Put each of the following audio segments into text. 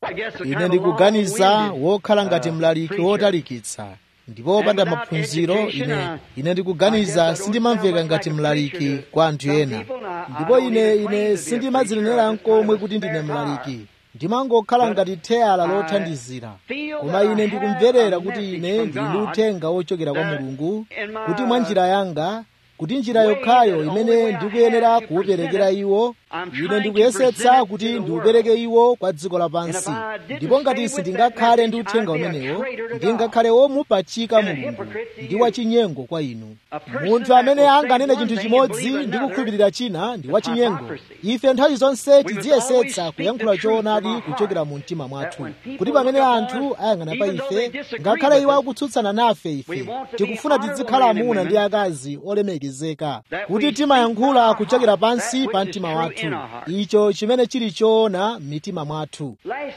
ine ndikuganiza wokhala ngati mlaliki wotalikitsa ndipo wopanda maphunziro ine ine ndikuganiza sindimamveka ngati mlaliki kwa anthu ena ndipo ine ine sindimadzinenera nkomwe kuti ndine mlaliki ndimangokhala ngati theyala lothandizira koma ine ndikumverera kuti ine ndili ndi uthenga wochokera kwa mulungu kuti mwa njira yanga kuti njira yokhayo imene ndikuyenera kuwuperekera iwo ine ndikuyesetsa kuti ndiwupereke iwo kwa dziko lapansi ndipo ngati sindingakhale ndi uthenga umenewo ndingakhale womupachika mulungu ndi wachinyengo kwa inu munthu amene anganene chinthu chimodzi ndi kukhulupirira china ndi wachinyengo ife nthawi zonse tidziyesetsa kuyankhula choonadi kuchokera mu mtima mwathu kuti pamene anthu ayang'ana pa ife ngakhale iwo akutsutsana nafe ife tikufuna tizikhala amuna ndi akazi olemekezeka kuti timayankhula kuchokera pansi pa mtima wathu icho chimene chili choona m'mitima mwathu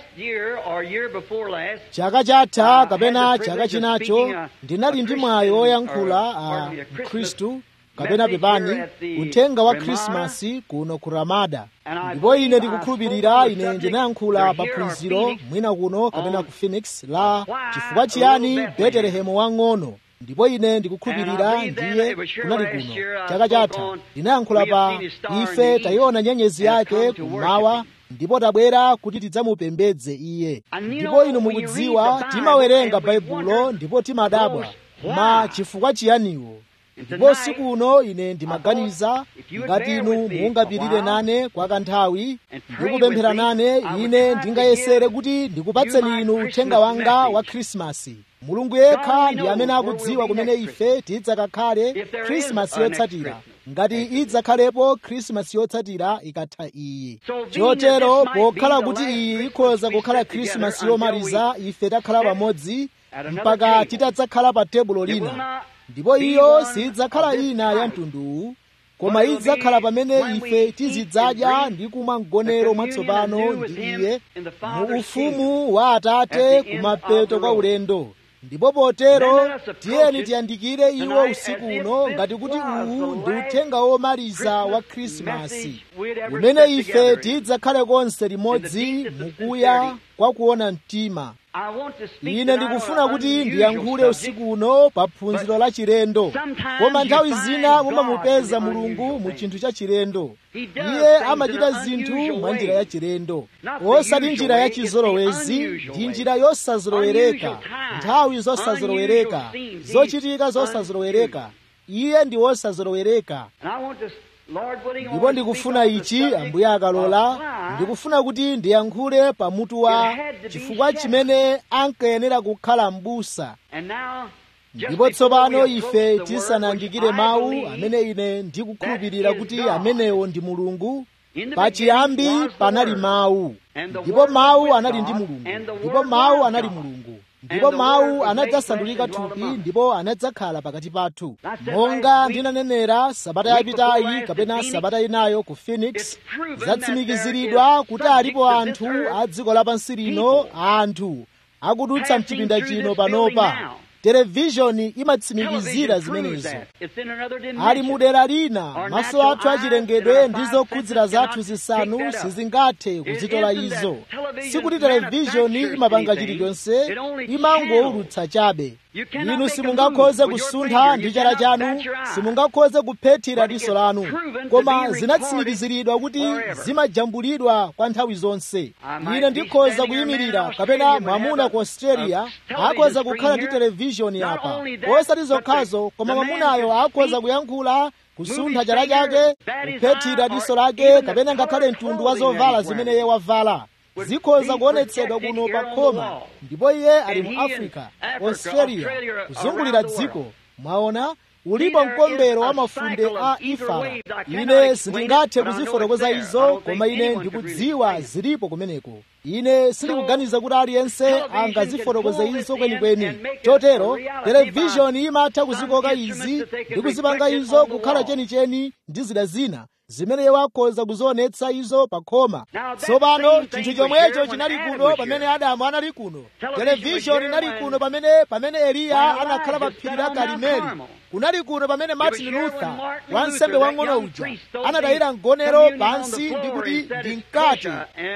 chaka chatha kapena chaka chinacho ndinali ndi mwayi woyankhula a mkhristu kapena pepani uthenga wa khrisimasi kuno ku ramada ndipo ine ndikukhulupirira ine ndinayankhula pa phunziro mwina kuno kapena ku phoenix la chifukwa chiyani betelehemu wang'ono ndipo ine ndikukhulupirira ndiye kunali kuno chaka chatha ndinayankhula pa ife tayiona nyenyezi yake kummawa ndipo tabwera kuti tidzamupembedze iye ndipo inu mukudziwa timawerenga baibulo ndipo timadabwa ma chifukwa chiyaniwo ndipo siku uno ine ndimaganiza ngati inu mungapirire nane kwa kanthawi ndikupemphera nane ine ndingayesere kuti ndikupatseni inu uthenga wanga wa khrisimasi mulungu yekha ndi amene akudziwa kumene ife tidzakakhale khrisimasi yotsatira ngati idzakhalepo khrisimasi yotsatira ikatha iyi chotero pokhala kuti iyi ikhoza kukhala khrisimasi yomaliza ife takhala pamodzi mpaka titadzakhala pa tebulo lina ndipo iyo sidzakhala ina ya mtunduwu koma idzakhala pamene ife tizidzadya ndi kumwa mgonero mwatsopano ndi iye mu ufumu wa atate kumapeto kwa ulendo ndipo potero tiyeni tiyandikire iwo usiku uno ngati kuti uwu ndi uthenga womaliza wa khrisimasi umene ife tidzakhale konse limodzi mukuya kwa kuona mtima ine ndikufuna kuti ndiyankhule usiku uno pa phunziro la chilendo koma nthawi zina mumamupeza mulungu mu chinthu cha chilendo iye amachita zinthu mwa njira ya chilendo osati njira ya chizolowezi ndi njira yosazolowereka nthawi zosazolowereka zochitika zosazolowereka iye ndi wosazolowereka ndipo ndikufuna ichi ambuye akalola ndikufuna kuti ndiyankhule pamutu wa chifukwa chimene ankayenera kukhala m'busa ndipo tsopano ife tisanayandikire mawu amene ine ndikukhulupirira kuti amenewo ndi mulungu pachiyambi panali mawu ndipo mawu anali ndi mulungu ndipo mawu anali mulungu ndipo mawu anadzasandulika thupi ndipo anadzakhala pakati pathu monga ndinanenera sabata yapitayi kapena sabata inayo ku phoenix zatsimikiziridwa kuti alipo anthu a dziko lapansi lino anthu akudutsa mchipinda chino panopa televishoni imatsimikizira zimenezo ali mu dera lina maso athu achilengedwe ndi zokhudzira zathu zisanu sizingathe kuzitola izo sikuti televishoni imapanga chilichonse imangowulutsa chabe inu simungakhoze kusuntha ndi chala chanu simungakhoze kuphethira diso lanu koma zinatsimikiziridwa kuti zimajambulidwa kwa nthawi zonse ine ndikhoza kuyimirira kapena mwamuna ku australia akhoza kukhala ndi televishoni apa osati zokhazo koma mwamunayo akhoza kuyankhula kusuntha chala chake kuphethira diso lake kapena ngakhale mtundu wa zovala zimene iye wavala zikhoza kuonetsedwa kuno pa khoma ndipo iye ali mu africa australia kuzungulira dziko mwaona ulipo mkombero wa mafunde a ifala ine sindingathe kuzifotokoza izo koma ine ndikudziwa zilipo kumeneko ine sindikuganiza kuti aliyense angazifotokoze izo kwenikweni chotero televishoni imatha kuzikoka izi ndi kuzipanga izo kukhala chenicheni ndi zida zina zimene iwo akhoza kuzionetsa izo pa khoma tsopano chinthu chomwecho chinali kuno pamene adamu anali kuno televishoni inali kuno pamene pamene eliya anakhala pa phiri la karimeli kunali kuno pamene martin luther wansembe wang'ono uja anatayira mgonero pansi ndi kuti ndi mkate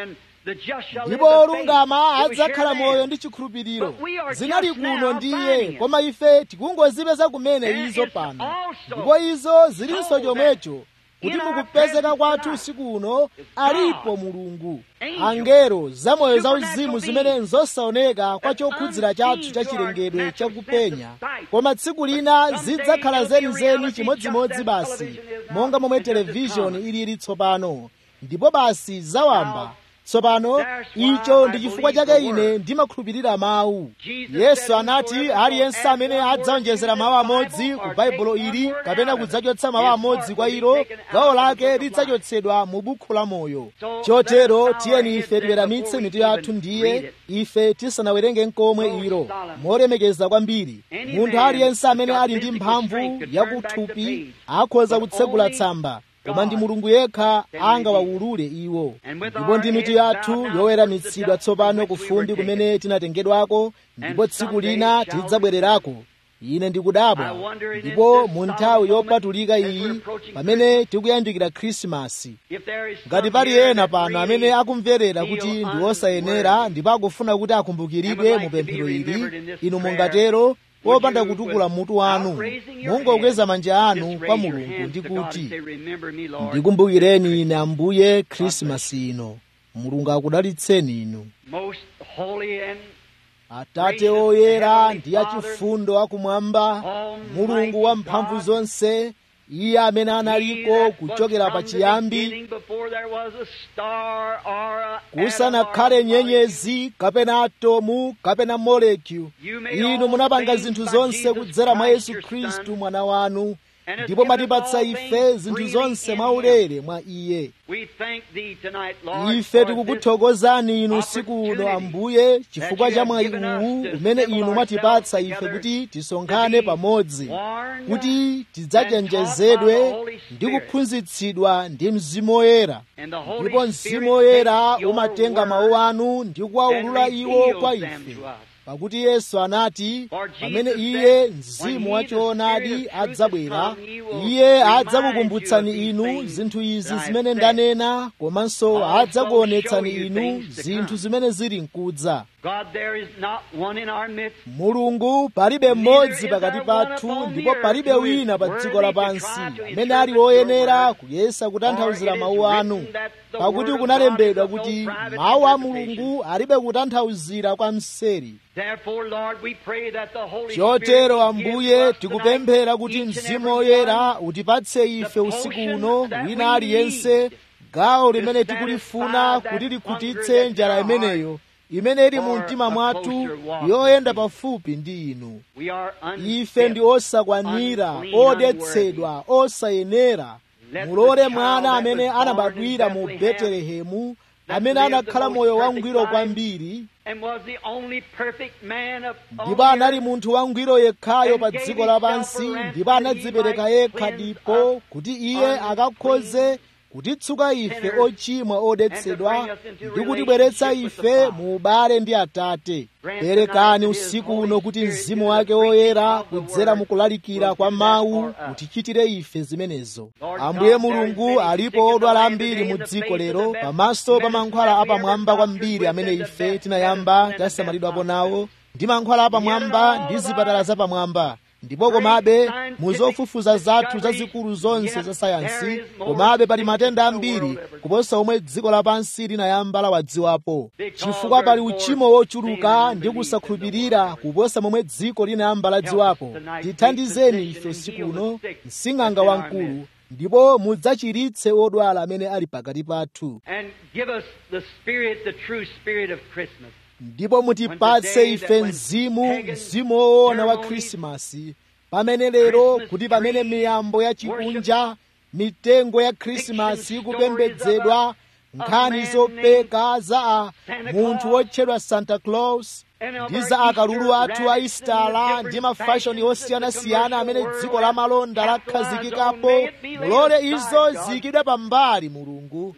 ndipo olungama adzakhala moyo ndi chikhulupiriro zinali kuno ndiye koma ife tikungozipeza kumene izo pano ndipo izo zilinso chomwecho kuti mukupezeka kwathu usiku uno alipo mulungu angelo zamoyo zauzimu zimene nzosaoneka kwa chokhudzira chathu cha chilengedwe chakupenya koma tsiku lina zidzakhala zenizeni chimodzimodzi basi monga momwe televishoni ilili tsopano ndipo basi zawamba tsopano icho ndi chifukwa chake ine ndimakhulupirira mawu yesu anati aliyense amene adzaonjezera mawu amodzi ku baibulo ili kapena kudzachotsa mawu amodzi kwa ilo gawo lake lidzachotsedwa mu bukhu la moyo chotero tiyeni ife tiweramitse mitu yathu ndiye ife tisanawerenge nkomwe ilo molemekeza kwambiri munthu aliyense amene ali ndi mphamvu yakuthupi akhoza kutsegula tsamba koma ndi mulungu yekha angawawulule iwo ndipo ndi mitu yathu yoweramitsidwa tsopano kufumbi kumene tinatengedwako ndipo tsiku lina tidzabwererako ine ndikudabwa ndipo mu nthawi yopatulika iyi pamene tikuyandikira khrisimasi ngati pali ena pano amene akumverera kuti ndi osayenera ndipo akufuna kuti akumbukiridwe mu pemphero ili inu mungatero popanda kutukula mutu wanu mungokweza manja anu kwa mulungu ndi kuti ndikumbukireni ine ambuye khrisimasi ino mulungu akudalitseni inu atate oyera ndi achifundo akumwamba mulungu wa mphamvu zonse iye amene analiko kuchokera pachiyambi kusanakhale nyenyezi kapena atomu kapena molekyu inu munapanga zinthu zonse kudzera mwa yesu khristu mwana wanu ndipo mwatipatsa ife zinthu zonse mwaulere mwa iye ife tikukuthokozani inu usiku uno ambuye chifukwa cha mwayi uwu umene inu mwatipatsa ife kuti tisonkhane pamodzi kuti tidzachenjezedwe ndi kuphunzitsidwa ndi mzimu woyera ndipo mzimu woyera umatenga mawu anu ndi kuwawulula iwo kwa ife pakuti yesu anati pamene iye mzimu wachoonadi adzabwera iye adzakukumbutsani inu zinthu izi zimene ndanena komanso adzakuonetsani inu zinthu zimene zili mkudza mulungu palibe mmodzi pakati pathu ndipo palibe wina pa dziko lapansi amene ali woyenera kuyesa kutanthauzira mawu anu pakuti kunalembedwa kuti mawu a mulungu alibe kutanthauzira kwa mseri chotero ambuye tikupemphera kuti mzimu woyera utipatse ife usiku uno wina aliyense gawo limene tikulifuna kuti likhutitse njala imeneyo imene ili mu mtima mwathu yoyenda pafupi ndi inu ife ndi osakwanira odetsedwa osayenera mulole mwana amene anabadwira mu betelehemu amene anakhala moyo wangwiro kwambiri ndipo anali munthu wangwiro yekhayo pa dziko lapansi ndipo anadzipereka yekha ndipo kuti iye akakhoze kutitsuka ife ochimwa odetsedwa ndi kutibweretsa ife mu ubale ndi atate perekani usiku uno kuti mzimu wake woyera kudzera mukulalikira kwa mawu utichitire ife zimenezo ambuye mulungu alipo odwala ambiri mu dziko lero pamaso pa mankhwala apamwamba kwambiri amene ife tinayamba tasamalidwapo nawo ndi mankhwala apamwamba ndi zipatala zapamwamba ndipo komabe mu zofufuza zathu zazikulu zonse za sayansi komabe pali matenda ambiri kuposa omwe dziko lapansi linayamba lawadziwapo chifukwa pali uchimo wochuluka ndi kusakhulupirira kuposa momwe dziko linayamba ladziwapo tithandizeni ife usiku uno msing'anga wamkulu ndipo mudzachiritse odwala amene ali pakati pathu ndipo mutipatse ife mzimu mzimu woona wa khrisimasi pamene lero kuti pamene miyambo ya chikunja mitengo ya khrisimasi ikupembedzedwa nkhani zopeka za a munthu wotchedwa santa claus ndi za akalulu athu a istala ndi mafashoni osiyanasiyana amene dziko la malonda lakhazikikapo mulole izo ziyikidwe pambali mulungu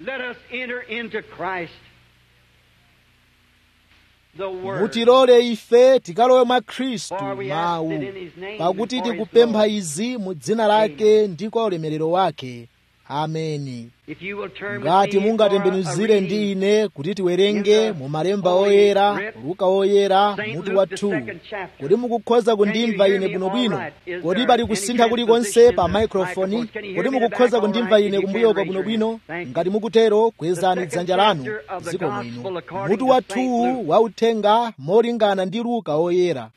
mutilole ife tikalowe mwa khristu mawu pakuti tikupempha izi mu dzina lake ndi kwa ulemerero wake ameni ngati mungatembenuzire ndi ine kuti tiwerenge mu malemba oyera luka oyera mutu wa 2 kodi mukukhoza kundimva ine bwinobwino kodi pali kusintha kulikonse pa maikrofoni kodi mukukhoza kundimva ine kumbuyoko bwinobwino ngati mukutero kwezani dzanja lanu dziko mwino mutu wa 2 wa uthenga molingana ndi luka oyera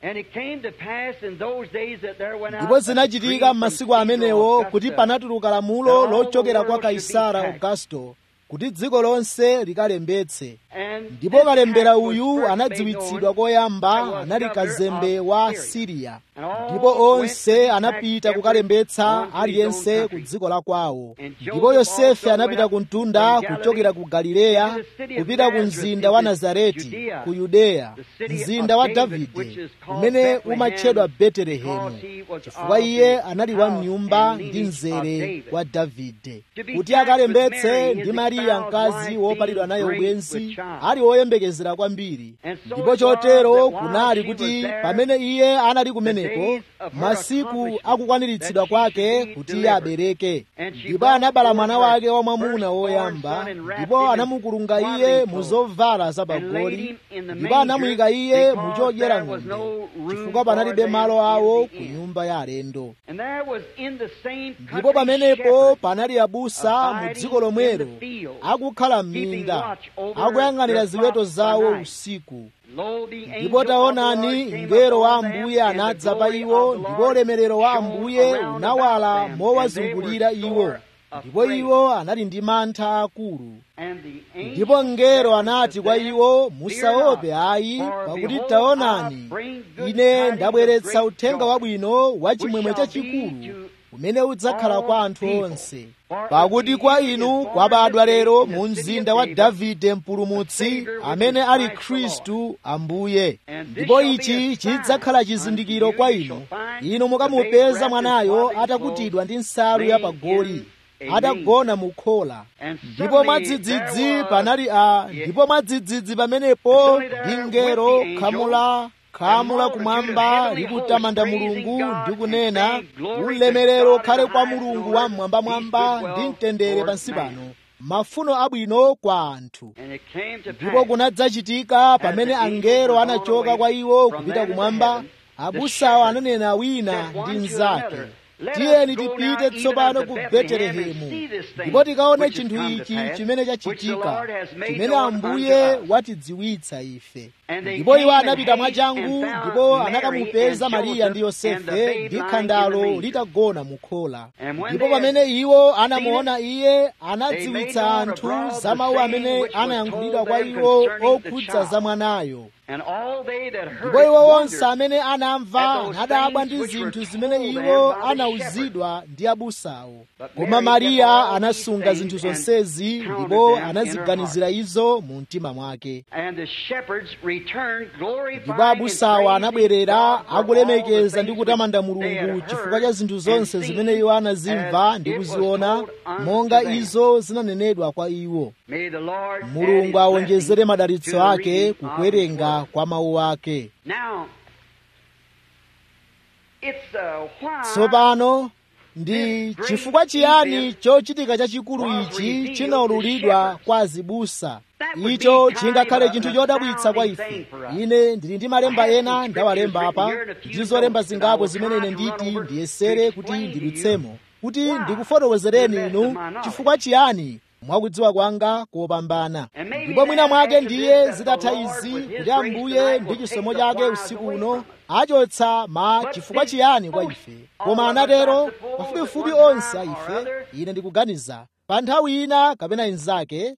ndipo zinachitika m'masiku amenewo kuti panatuluka lamulo lochokera kwa kaisara augusto kuti dziko lonse likalembetse ndipo kalembera uyu anadziwitsidwa koyamba anali kazembe wa siriya ndipo onse anapita kukalembetsa aliyense ku dziko la kwawo ndipo yosefe anapita ku mtunda kuchokera ku galileya kupita ku mzinda wa nazareti ku yudeya mzinda wa davide umene umatchedwa betelehemu chifukwa iye anali wa mnyumba ndi mzere wa davide kuti akalembetse ndi mariya mkazi wopalidwa naye ubwenzi ali woyembekezera kwambiri ndipo chotero kunali kuti pamene iye anali kumeneko masiku akukwaniritsidwa kwake kuti iye abereke ndipo anabala mwana wake wamwamuna woyamba ndipo anamukulunga iye mu zovala zapagoli ndipo anamuyika iye mu chodyera ng'ombe chifukwa panalibe malo awo ku nyumba ya alendo ndipo pamenepo panali abusa mu dziko lomwelo akukhala m'minda akuyang'anira ziweto zawo usiku ndipo taonani mngelo wa ambuye anadza pa iwo ndipo ulemerero wa ambuye unawala mowazungulira iwo ndipo iwo anali ndi mantha akulu ndipo mngelo anati kwa iwo musaope ayi pakuti taonani ine ndabweretsa uthenga wabwino wa chimwemwe chachikulu umene udzakhala kwa anthu onse pakuti kwa inu kwabadwa lero mu mzinda wa davide mpulumutsi amene ali khristu ambuye ndipo ichi chidzakhala chizindikiro kwa inu inu mukamupeza mwanayo atakutidwa ndi nsalu yapagoli atagona mu khola ndipo mwadzidzidzi panali a ndipo mwadzidzidzi pamenepo ndi ngelo khamula khamu lakumwamba likutamanda mulungu ndi kunena ulemerero khale kwa mulungu wamwambamwamba ndi mtendere pansi pano mafuno abwino kwa anthu ndipo kunadzachitika pamene angelo anachoka kwa iwo kupita kumwamba abusawo ananena wina ndi mnzake tiyeni tipite tsopano ku betelehemu ndipo tikaone chinthu ichi chimene chachitika chimene ambuye watidziwitsa ife ndipo iwo anapita mwachangu ndipo anakamupeza mariya ndi yosefe ndi khandalo litagona mu khola ndipo pamene iwo anamuona iye anadziwitsa anthu za mawu amene anayankhulidwa kwa iwo okhudza za mwanayo ndipo iwo onse amene anamva anadabwa ndi zinthu zimene iwo anauzidwa ndi abusawo koma mariya anasunga zinthu zonsezi ndipo anaziganizira izo mu mtima mwake ndipo abusawo anabwerera akulemekeza ndi kutamanda mulungu chifukwa cha zinthu zonse zimene iwo anazimva ndi kuziona monga izo zinanenedwa kwa iwo mulungu awonjezere madalitso ake kukuwerenga kwa mawu ake tsopano ndi chifukwa chiyani chochitika chachikulu ichi chinaululidwa kwa azibusa icho chingakhale chinthu chodabwitsa kwa ife ine ndili ndi malemba ena ndawalemba apa ndi zolemba zingapo zimene ine nditi ndiyesere kuti ndidutsemo kuti ndikufotokozereni inu chifukwa chiyani mwakudziwa kwanga kopambana ndipo mwina mwake ndiye zitatha izi kuti ambuye ndi chisomo chake usiku uno achotsa ma chifukwa chiyani kwa ife koma anatero pafupifupi onse a ife ine ndikuganiza pa nthawi ina kapena inzake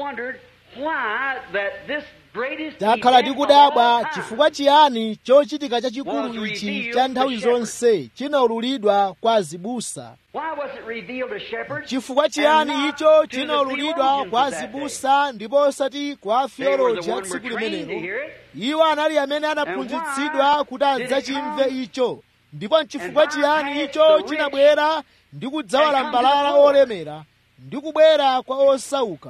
takhala tikudabwa chifukwa chiyani chochitika chachikulu ichi cha nthawi zonse chinaululidwa kwa azibusa chifukwa chiyani icho chinaululidwa kwa azibusa ndipo osati kwa afioloji a tsiku limenelo iwo anali amene anaphunzitsidwa kuti adzachimve icho ndipo nchifukwa chiyani icho chinabwera ndi kudzawalambalala olemera ndi kubwera kwa osauka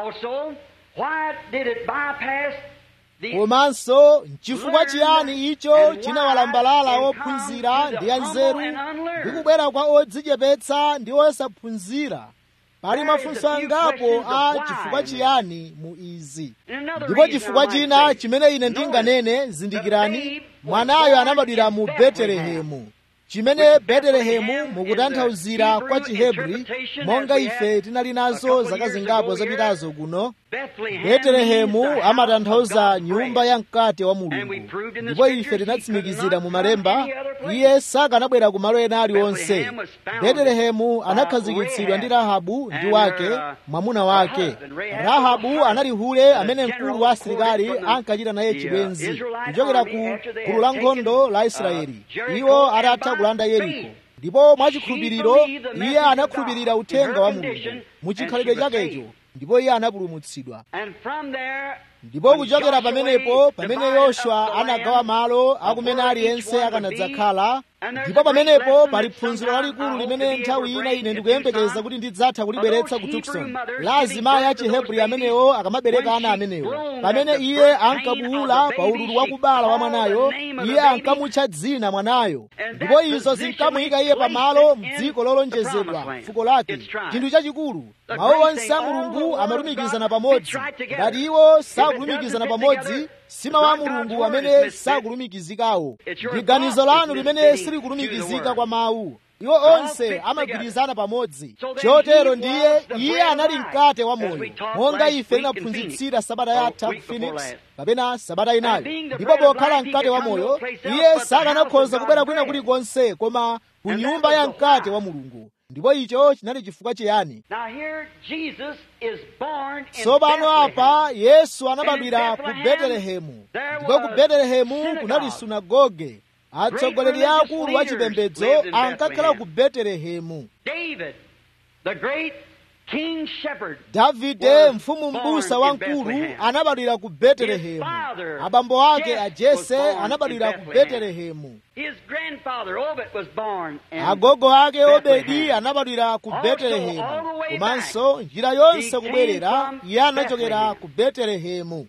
komanso nchifukwa chiyani icho chinawalambalala ophunzira ndi anzeru ndi kubwera kwa odzichepetsa ndi osaphunzira pali mafunso angapo a chifukwa chiyani mu izi ndipo chifukwa china chimene ine ndinganene zindikirani mwanayo anabadwira mu betelehemu chimene betelehemu mukutanthauzira kwa chihebri monga ife tinali nazo zaka zingapo zapitazo kuno betelehemu amatanthauza nyumba ya mkate wa mulungu ndipo ife tinatsimikizira mu malemba iye sakanabwera ku malo ena aliwonse betelehemu anakhazikitsidwa ndi rahabu ndi wake mwamuna wake rahabu anali hule amene mkulu wa asilikali ankachita naye chibwenzi kuchokera ku gulu la nkhondo la israeli iwo atatha kulanda yeriko ndipo mwachikhulupiriro iye anakhulupirira uthenga wa mulungu muchikhalidwe chakecho ndipo iye anapulumutsidwa ndipo kuchokera pamenepo pamene yoswa anagawa malo akumene aliyense akanadzakhala ndipo pamenepo pali phunziro lalikulu limene nthawi ina ine ndikuyembekeza kuti ndidzatha kulibweretsa ku tukson la azimayi a chihebri amenewo akamabereka ana amenewo pamene iye ankabuwula pa ululu wakubala wa mwanayo iye ankamutcha dzina mwanayo ndipo izo zinkamuyika iye pamalo m'dziko lolonjezedwa fuko lake chinthu chachikulu mawu onse a mulungu amalumikizana pamodzi ngati iwo sakulumikizana pamodzi si mawu a mulungu amene sakulumikizikawo ndi ganizo lanu limene silikulumikizika kwa mawu iwo onse amagwirizana pamodzi chotero ndiye iye anali mkate wa moyo monga ife tinaphunzitsira sabata yatha ku phoenix kapena sabata inayo ndipo pokhala mkate wa moyo iye sakanakhoza kubwera kwina kulikonse koma ku nyumba ya mkate wa mulungu ndipo icho chinali chifukwa chiyani tsopano apa yesu anabadwira ku betelehemu ndipo ku betelehemu kunali sunagoge atsogoleri akulu a chipembedzo ankakhala ku betelehemu davide mfumu m'busa wamkulu anabadwira ku betelehemu abambo ake a jese anabadwira ku betelehemu agogo ake obedi anabadwira ku betelehemu komanso njira yonse kubwerera iye anachokera ku betelehemu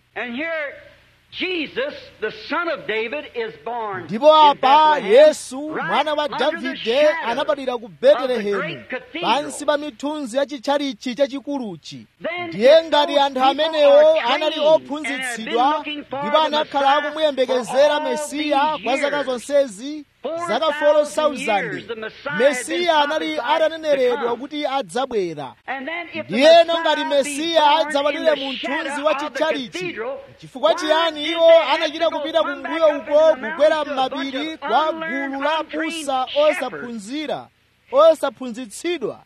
ndipo apa yesu mwana wa davide anabadwira ku betelehemu pansi pa mithunzi ya chitchalichi chachikuluchi ndiye ngati anthu amenewo anali ophunzitsidwa ndipo anakhala akumuyembekezera mesiya kwa zaka zonsezi zaka 4,000 mesiya anali ataneneredwa kuti adzabwera ndiyeno ngati mesiya adzabadwire mu mthunzi wa chitchalichi chifukwa chiyani iwo anachita kupita kumbuyo uko kukwera m'mapiri kwa gulu la busa osaphunzira osaphunzitsidwa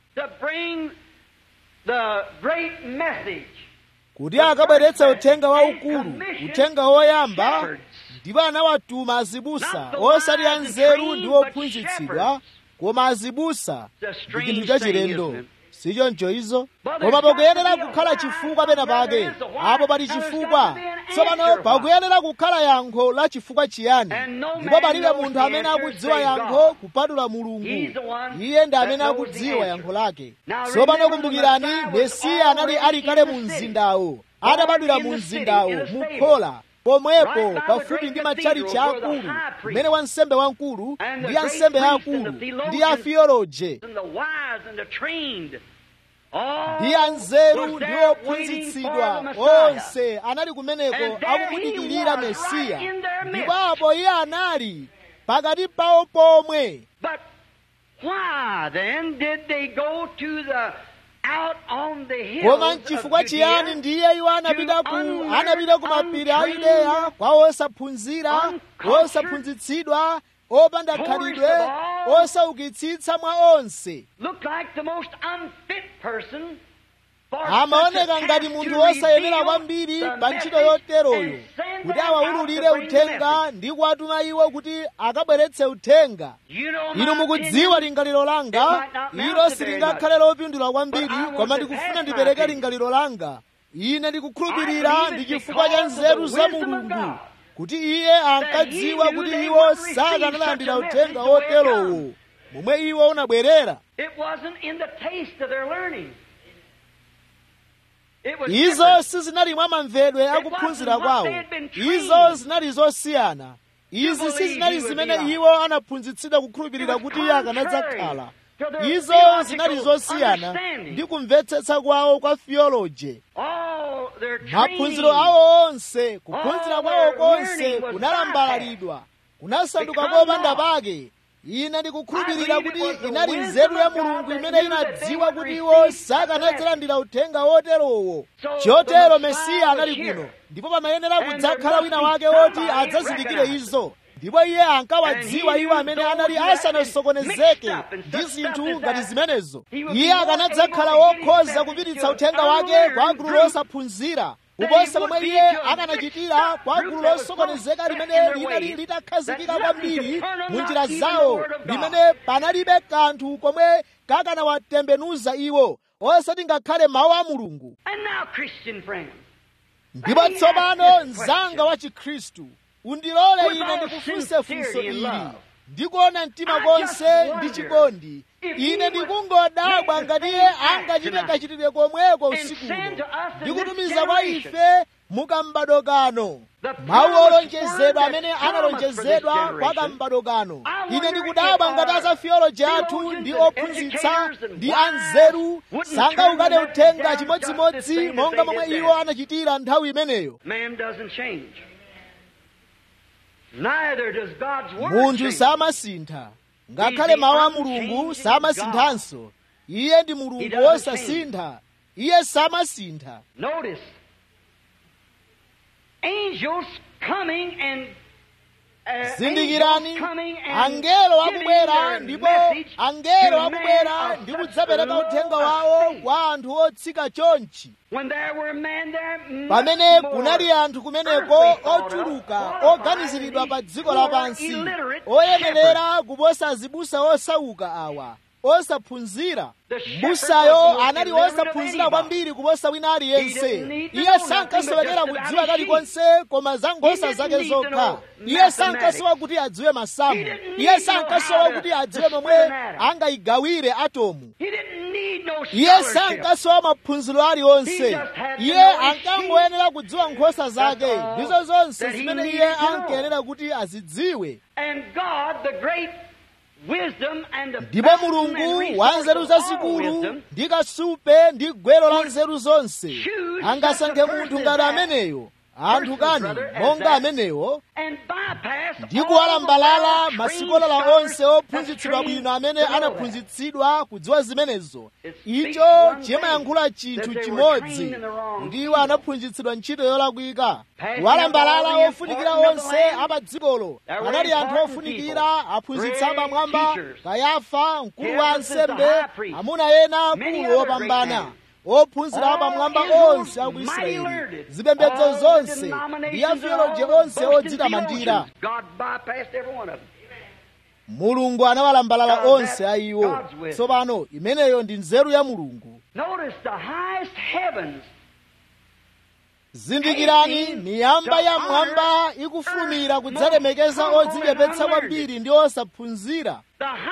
kuti akabweretse uthenga waukulu uthenga woyamba ndipo anawatuma azibusa osati anzeru ndi ophunzitsidwa koma azibusa ndi chinthu chachilendo sichoncho izo koma pakuyenera kukhala chifukwa pena pake apo pali chifukwa tsopano pakuyenera kukhala yankho la chifukwa chiyani ndipo palibe munthu amene akudziwa yankho kupatula mulungu iye ndi amene akudziwa yankho lake tsopano kumbukirani mesiya anali ali kale mu mzindawo adabadwira mu mzindawo mukhola pomwepo pafupi ndi matchalichi akulu kumene wansembe wamkulu ndi ansembe akulu ndi afiyoloje ndi anzeru ndi ophunzitsidwa onse anali kumeneko akumudikirira mesiya ndipo apo iye anali pakati pawo pomwe koma nchifukwa chiyani ndiye iwo anapita ku anapita ku mapiri a yudeya kwa osaphunzira osaphunzitsidwa opanda khalidwe osaukitsitsa mwa onse amaoneka ngati munthu wosayenera kwambiri pa ntchito yoteroyo kuti awawululire uthenga ndi kuwatuma iwo kuti akabweretse uthenga inu mukudziwa lingaliro langa ilo silingakhale lopindula kwambiri koma ndikufuna ndipereke lingaliro langa ine ndikukhulupirira ndi chifukwa cha nzeru za mulungu kuti iye ankadziwa kuti iwo sakanalandira uthenga woterowo momwe iwo unabwerera izo sizinali mwa mamvedwe akuphunzira kwawo izo zinali zosiyana izi sizinali zimene iwo anaphunzitsidwa kukhulupirira kuti iye akanadzakhala izo zinali zosiyana ndi kumvetsetsa kwawo kwa theology maphunziro awo onse kuphunzira kwawo konse kunalambalalidwa kunasanduka kopanda pake ine ndikukhulupirira kuti inali nzeru ya mulungu imene inadziwa kuti iwo sakanadzalandira uthenga woterowo chotero mesiya anali kuno ndipo pamayenera kudzakhala wina wake woti adzazindikire izo ndipo iye ankawadziwa iwo amene anali asanasokonezeke ndi zinthu ngati zimenezo iye akanadzakhala wokhoza kupititsa uthenga wake kwa gulu losaphunzira kuposa momwe iye akanachitira kwa gulu losokonezeka limene linali litakhazikika kwambiri mu njira zawo limene panalibe kanthu komwe kakanawatembenuza iwo osati ngakhale mawu a mulungu ndipo tsopano mzanga wa chikhristu undilole ine ndikufunse funso ili ndikuona mtima konse ndi chikondi ine ndikungodabwa ngati iye angachite kachitidwe komweko usikuno ndikutumiza kwa ife mukambado kano mawu olonjezedwa amene analonjezedwa kwa kambado kano ine ndikudabwa ngati aza theology athu ndi ophunzitsa ndi anzeru sangaukane uthenga chimodzimodzi monga momwe iwo anachitira nthawi imeneyo munthu samasintha ngakhale mawu a mulungu samasinthanso iye ndi mulungu wosasintha iye samasintha zindikirani angelo akubwera ndipo angelo akubwera ndi kudzapereka uthenga wawo kwa anthu otsika chonchi pamene kunali anthu kumeneko ochuluka oganiziridwa pa dziko lapansi oyenera kuposa azibusa osauka awa osaphunzira mbusayo anali osaphunzira kwambiri kuposa wina aliyense iye sankasowekera kudziwa kalikonse koma za nkhosa zake zokha iye sankasowa kuti adziwe masamu iye sankasowa kuti adziwe momwe angayigawire atomu iye sankasowa maphunziro aliwonse iye ankangoyenera kudziwa nkhosa zake ndizo zonse zimene iye ankayenera kuti azidziwe ndipo mulungu wa nzeru zazikulu ndi kasupe ndi gwero la nzeru zonse angasankhe munthu ngati ameneyo anthu kani monga amenewo ndi kuwalambalala masikolala onse ophunzitsidwa bwino amene anaphunzitsidwa kudziwa zimenezo icho chimayankhula chinthu chimodzi kuti iwo anaphunzitsidwa ntchito yolakwika kuwalambalala ofunikira onse apa dzikolo anali anthu ofunikira aphunzitsi apamwamba kayafa mkulu wa ansembe amuna ena akulu opambana ophunzira apamwamba onse aku israeli zipembedzo zonse ndi atheoloji onse odzitamandira mulungu anawalambalala onse a iwo tsopano imeneyo ndi nzeru ya mulungu zindikirani miyamba ya mwamba ikufulumira kudzalemekeza odzichepetsa kwambiri ndi osaphunzira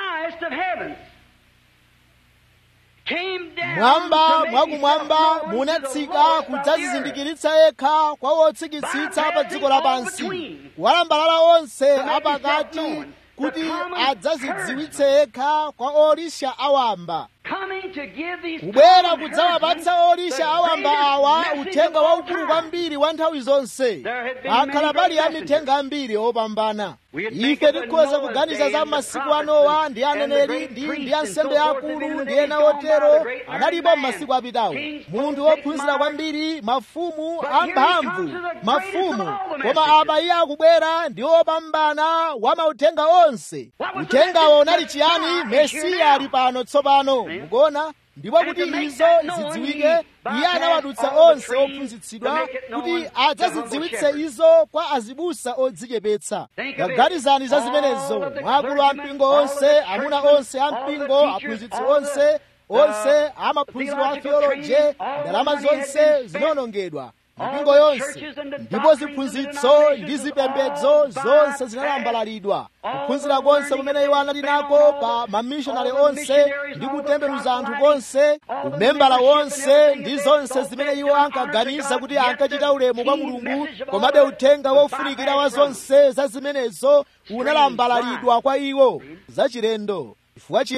mwamba mwakumwamba munatsika kudzazizindikiritsa yekha kwa wotsikitsitsa pa dziko lapansi walambalala onse apakati kuti adzazidziwitse yekha kwa olisha awamba kubwera kudzawapatsa olisha awamba awa uthenga waukulu kwambiri wa nthawi zonse akhala pali amithenga ambiri opambana ife tikhoza kuganiza za masiku a nowa ndi aneneri ndi ndi ansembe akulu ndi ena otero analipo m'masiku apitawo munthu wophunzira kwambiri mafumu amphamvu mafumu koma apa iye akubwera ndi opambana wa mauthenga onse uthengawo unali chiyani mesiya ali pano tsopano mukuona ndipo kuti izo zidziwike iye anawadutsa onse ophunzitsidwa kuti adzazidziwitse izo kwa azibusa odzichepetsa gaganizani za zimenezo mwakulu ampingo onse amuna onse ampingo aphunzitsi onse onse amaphunziro a theoloji ndalama zonse zinawonongedwa mipingo yonse ndipo ziphunzitso ndi zipembedzo zonse zinalambalalidwa kuphunzira konse kumene iwo anali nako pa mamishonari onse ndi kutembenuza anthu konse umembala wonse ndi zonse zimene iwo ankaganiza kuti ankachita ulemu kwa mulungu komabe uthenga wofunikira wa zonse za zimenezo unalambalalidwa kwa iwo zachilendo chifukwa chiyani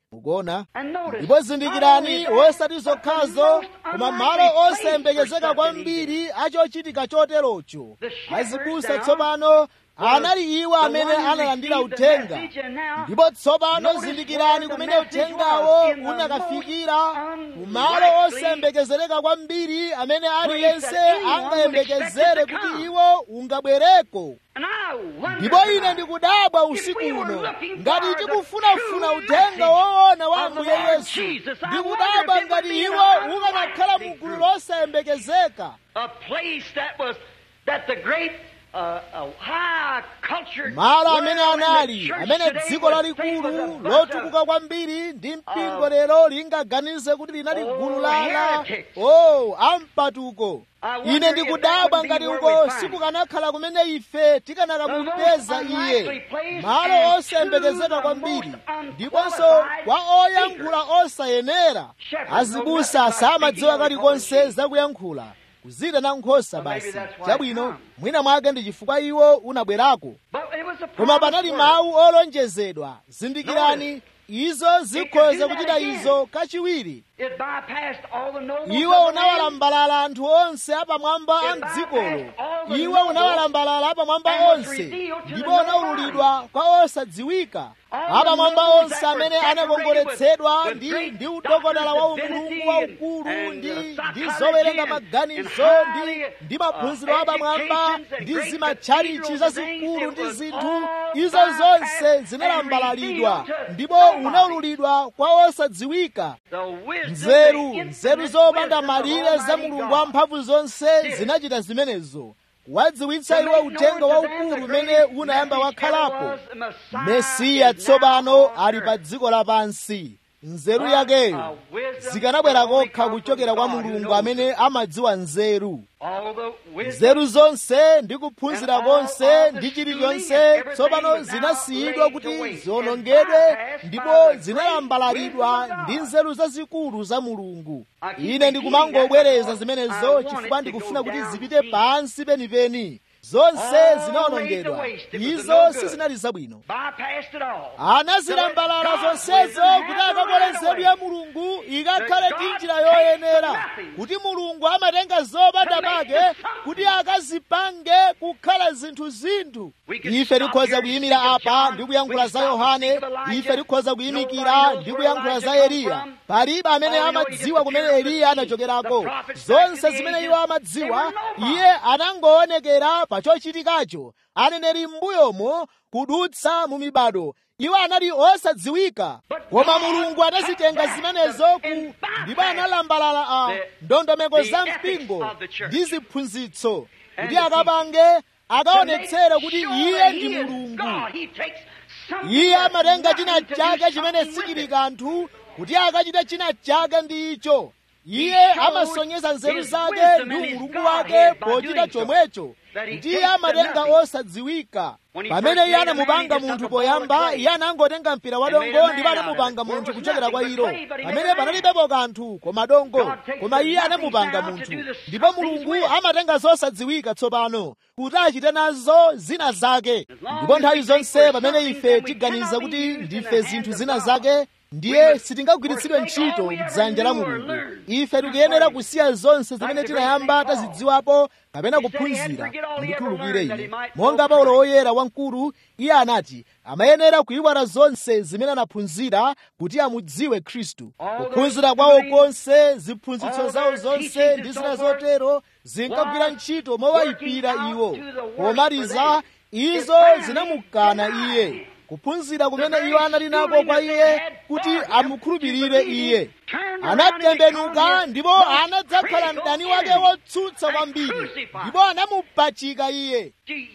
mukuona And notice, ndipo zindikirani not only osati that, zokhazo but the most koma unlikely malo place osayembekezeka for kwambiri achochitika choterocho The shepherds azibusa down tsopano anali iwo the amene ones who analandira received the uthenga message, and now ndipo tsopano notice zindikirani where the kumene message uthengawo was, in the unakafikira most kumalo unlikely osayembekezereka kwambiri amene aliyense that anyone would angayembekezere expect it to kuti come. iwo ungabwereko And I wonder ndipo ine tonight, ndikudabwa if usiku we were uno looking ngati for the tikufunafuna true uthenga message woona wa of the ambuye Lord yesu Jesus, I ndikudabwa wonder if it ngati would be iwo an ukanakhala mu unlikely gulu group. losayembekezeka a place that was that the great uh, uh, high cultured malo amene world and the anali church amene today dziko was lalikulu famous of bunch lotukuka of kwambiri ndi mpingo of- lero lingaganize kuti linali Oh, gulu la heretics. o ampatuko I wonder ine if ndikudabwa that would be ngati where uko we find sikukanakhala kumene ife tikanakamupeza The most iye unlikely place malo and osayembekezeka to the kwambiri most ndiponso unqualified kwa oyankhula osayenera Shepherds azibusa know nothing about samadziwa speaking kalikonse only zakuyankhula kuzita na nkhosa Well, maybe basi that's why chabwino it come. mwina mwake ndi chifukwa iwo unabwerako But it was a koma promised panali word. mawu olonjezedwa zindikirani izo zikhoza do that kuchita again. izo kachiwiri It bypassed all the nobles iwo of the land. unawalambalala anthu onse apamwamba a It mdzikolo bypassed all the iwo nobles unawalambalala apamwamba and was onse revealed to the ndipo nobody. unaululidwa kwa osadziwika All the apamwamba nobles onse that were amene decorated anakongoletsedwa with- with ndi great ndi udokodala wa doctors of umulungu divinity waukulu and- ndi and, uh, ndi psychology zowerenga and- maganizo and ndi highly, ndi maphunziro uh, apamwamba educations and ndi great zimatchalichi cathedrals zazikulu and ndi things. It zinthu was all izo bypassed zonse and zinalambalalidwa revealed to ndipo nobody. unaululidwa kwa osadziwika The wisdom, nzeru the nzeru infinite zopanda wisdom of malire za Almighty mulungu God. wamphamvu zonse zinachita zimenezo wadziwitsa iwo uthenga waukulu umene unayamba wakhalapo mesiya tsopano ali pa dziko lapansi nzeru yakeyo zikanabwera kokha kuchokera kwa mulungu amene amadziwa nzeru nzeru zonse ndi kuphunzira konse ndi chilichonse tsopano zinasiyidwa kuti ziwonongedwe ndipo zinalambalalidwa ndi nzeru zazikulu za mulungu ine ndikumangobwereza zimenezo chifukwa ndikufuna kuti zipite pansi penipeni zonse zinawonongedwa izo sizinali zabwino anazilambalala zonsezo kuti akakole nzeru ya mulungu ikakhale ndi njira yoyenera kuti mulungu amatenga zopanda pake kuti akazipange kukhala zinthu zinthu ife tikhoza kuyimira apa ndi kuyankhula za yohane ife tikhoza kuyimikira ndi kuyankhula za eliya palibe amene amadziwa kumene eliya anachokerako zonse zimene iwo amadziwa iye anangoonekera pa chochitikacho aneneri m'mbuyomo kudutsa mu mibado iwo anali osadziwika koma mulungu anazitenga zimenezo ku ndipo analambalala a ndondomeko za mpingo ndi ziphunzitso kuti akapange akaonetsere kuti iye ndi mulungu iye amatenga china chake chimene sichili kanthu kuti akachite china chake ndi icho iye amasonyeza nzeru zake ndi umulungu wake pochita chomwecho kuti iye amatenga osadziwika pamene iye anamupanga munthu poyamba iye anangotenga mpira wa dongo ndipo anamupanga munthu kuchokera kwa ilo pamene panalibepo kanthu koma dongo koma iye anamupanga munthu ndipo mulungu amatenga zosadziwika tsopano kuti achite nazo zina zake ndipo nthawi zonse pamene ife tiganiza kuti ndife zinthu zina zake ndiye sitingagwiritsidwe ntchito mdzanja la mulungu ife tikuyenera kusiya zonse zimene tinayamba tazidziwapo kapena kuphunzira mundikhululukire ine monga paulo woyera wamkulu iye anati amayenera kuyiwala zonse zimene anaphunzira kuti amudziwe khristu kuphunzira kwawo konse ziphunzitso zawo zonse ndi zina zotero zinkagwira ntchito mowayipira iwo pomaliza izo zinamukana iye kuphunzira kumene iwo anali nako kwa iye kuti amukhulupirire iye anatembenuka ndipo anadzakhala mdani wake wotsutsa kwambiri ndipo anamupachika iye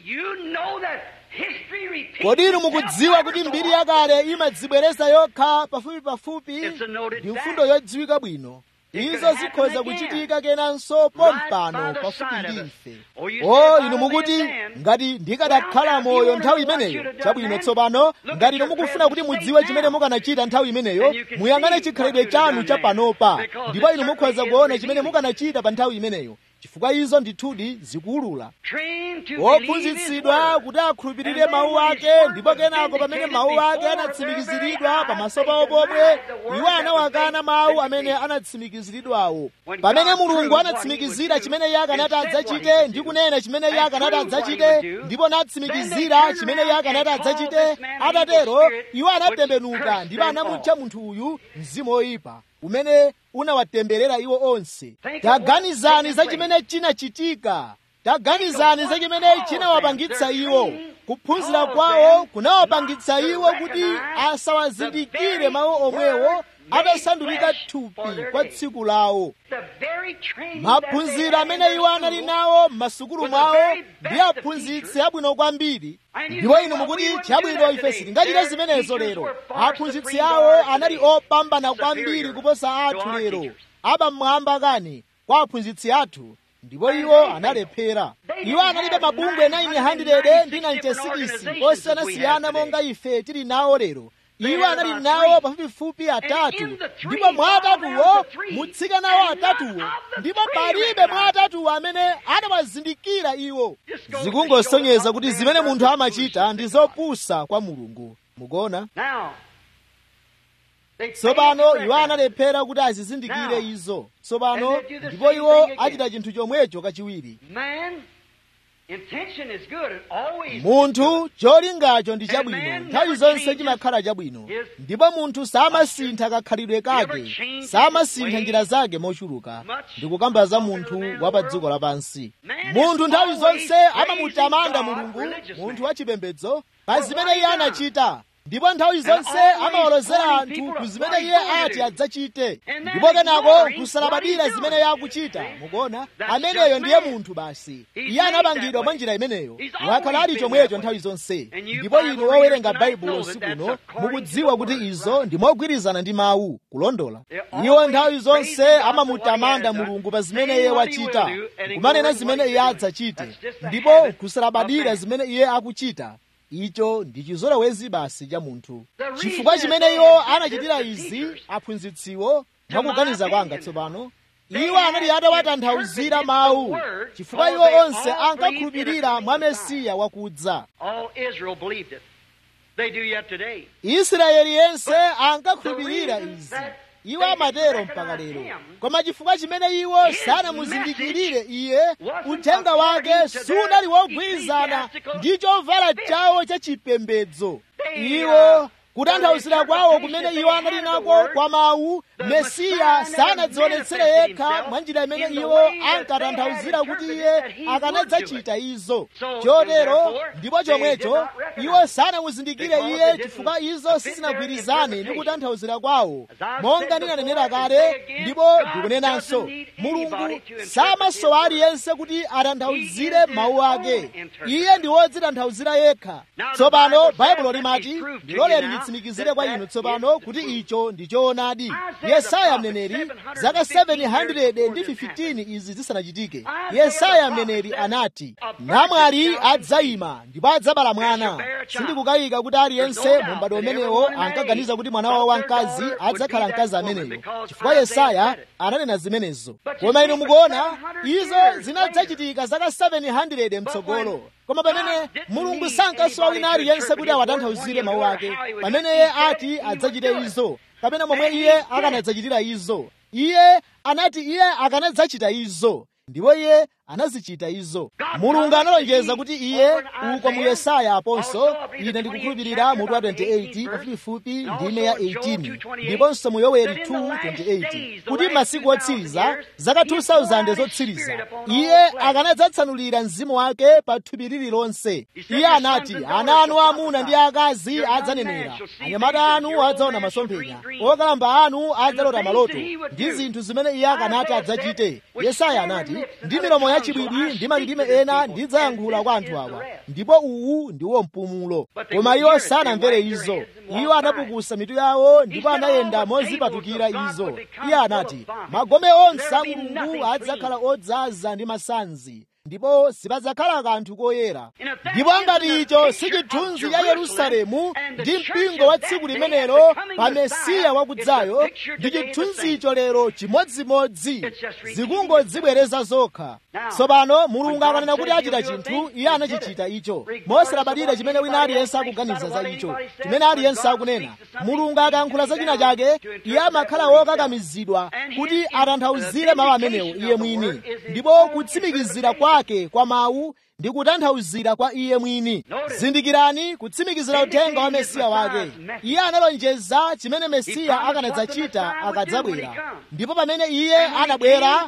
kodi inu mukudziwa kuti mbiri yakale imadzibwereza yokha pafupi pafupi ndi mfundo yodziwika bwino izo zikhoza kuchitika kenanso pompano pafupi ndi ife o inu mukuti ngati ndikadakhala moyo nthawi imeneyo chabwino tsopano ngati inu mukufuna kuti mudziwe chimene mukanachita nthawi imeneyo muyang'ane chikhalidwe chanu cha panopa ndipo inu mukhoza kuona chimene mukanachita pa nthawi imeneyo chifukwa izo ndithudi zikuwulula Trained to believe His wophunzitsidwa word. kuti akhulupirire mawu ake ndipo kenako pamene mawu ake anatsimikiziridwa pamaso pawo pomwe iwo anawakana mawu amene anatsimikiziridwawo pamene mulungu anatsimikizira chimene iye akanati adzachite ndi kunena chimene iye akanati adzachite ndipo anatsimikizira chimene iye akanati adzachite atatero iwo anatembenuka ndipo anamutcha munthu uyu mzimu woyipa umene unawatemberera iwo onse taganizani za chimene chinachitika taganizani za chimene chinawapangitsa iwo kuphunzira kwawo kunawapangitsa iwo kuti asawazindikire mawu omwewo atasandulika thupi kwa tsiku lawo The very training maphunziro that they amene had iwo in anali school nawo m'masukulu mwawo ndi aphunzitsi abwino kwambiri ndipo inu mukuti chabwino ife sitingachite zimenezo lero aphunzitsi awo anali opambana kwambiri kuposa athu lero apamwamba kani kwa aphunzitsi athu ndipo iwo analephera iwo analibe mabungwe 900 ndi 96 osiyanasiyana monga ife tili nawo lero iwo anali nawo pafupifupi atatu ndipo mwa atatuwo mutsika nawo atatuwo ndipo palibe mwa atatuwo amene anawazindikira iwo zikungosonyeza kuti zimene munthu amachita ndi zopusa kwa mulungu mukuona Now, they tsopano failed to iwo recognize. analephera kuti azizindikire Now, izo tsopano and they do the ndipo same iwo thing again. achita chinthu chomwecho kachiwiri Man, intention is good and always munthu cholingacho ndi And chabwino man nthawi never zonse changes chimakhala chabwino his ndipo munthu samasintha kakhalidwe never kake changes samasintha his njira ways zake mochuluka much ndikukamba za talking to munthu the man of wa pa the dziko world. lapansi Man is munthu nthawi always zonse praising amamutamanda God, mulungu religious munthu man. wachipembedzo pa For zimene what iye he done. anachita ndipo nthawi zonse always amawalozera pointing anthu people ku to zimene what iye he's going to ati do. adzachite And then ndipo kenako ignoring kusalabadira what he's zimene doing. iye akuchita mukuona That's ameneyo just ndiye man. munthu basi He's iye made anapangidwa that mwa way. njira imeneyo He's wakhala always ali been chomwecho that nthawi way. zonse And you ndipo Bible inu wowerenga readers baibulo tonight know that sikuno that's according mukudziwa to the kuti word, izo right? ndi mogwirizana ndi mawu kulondola They're iwo always nthawi zonse praising God for amamutamanda what he has mulungu done, pa zimene saying iye what he wachita will do, and kumanena ignoring zimene what iye he's doing. adzachite That's just the ndipo habit kusalabadira of man. zimene iye akuchita icho ndi chizolowezi basi cha munthu The reason chifukwa that chimene they iwo did anachitira this, the izi teachers, aphunzitsiwo to mwakuganiza my kwanga opinion, tsopano they iwo anali had atawatanthauzira interpreted mawu the word, chifukwa for iwo they onse all ankakhulupirira believed mwa in a coming mesiya wakudza All Israel believed it. They do yet today. israeli yense ankakhulupirira the reason izi that iwo they amatero recognize mpaka lero him, koma chifukwa chimene iwo his sanamuzindikirire iye wasn't uthenga wake according to their sunali wogwirizana ecclesiastical ndi chovala fit. chawo cha chipembedzo They, iwo uh, kutanthauzira the kwawo interpretation kumene they iwo had anali of the nako word, kwa mawu the mesiya Messiah sanadzionetsere never yekha manifested mwa njira imene himself iwo in the way that ankatanthauzira they had kuti interpreted iye that he would akanadzachita do izo So, chotero therefore, ndipo they did chomwecho not recognize iwo it. sanamuzindikire Because iye it didn't chifukwa izo fit their sizinagwirizane ndi interpretation. kutanthauzira kwawo As I've monga said ndinanenera before, and kale say again, ndipo God ndikunenanso doesn't need anybody mulungu to interpret samasowa his word. aliyense kuti atanthauzire He is his mawu own ake interpreter. iye ndi wodzitanthauzira yekha Now the tsopano Bible says, baibulo let me limati prove to ndiloleni you now nditsimikizire kwa that inu that tsopano is the kuti truth. icho ndi choonadi Isaiah yesaya the prophet, mneneri 715 zaka years 700 before ndi this 15 izi zisanachitike Isaiah yesaya the prophet mneneri said, anati "A virgin namwali shall adzayima ndipo adzabala and shall mwana bear a child." sindikukayika kuti There's aliyense no doubt mu m'bado that umenewo everyone in that ankaganiza age kuti mwana wawo thought their wamkazi daughter would adzakhala be that mkazi woman ameneyo because chifukwa Isaiah yesaya said it. ananena zimenezo But you koma see, inu for mukuona 700 izo years zinadzachitika zaka 700 mtsogolo koma pamene God didn't mulungu need sankasowa anybody wina to aliyense interpret kuti his word awatanthauzire when mawu you ake know how he would pamene do it. iye He said ati he would adzachite do it. izo kapena momwe And he iye did. akanadzachitira izo iye anati iye akanadzachita izo ndipo iye anazichita izo mulungu analonjeza kuti iye uko mu yesaya aponso ine ndikukhulupirira mutu wa 28 pafupifupi ndime ya 18 ndiponso mu yoweri 2:28 kuti masiku otsiriza zaka 2000 zotsiriza iye akanadzatsanulira mzimu wake pa thupi lililonse iye anati ana anu amuna ndi akazi adzanenera anyamata anu adzaona masomphenya okalamba anu adzalota maloto ndi zinthu zimene iye akanati adzachite yesaya anati ndi milomo yachibwidwi ndi malilime ena ndidzayankhula kwa anthu awa ndipo uwu ndiwo mpumulo koma iwo sanamvere izo iwo anapukusa mitu yawo ndipo anayenda mozipatukira izo iye anati magome onse a mulungu adzakhala odzaza ndi masanzi ndipo sipadzakhala kanthu koyera ndipo ngati icho si chithunzi cha yerusalemu ndi mpingo wa tsiku limenelo pa mesiya wakudzayo ndi chithunzi icho lero chimodzimodzi zikungodzibwereza zokha tsopano mulungu akanena kuti achita chinthu iye anachichita icho mosalabadira chimene wina aliyense akuganiza za icho chimene aliyense akunena mulungu akayankhula za china chake iye amakhala wokakamizidwa kuti atanthauzire mawu amenewo iye mwini ndipo kutsimikizira kwake kwa mawu ndi kutanthauzira kwa iye mwini zindikirani kutsimikizira uthenga wa mesiya wake iye analonjeza chimene mesiya akanadzachita akadzabwera ndipo pamene iye anabwera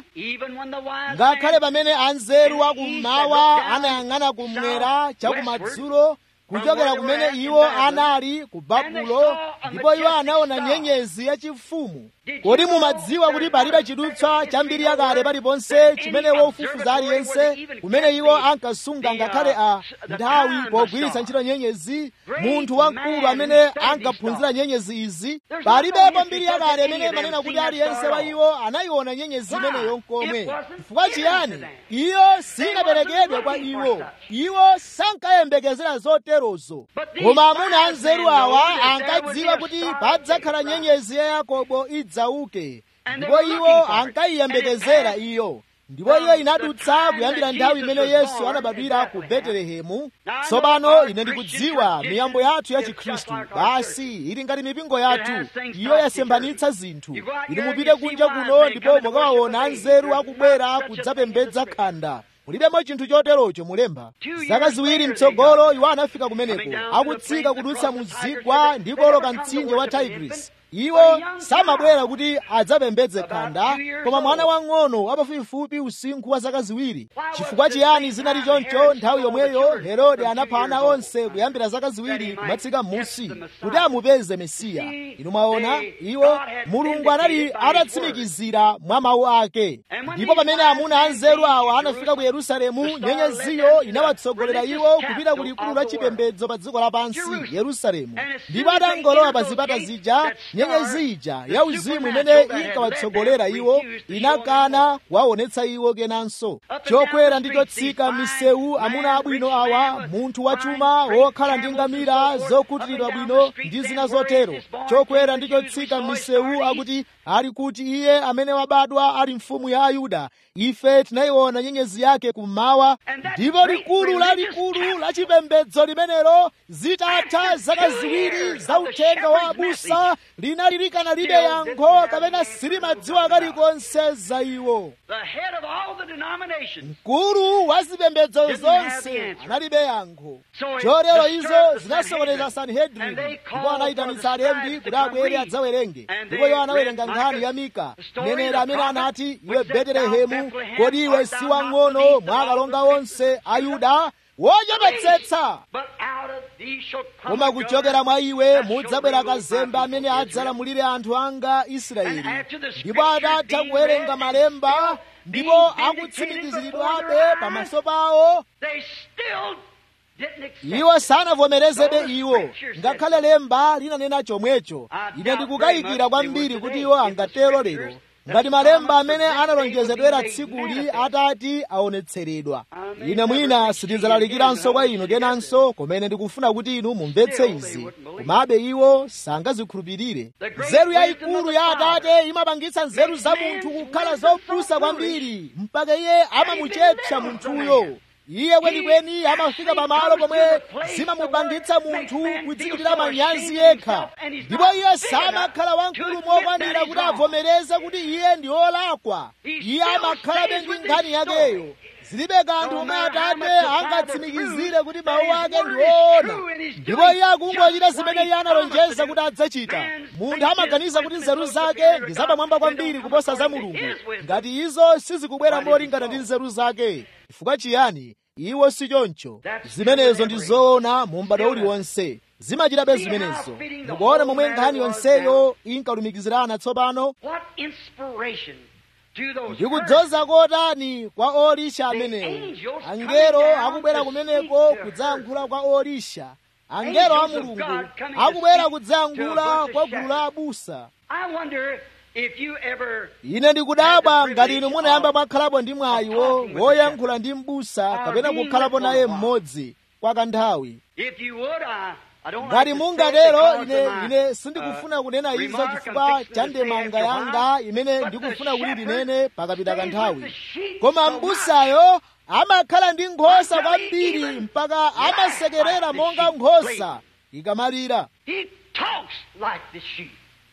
ngakhale pamene anzeru akummawa anayang'ana kumwera chakumadzulo kuchokera kumene iwo anali ku babulo ndipo iwo anaona nyenyezi yachifumu kodi mumadziwa kuti palibe chidutswa cha mbiri yakale paliponse chimene wofufuza aliyense kumene iwo ankasunga ngakhale a nthawi pogwiritsa ntchito nyenyezi munthu wamkulu amene ankaphunzira nyenyezi izi palibepo mbiri yakale imene imanena kuti aliyense wa iwo anayiona nyenyezi imeneyo nkomwe chifukwa chiyani iyo sinaperekedwe kwa iwo iwo sankayembekezera zoterozo koma amuna anzeru awa ankadziwa kuti padzakhala nyenyezi ya yakobo idzauke ndipo iwo ankayiyembekezera iyo ndipo iyo inadutsa kuyambira nthawi imene yesu anabadwira ku betelehemu tsopano ine ndikudziwa miyambo yathu ya chikhristu basi ili ngati mipingo yathu iyo yasemphanitsa zinthu inu mupite kunja kuno ndipo mukawaona anzeru akubwera kudzapembedza khanda mulibemo chinthu choterocho mulemba zaka ziwiri mtsogolo iwo anafika kumeneko akutsika kudutsa muzigwa ndi kuoloka mtsinje wa tigris iwo samabwera kuti adzapembedze khanda koma mwana wang'ono wapafupifupi usinkhu wa zaka ziwiri chifukwa chiyani zinali choncho nthawi yomweyo herode anapha ana onse kuyambira zaka ziwiri kumatsika m'munsi kuti amupeze mesiya inu mwaona iwo mulungu anali atatsimikizira mwa mawu ake ndipo pamene amuna anzeru awa anafika ku yerusalemu nyenyeziyo inawatsogolera iwo kupita ku likulu la chipembedzo pa dziko lapansi yerusalemu ndipo atangolowa pa zipata zija nyenyezi ija ya uzimu imene inkawatsogolera iwo inakana kuwaonetsa iwo kenanso chokwera ndi chotsika misewu amuna abwino awa munthu wachuma wokhala ndi ngamira zokutiridwa bwino ndi zina zotero chokwera ndi chotsika misewu akuti ali kuti iye amene wabadwa ali mfumu ya ayuda ife tinayiona nyenyezi yake kummawa ndipo likulu lalikulu la chipembedzo limenelo zitatha zaka ziwiri za uthenga wa abusa linali likanalibe yankho kapena silimadziwa kalikonse za iwo mkulu wa zipembedzo zonse analibe yankho chotero izo zinasokoneza sanhedrini ndipo anayitanitsa alembi kuti abwere adzawerenge ndipo iwo anawerenga nkhani ya mika mneneri amene anati iwe betelehemu kodi iwe si wang'ono mwa akalonga onse a yuda wochepetsetsa koma kuchokera mwa iwe mudzabwera kazembe amene adzalamulire anthu anga israeli ndipo atatha kuwerenga malemba ndipo akutsimikiziridwabe pamaso pawo iwo sanavomerezebe iwo ngakhale lemba linanena chomwecho ine ndikukayikira kwambiri kuti iwo angatero lero ngati malemba amene analonjezedwera tsikuli atati aonetseredwa ine mwina sitidzalalikiranso kwa inu kenanso komene ndikufuna kuti inu mumvetse izi komabe iwo sangazikhulupirire nzeru yayikulu ya atate imapangitsa nzeru za munthu kukhala zopusa kwambiri mpaka iye amamuchepsa munthuyo iye kwenikweni amafika pamalo pomwe zimamupangitsa munthu kudzichitira manyazi yekha ndipo iye samakhala wamkulu mokwanira kuti avomereze kuti iye ndi wolakwa iye amakhalabe ndi nkhani yakeyo zilibe kanthu komwe atate angatsimikizire kuti mawu ake ndi woona ndipo iye akungochita zimene iye analonjeza kuti adzachita munthu amaganiza kuti nzeru zake ndi zapamwamba kwambiri kuposa za mulungu ngati izo sizikubwera molingana ndi nzeru zake chifukwa chiyani iwo si choncho zimenezo ndi zoona mu m'bado uliwonse zimachitabe zimenezo mukuona momwe nkhani yonseyo inkalumikizirana tsopano ndikudzoza kotani kwa olisha amenewo angelo akubwera kumeneko kudzayankhula kwa olisha angelo a mulungu akubwera kudzayankhula kwa gulu la abusa if you ever ine ndikudabwa ngati inu munayamba mwakhalapo ndi mwayiwo woyankhula ndi m'busa kapena kukhalapo naye mmodzi kwa kanthawi if you would I, I don't ngati like to say it mungatero because ine of my, ine sindikufuna kunena uh, izo remark chifukwa I'm fixing cha to say ndemanga after a yanga while, imene but the ndikufuna kuti shepherd ndinene pakapita stays with kanthawi the sheep koma so much. m'busayo amakhala ndi nkhosa Until he kwambiri even mpaka laughs amasekerera like the monga sheep nkhosa ikamalira He talks like the sheep.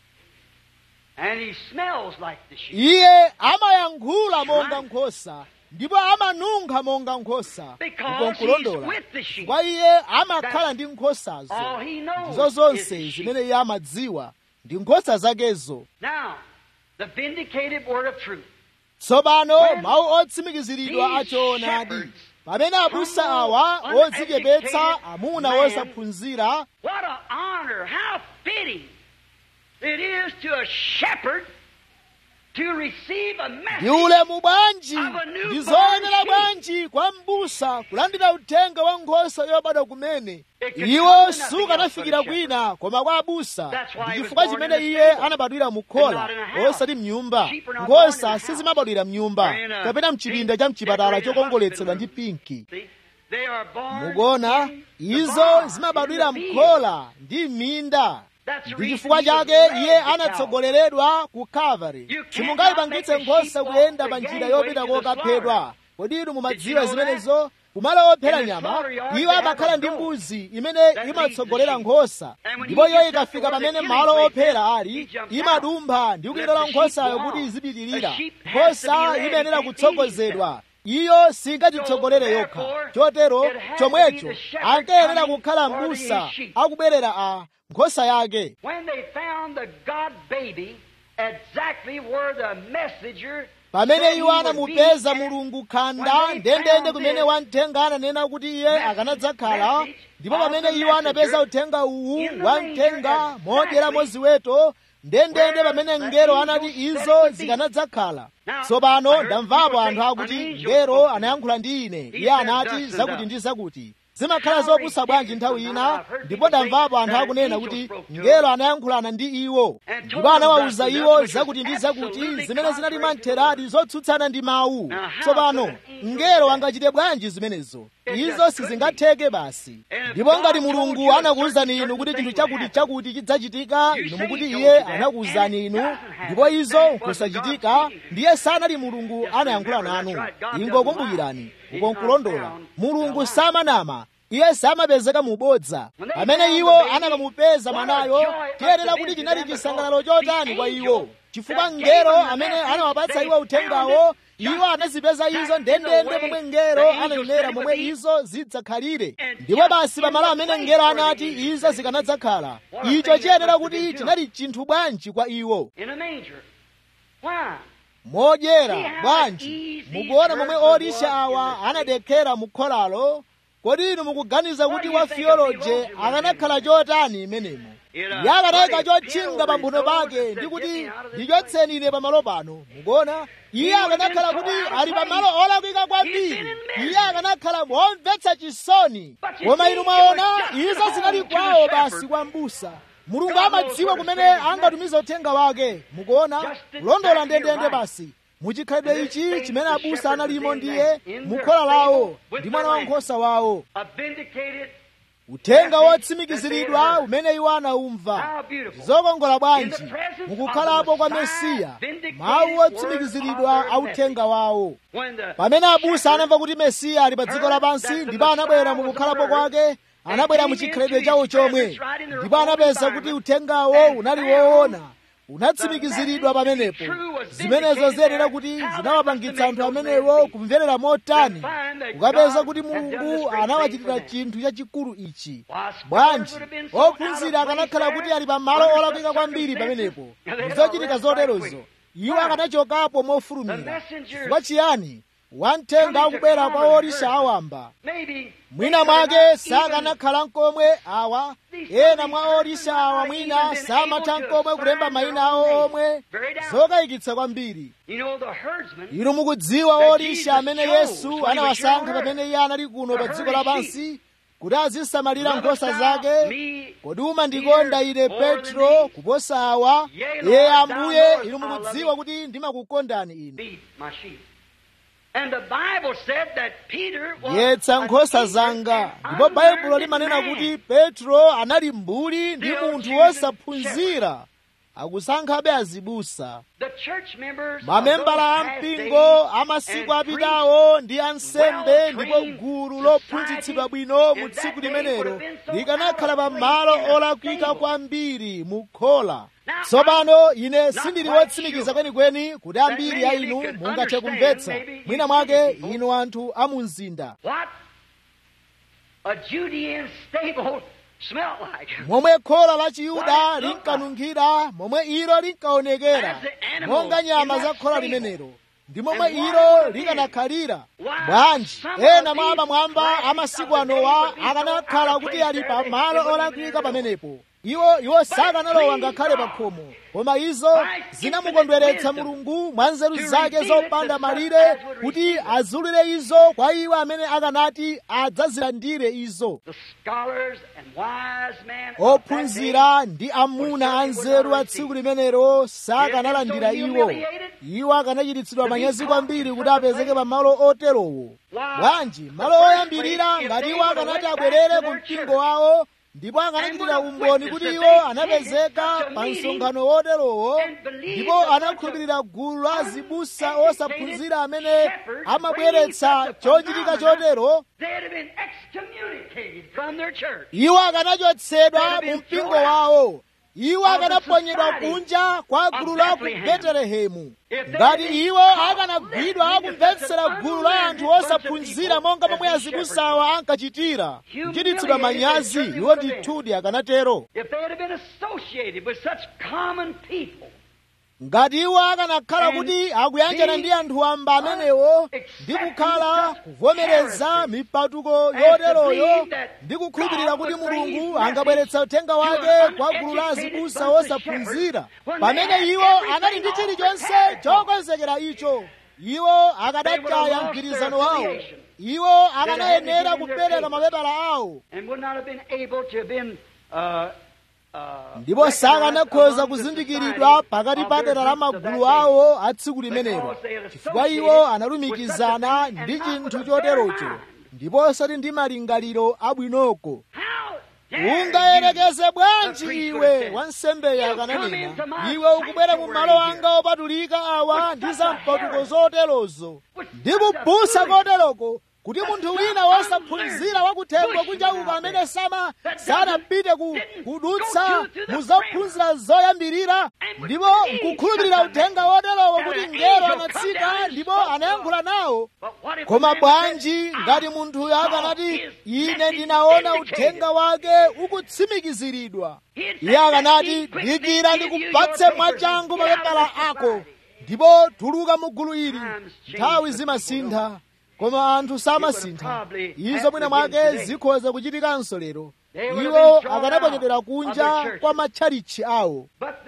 And he smells like the sheep. iye amayankhula monga nkhosa ndipo amanunkha monga nkhosa Because uko nkulondola he's with the sheep. kwa iye amakhala ndi nkhosazo All he knows ndizo is zonse the sheep. zimene iye amadziwa ndi nkhosa zakezo Now, the vindicated word of truth. tsopano When mawu otsimikiziridwa these achoonadi shepherds, pamene abusa humble, awa odzichepetsa uneducated amuna man, wosaphunzira What an honor, how fitting it is to a shepherd to receive a ndi message ulemu bwanji of a newborn ndi zoyenera sheep. bwanji kwa m'busa kulandira uthenga wa nkhosa yobadwa kumene It could iwo come to nothing sukanafikira else but a kwina koma kwa abusa That's why ndi he was chifukwa born chimene in a iye stable anabadwira mu and khola not in a house. osati mnyumba Sheep are not born in a nkhosa house. sizimabadwira mnyumba Or in a kapena mchipinda big cha mchipatala decorated chokongoletsedwa ndi hospital pinki See, they are born mukuona in the izo barn, zimabadwira in the field. mkhola ndi m'minda That's the ndi reason chifukwa he was chake led iye to Calvary. anatsogoleredwa ku kalvari You cannot simungayipangitse make a nkhosa sheep walk kuyenda the pa njira gangway yopita to the kokaphedwa kodi inu mumadziwa Did you know zimenezo kumalo ophera In the nyama slaughter yard, iwo they have amakhala a ndi goat mbuzi imene that imatsogolera leads the nkhosa And when ndipo he iyo gets up to ikafika where the pamene killing malo place ophera is, ali he jumps imadumpha ndi Let kuyilola the sheep nkhosayo go kuti on. izipitirira The sheep has to be nkhosa led, imayenera it can't be kutsogozedwa iyo singadzitsogolere So, yokha therefore, chotero it has to chomwecho be the shepherd ankayenera coming kukhala for m'busa his sheep. akubwerera a nkhosa yake When they found the God baby exactly where the messenger pamene said iwo he would anamupeza be, mulungu khanda When they ndendende found kumene this wamthenga ananena kuti iye message- akanadzakhala message ndipo of pamene the iwo anapeza messenger uthenga uwu in the wamthenga manger modyeramo exactly ziweto ndendende where pamene the mngelo angel anati said izo it would be. zikanadzakhala Now, I tsopano heard ndamvapo people anthu say, akuti "An angel mngelo spoke to me." anayankhula ndi ine He iye said anati thus and zakuti thus. ndi zakuti zimakhala How zopusa bwanji ridiculous. nthawi Now, ina I've heard ndipo people say ndamvapo anthu that an akunena angel kuti spoke to mngelo them. anayankhulana ndi iwo And ndipo told them anawawuza thus and iwo thus, which zakuti was ndi zakuti absolutely zimene zinali contrary to the mantheradi word. zotsutsana ndi mawu Now, how tsopano could an angel mngelo do that? angachite bwanji zimenezo It izo just couldn't sizingatheke basi And if ndipo God ngati told mulungu you a anakuwuzani certain inu kuti thing chinthu would chakuti happen, chakuti chidzachitika you inu say mukuti he iye told you that, anakuwuzani and it inu doesn't ndipo happen. izo That wasn't kusachitika God speaking. ndiye sanali mulungu Just anayankhula remember, nanu that's right. God ingo doesn't kumbukirani lie. uko He's not nkulondola found mulungu alive. samanama iye samapezeka mubodza When they pamene found iwo the baby, anakamupeza what a mwanayo joy it must tiyenera have kuti been to chinali them because chisangalalo the chotani kwa angel iwo chifukwa that mngelo gave them the amene message, anawapatsa they iwo uthengawo found it iwo just anazipeza izo exactly ndendende the way momwe the mngelo angel ananenera said it momwe would be. izo zidzakhalire And ndipo just basi in pamalo the amene place mngelo where the anati angel izo said it zikanadzakhala What a icho thing that chiyenera must have kuti been to chinali chinthu bwanji kwa iwo In a manger. Why? modyera See how bwanji easy mukuona momwe birds olisha walk awa in the anadekhera mu kholalo kodi inu mukuganiza What kuti do you wa think a theoloje theologian would akanakhala chotani imenemo It, uh, yakanayika what a chotchinga pa mphuno theologian pake knows ndi is kuti get me out of this ndichotseni ine pamalo pano mukuona iye He would've akanakhala been so kuti out of ali place. pamalo olakwika He's kwambiri been in misery. iye akanakhala momvetsa chisoni But you koma see, inu it mwaona was just izo at zinali home to the kwawo shepherd. basi kwa mbusa mulungu God knows amadziwa where to kumene send his angatumiza uthenga wake mukuona Just exactly kulondola ndendende right. basi muchikhalidwe And this ichi thing chimene the abusa shepherd analimo was in ndiye that- in mu their khola lawo stable with ndi mwana the wa lamb. nkhosa wawo A vindicated uthenga message wotsimikiziridwa that they heard. umene iwo anawumva How beautiful. zokongola In bwanji the presence mukukhalapo of kwa the Messiah, mesiya vindicated mawu word otsimikiziridwa of their a uthenga wawo when the pamene abusa shepherd anamva kuti mesiya ali pa dziko heard lapansi that the ndipo anabwera Messiah mu was kukhalapo on earth, kwake anabwera mu came chikhalidwe into chawo his chomwe presence right in their ndipo own anapeza kuti environment, uthengawo and unali found woona the unatsimikizidwa message to be pamenepo true was zimenezo vindicated ziyenera there. kuti How zinawapangitsa that anthu must have made amenewo those men kumverera motani to find that ukapeza God kuti had done this mulungu great anawachitira thing for them. chinthu chachikulu ichi Why, scholars bwanji would have been so out of ophunzira place akanakhala there, kuti ali pa malo under olakwika such kwambiri circumstances, pamenepo and they'd ndizochitika arrest right zoterozo quick. iwo Why? akanachokapo The mofulumira messengers chifukwa chiyani wamthenga coming to akubwera kwa common olisha herd. awamba maybe mwina they could mwake not even sakanakhala nkomwe awa ena mwa olisha awa mwina samatha nkomwe kulemba mayina awo omwe zokayikitsa kwambiri You know, the herdsman inu mukudziwa that olisha Jesus amene chose yesu when he was anawasankha here on pamene iye anali kuno pa to dziko herd his lapansi kuti azisamalira nkhosa zake kodi umandikonda ine petro kuposa awa ye ambuye inu mukudziwa kuti ndimakukondani ine yetsa nkhosa zanga ndipo baibulo limanena kuti petro anali mbuli ndi munthu wosaphunzira akusankhabe azibusa mamembala a mpingo amasiku apitawo ndi ansembe ndipo gulu lophunzitsidwa bwino mu tsiku limenelo likanakhala pa malo olakwika kwambiri mu khola tsopano ine sindili wotsimikiza kwenikweni kuti ambiri a inu mungathe kumvetsa mwina mwake inu anthu a mu mzinda momwe khola la chiyuda linkanunkhira momwe ilo linkaonekera monga nyama za khola limenelo ndi momwe ilo likanakhalira bwanji ena mwa amamwamba amasiku anowa akanakhala kuti ali pa malo olakwika pamenepo iwo iwo sakanalowa ngakhale pa khomo koma izo zinamukondweretsa mulungu mwa nzeru zake zopanda malire kuti azulire izo kwa iwo amene akanati adzazilandire izo ophunzira ndi amuna anzeru a tsiku limenelo sakanalandira iwo iwo akanachititsidwa manyazi kwambiri kuti apezeke pa malo oterowo bwanji malo oyambirira ngati iwo akanati abwerere ku mpingo wawo ndipo akanachitira umboni kuti iwo anapezeka pa msonkhano woterowo ndipo anakhulupirira gulu la azibusa osaphunzira amene amabweretsa chochitika chotero iwo akanachotsedwa mu mpingo wawo iwo akanaponyedwa kunja kwa gulu la ku betelehemu ngati iwo akanagwidwa akumvetsera gulu la anthu osaphunzira monga momwe azibusawa ankachitira kuchititsidwa manyazi iwo ndithudi akanatero ngati iwo akanakhala kuti akuyanjana ndi anthu wamba amenewo ndi kukhala kuvomereza mipatuko yoteroyo ndi kukhulupirira kuti mulungu angabweretsa uthenga wake kwa gulu la azibusa osaphunzira pamene iwo anali ndi chilichonse chokonzekera icho iwo akanataya mgwirizano wawo iwo akanayenera kupereka mapepala awo ndipo sakanakhoza kuzindikiridwa pakati pa dera la magulu awo a tsiku limenelo chifukwa iwo analumikizana ndi chinthu choterocho ndipo osati ndi malingaliro abwinoko ungayerekeze bwanji iwe wansembeyo akananena iwe ukubwera mu malo anga opatulika awa ndi zampatuko zoterozo ndi kubusa koteroko kuti munthu wina wosaphunzira wakuthengo kunja uko amene sama sanapite ku kudutsa mu zophunzira zoyambirira ndipo nkukhulupirira uthenga woterowo kuti ngelo anatsika ndipo anayankhula nawo koma bwanji ngati munthuyo akanati ine ndinaona uthenga wake ukutsimikiziridwa iye akanati dikira ndikupatse mwachangu mapepala ako ndipo tuluka mu gulu ili nthawi zimasintha koma anthu samasintha izo mwina mwake zikhoza kuchitikanso lero iwo akanaponyedwera kunja kwa matchalichi awo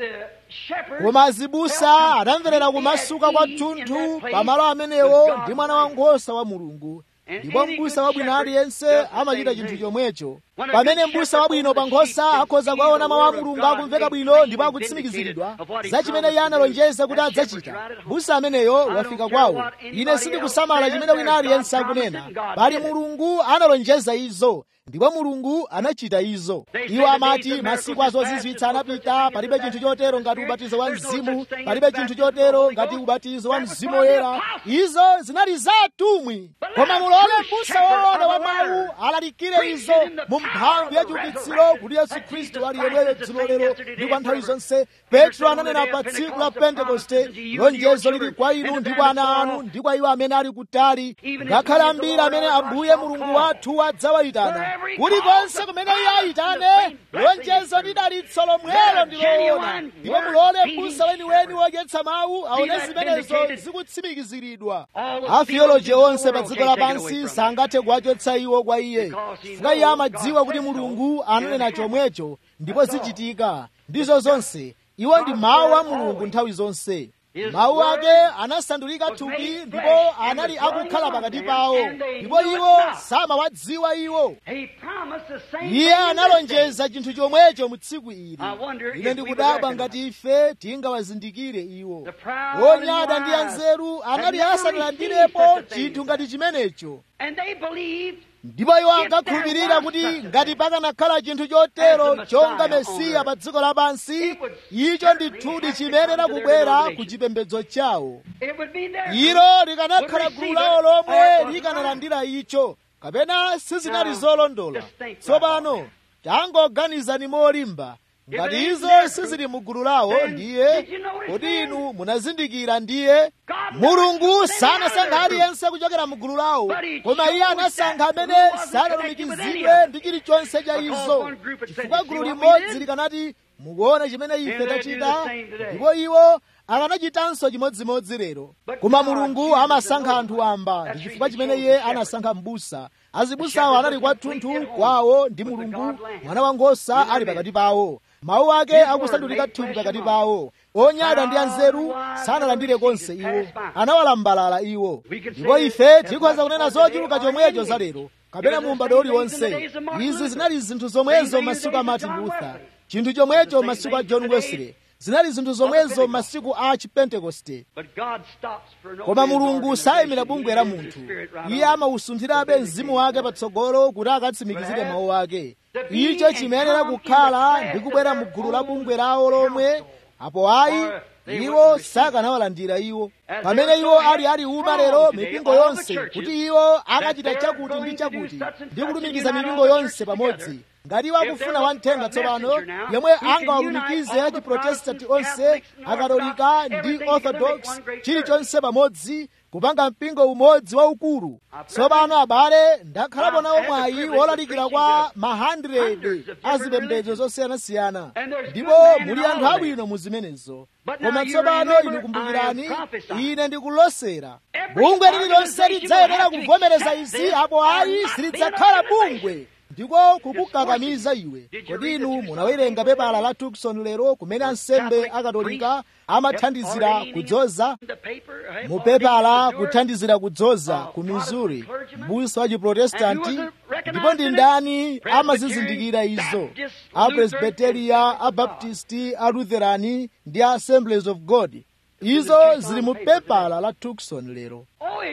koma azibusa anamverera kumasuka kwathunthu pamalo amenewo ndi mwana wankhosa wa mulungu ndipo m'busa wabwino aliyense amachita chinthu chomwecho pamene m'busa wabwino pa nkhosa akhoza kuwaona mawu a mulungu akumveka bwino ndipo akutsimikiziridwa za chimene iye analonjeza kuti adzachita m'busa ameneyo wafika kwawo ine sindikusamala chimene wina aliyense akunena pali mulungu analonjeza izo ndipo mulungu anachita izo iwo amati masiku azozizwitsa anapita palibe chinthu chotero ngati ubatizo wa mzimu palibe chinthu chotero ngati ubatizo wa mzimu woyera izo zinali za atumwi koma mulole m'busa woona wa mawu alalikire izo mu mphamvu ya chiukitsiro kuti yesu khristu ali yemweyo dzulo lero ndi kwa nthawi zonse petro ananena pa tsiku la pentekoste lonjezo lili kwa inu ndi kwa ana anu ndi kwa iwo amene ali kutali ngakhale ambiri amene ambuye mulungu wathu adzawayitana kulikonse kumene iye ayitane lonjezo ndi dalitso lomwelo ndiloona ndipo mulole m'busa weniweni wodyetsa mawu aone zimenezo zikutsimikiziridwa afiyoloji onse pa dziko lapansi sangathe kuwachotsa iwo kwa iye chifukwa iye amadziwa kuti mulungu ananena chomwecho ndipo zichitika ndizo zonse iwo ndi mawu a mulungu nthawi zonse mawu ake anasandulika thupi ndipo anali akukhala pakati pawo ndipo iwo samawadziwa iwo iye analonjeza chinthu chomwecho mu tsiku ili ine ndikudabwa ngati ife tingawazindikire iwo onyada ndi anzeru anali asanalandirepo chinthu ngati chimenecho ndipo iwo ankakhulupirira kuti ngati pakanakhala chinthu chotero chonga mesiya pa dziko lapansi icho ndithudi chimenera kubwera ku chipembedzo chawo ilo likanakhala gulu lawo lomwe likanalandira icho kapena sizinali zolondola tsopano tangoganizani molimba ngati izo sizili mu gulu lawo ndiye kodi inu munazindikira ndiye mulungu sanasankha aliyense kuchokera mu gulu lawo koma iye anasankha amene sanalumikizidwe ndi chilichonse cha izo chifukwa gulu limodzi likanati mukuona chimene ife tachita ndipo iwo akanachitanso chimodzimodzi lero koma mulungu amasankha anthu amba ndi chifukwa chimene iye anasankha m'busa azibusawo anali kwathunthu kwawo ndi mulungu mwana wankhosa ali pakati pawo mawu ake akusandulika thupi pakati pawo onyada ndi anzeru sanalandire konse iwo anawalambalala iwo ndipo ife tikhoza kunena zochuluka chomwecho za lero kapena mu m'bado uliwonse izi zinali zinthu zomwezo masiku a martin luther chinthu chomwecho masiku a john wesley zinali zinthu zomwezo masiku a chipentekoste koma mulungu sayimira bungwe la munthu iye amawusunthirabe mzimu wake patsogolo kuti akatsimikizire mawu ake icho chimayenera kukhala ndi kubwera mu gulu la bungwe lawo lomwe apo ayi iwo sakanawalandira iwo pamene iwo ali ali uma lero mipingo yonse kuti iwo akachita chakuti ndi chakuti ndi kulumikiza mipingo yonse pamodzi ngati iwo akufuna wamthenga tsopano yomwe angawalumikize a chiprotestanti onse akatolika ndi orthodox chilichonse pamodzi kupanga mpingo umodzi waukulu tsopano abale ndakhalapo nawo mwayi wolalikira kwa ma 100 a zipembedzo zosiyanasiyana ndipo muli anthu abwino mu zimenezo koma tsopano inu kumbukirani ine ndikulosera bungwe lililonse lidzayenera kuvomereza izi apo ayi silidzakhala bungwe ndiko kukukakamiza iwe kodi inu munawerenga pepala la tukson lero kumene ansembe akatolika amathandizira kudzoza mu pepala kuthandizira kudzoza ku missouri m'busa wa chiprotestanti ndipo ndi ndani amazizindikira izo apresbiteria abaptisti alutherani ndi assemblies of god izo zili mu pepala la tukson lero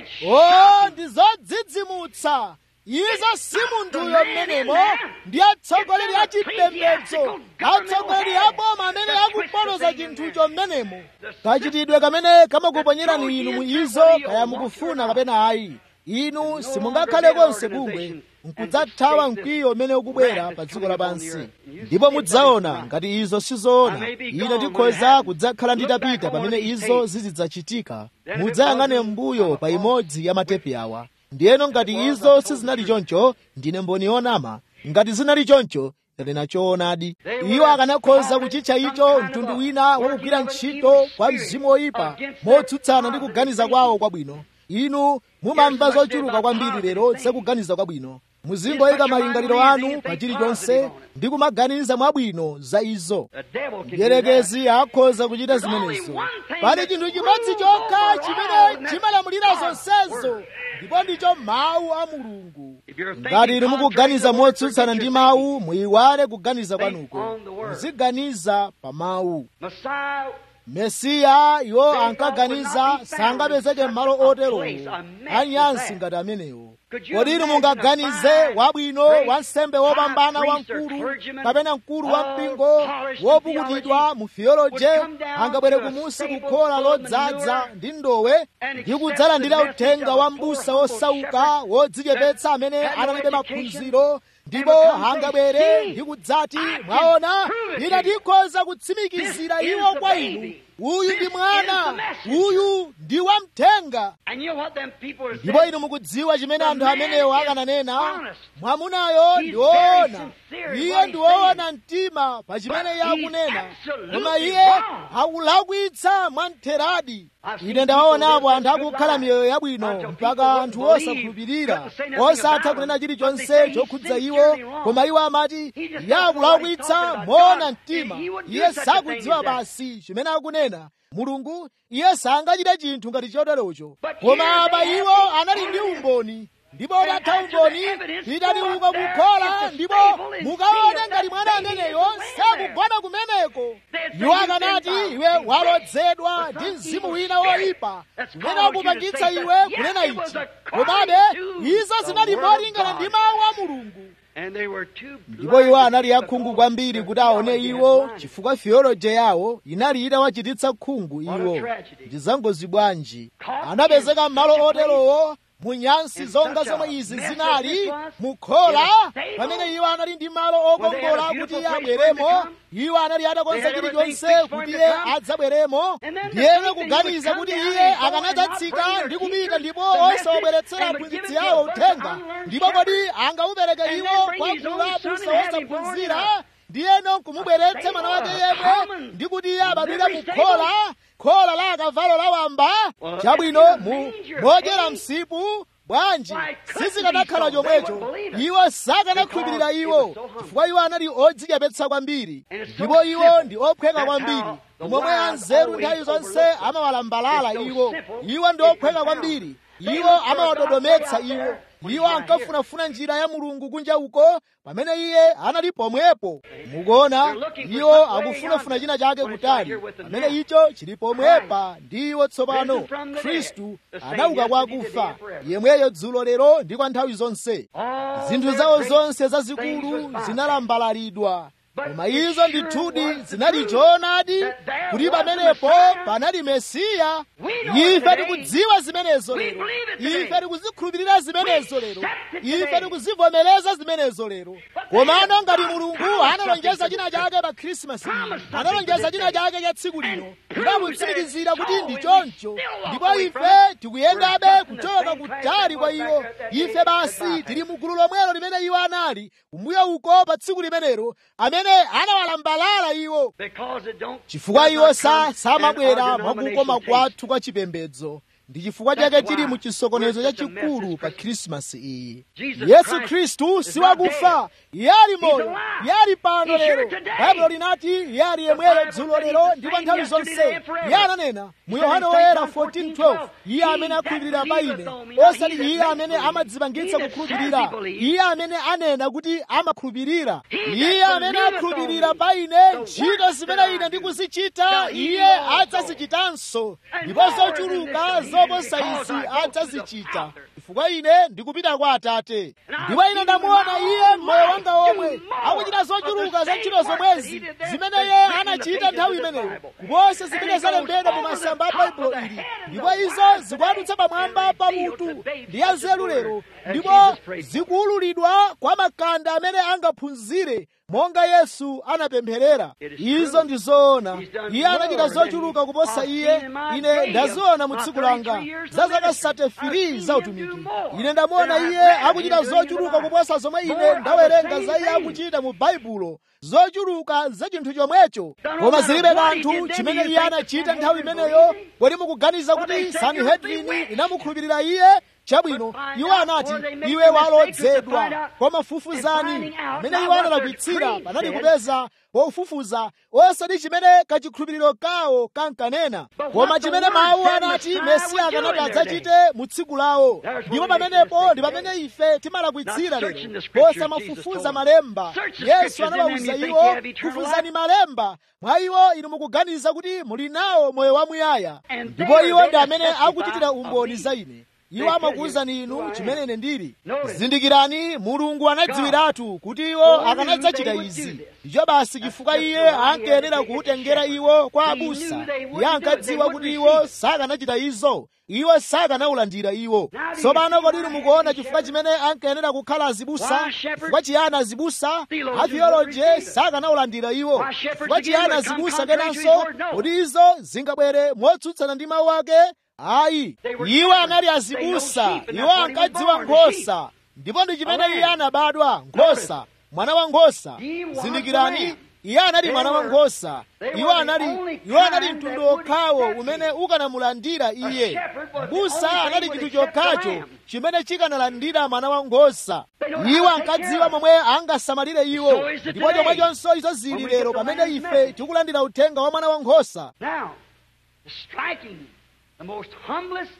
o ndi zodzidzimutsa izo si munthuyo mmenemo ndi atsogoleri a chipembedzo atsogoleri a boma amene akupotoza chinthucho mmenemo kachitidwe kamene kamakuponyerani inu mu izo kaya mukufuna kapena ayi inu simungakhale konse bungwe nkudzathawa mkwiyo umene ukubwera pa dziko lapansi ndipo mudzaona ngati izo sizoona ine ndikhoza kudzakhala nditapita pamene izo zizidzachitika mudzayang'ane m'mbuyo pa imodzi ya matepi awa ndiyeno ngati izo sizinali choncho ndine mboni yonama ngati zinali choncho linachoonadi iwo akanakhoza kuchitcha icho mtundu wina wakugwira ntchito kwa mzimu woyipa motsutsana ndi kuganiza kwawo kwabwino inu mumamva zochuluka kwambiri lero zakuganiza kwabwino muzingoyika malingaliro anu pa chilichonse ndi kumaganiza mwabwino za izo mdierekezi akhoza kuchita zimenezo pali chinthu chimodzi chokha chimene chimalamulira zonsezo ndipo ndicho mawu a mulungu ngati inu mukuganiza motsutsana ndi mawu muyiwale kuganiza kwanuko muziganiza pa mawu mesiya iwo ankaganiza sangapezeke m'malo oterowo anyansi ngati amenewo kodi inu mungaganize wabwino wansembe wopambana wamkulu kapena mkulu wa mpingo wopukutidwa mu theoloje angabwere kumusi kukhola lodzaza ndi ndowe ndi kudzalandira uthenga wa m'busa wosauka wodzichepetsa amene analibe maphunziro ndipo angabwere ndi kudzati mwaona ine ndikhoza kutsimikizira iwo kwa inu uyu ndi mwana uyu ndi wamthenga ndipo inu mukudziwa chimene anthu amenewo akananena mwamunayo ndi woona iye ndi woona mtima pa chimene iye akunena koma iye akulakwitsa mwamtheradi ine ndawaonapo anthu akukhala miyoyo yabwino mpaka anthu osakhulupirira osatha kunena chilichonse chokhudza iwo koma iwo amati iye akulakwitsa moona mtima iye sakudziwa basi chimene akunena mulungu iye sangachite chinthu ngati choterocho koma apa iwo anali ndi umboni ndipo utatha umboni pitani uko kukhola ndipo mukaone ngati mwana ameneyo sakugona kumeneko iwo akanati iwe walodzedwa ndi mzimu wina woyipa umene akupangitsa iwe kunena ichi komabe izo zinali molingana ndi mawu a mulungu ndipo iwo anali akhungu kwambiri kuti aone iwo chifukwa theology yawo inali itawachititsa khungu iwo ndi zangozi bwanji anapezeka m'malo oterowo munyansi zonga zomwe izi zinali mukhola pamene iwo anali ndi malo okongola kuti iye abweremo iwo anali atakonza chilichonse kuti iye adzabweremo ndiyene kuganiza kuti iye akanadzatsika ndi kupita ndipo osawabweretsera aphunzitsi awo uthenga ndipo kodi angaupereke iwo kwa gulu la abusa osaphunzira ndiyeno kumubweretse mwana wake yemwe ndi kuti iye abadwire mukhola khola la akavalo la wamba chabwino mu modyera msipu bwanji sizikanakhala chomwecho iwo sakanakhulupirira iwo chifukwa iwo anali odzichepetsa kwambiri ndipo iwo ndi ophweka kwambiri momwe anzeru nthawi zonse amawalambalala iwo iwo ndi ophweka kwambiri iwo amawadodometsa iwo iwo ankafunafuna njira ya mulungu kunja uko pamene iye anali pomwepo mukuona iwo akufunafuna china chake kutali pamene icho chili pomwepa ndi iwo tsopano khristu anauka kwa akufa yemweyo dzulo lero ndi kwa nthawi zonse zinthu zawo zonse zazikulu zinalambalaridwa koma izo ndithudi zinali choonadi kuti pamenepo panali mesiya ife tikudziwa zimenezo lero ife tikuzikhulupirira zimenezo lero ife tikuzivomereza zimenezo lero komano ngati mulungu analonjeza china chake pa khrisimasi analonjeza china chake cha tsiku lino ndakutsimikizira kuti ndi choncho ndipo ife tikuyendabe kuchoka kutali kwa iwo ife basi tili mu gulu lomwelo limene iwo anali kumbuyo uko pa tsiku limenelo amene anawalambalala iwo chifukwa iwo samabwera mwakukoma kwathu kwa chipembedzo ndi chifukwa chake tili mu chisokonezo chachikulu pa khrisimasi iyi yesu khristu siwakufa iye ali moyo iye ali pano lero baibulo linati iye ali yemweyo dzulo lero ndipo nthawi zonse iye ananena mu yohane woyera 14:12 iye amene akhulupirira pa ine osati iye amene amadzipangitsa kukhulupirira iye amene anena kuti amakhulupirira iye amene akhulupirira pa ine ntchito zimene ine ndikuzichita iye adzazichitanso ndipo zochuluka zoposa izi adzazichita chifukwa ine ndikupita kwa atate ndipo ine ndamuona iye mmoyo wanga omwe akuchita zochuluka za ntchito zomwezi zimene iye anachita nthawi imeneyo kuposa zimene zalembedwa mu masamba a baibulo ili ndipo izo zikuadutsa pamwamba pa mutu ndi anzeru lero ndipo zikuululidwa kwa makanda amene angaphunzire monga yesu anapempherera izo ndi zoona iye anachita zochuluka kuposa iye ine ndaziona mu tsiku langa za zaka 33 za utumiki ine ndamuona iye akuchita zochuluka kuposa zomwe ine ndawerenga za iye akuchita mu baibulo zochuluka za chinthu chomwecho koma zilibe kanthu chimene iye anachita nthawi imeneyo kodi mukuganiza kuti sanhedrini inamukhulupirira iye chabwino iwo anati iwe walodzedwa koma fufuzani amene iwo analakwitsira panali kupeza pofufuza osati chimene kachikhulupiriro kawo kankanena koma chimene mawu anati mesiya akanati adzachite mu tsiku lawo ndipo pamenepo ndi pamene ife timalakwitsira lero posamafufuza malemba yesu anawawuza iwo fufuzani malemba mwa iwo inu mukuganiza kuti muli nawo moyo wamuyaya ndipo iwo ndi amene akuchitira umboni za ine iwo amakuwuzani inu chimene ine ndili zindikirani mulungu anadziwiratu kuti iwo akanadzachita izi icho basi chifukwa iye ankayenera kuutengera iwo kwa abusa iye ankadziwa kuti iwo sakanachita izo iwo sakanaulandira iwo tsopano kodi inu mukuona chifukwa chimene ankayenera kukhala azibusa chifukwa chiyani azibusa atheoloje sakanaulandira iwo chifukwa chiyani azibusa kenanso kodi izo zingabwere motsutsana ndi mawu ake ayi iwo anali azibusa iwo ankadziwa nkhosa ndipo ndi chimene iye anabadwa nkhosa mwana wa nkhosa He was zindikirani the lamb. iye anali They mwana wa were- nkhosa they were iwo the anali only iwo anali kind mtundu that would okhawo accept umene him. ukanamulandira iye shepherd was the busa only anali thing chinthu would accept the chokhacho lamb. chimene chikanalandira mwana wa nkhosa They know how iwo to take care ankadziwa of him. momwe angasamalire iwo So is it ndipo today. chomwechonso izo zili When we lero get the pamene lamb's ife message. tikulandira uthenga wa mwana wa nkhosa Now, the striking, the most humblest,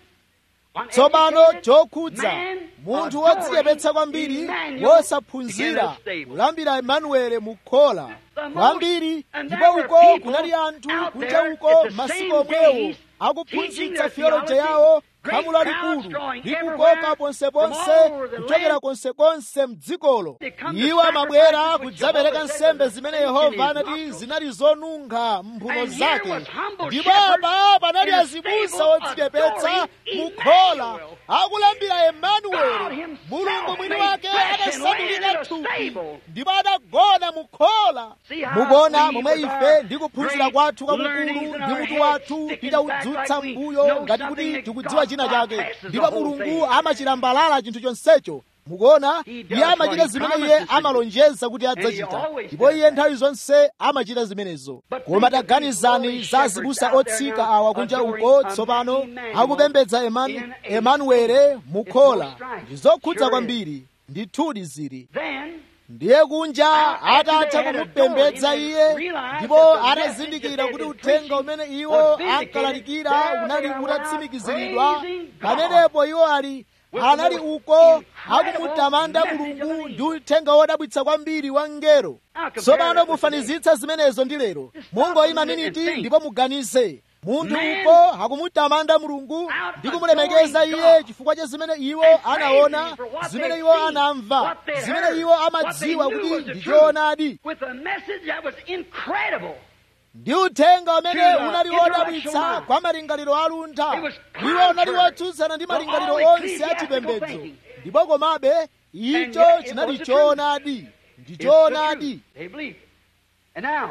tsopano uneducated chokhudza man munthu adoring wodziyepetsa kwambiri Emmanuel wosaphunzira in a stable. kulambira emanuele mu khola The most- kwambiri and ndipo there were uko people kunali anthu out kunja there uko at the masiku same omwewo days akuphunzitsa teaching their theology theology, yawo great khamu crowds lalikulu drawing ndi everywhere kukoka from ponseponse all over the kuchokera land. konsekonse mdzikolo They come to iwo amabwera sacrifices which kudzapereka Jehovah said nsembe was zimene a stench in yehova his anati nostrils. zinali zonunkha mphuno And here zake was humble ndipo shepherds apa panali in a azibusa stable odzichepetsa adoring mu khola Emmanuel. akulambira God emanueli himself mulungu mwini made wake flesh and adasandulika land in a thupi stable. ndipo adagona mu khola See how mukuona we momwe with ife our ndi kuphunzira great kwathu learnings kwakukulu in ndi our mutu heads wathu sticking tidaudzutsa back like we mbuyo know ngati something kuti that tikudziwa God china chake bypasses the ndipo whole mulungu thing. amachilambalala chinthu chonsecho mukuona He does iye what amachita he zimene iye promises to do. amalonjeza kuti And he adzachita always ndipo does iye that. nthawi zonse amachita zimenezo But koma think of taganizani these za lowly azibusa shepherds out there otsika now awa kunja adoring uko a tsopano Emmanuel akupembedza Emanu- in a emanuele mu It's khola no strife. ndi zokhudza Sure is. kwambiri ndithudi zili Then, ndiye kunja after atatha they had kumupembedza adored him iye and realized ndipo that the atazindikira message kuti that they'd uthenga been umene iwo was vindicated, ankalalikira there unali they are utatsimikiziridwa praising God pamenepo iwo ali with anali the uko most incredible akumutamanda message mulungu of the ndi uthenga wodabwitsa kwambiri wa mngelo Now compare tsopano that with mufanizitsa zimenezo ndi lero Just stop mungoyima a minute and miniti think. ndipo muganize munthu Man uko akumutamanda mulungu out ndi kumulemekeza adoring iye God chifukwa cha zimene iwo and praising anaona Him for what zimene they'd iwo seen, anamva what they'd zimene heard, iwo what they amadziwa knew kuti was the ndi truth, choonadi with a message that was incredible. ndi uthenga umene To the unali intellectual wodabwitsa mind. kwa malingaliro aluntha It was iwo unali contrary wotsutsana ndi to malingaliro all onse a ecclesiastical chipembedzo thinking. ndipo komabe And icho yet it chinali was the choonadi ndi It's the choonadi truth. They believed. And now,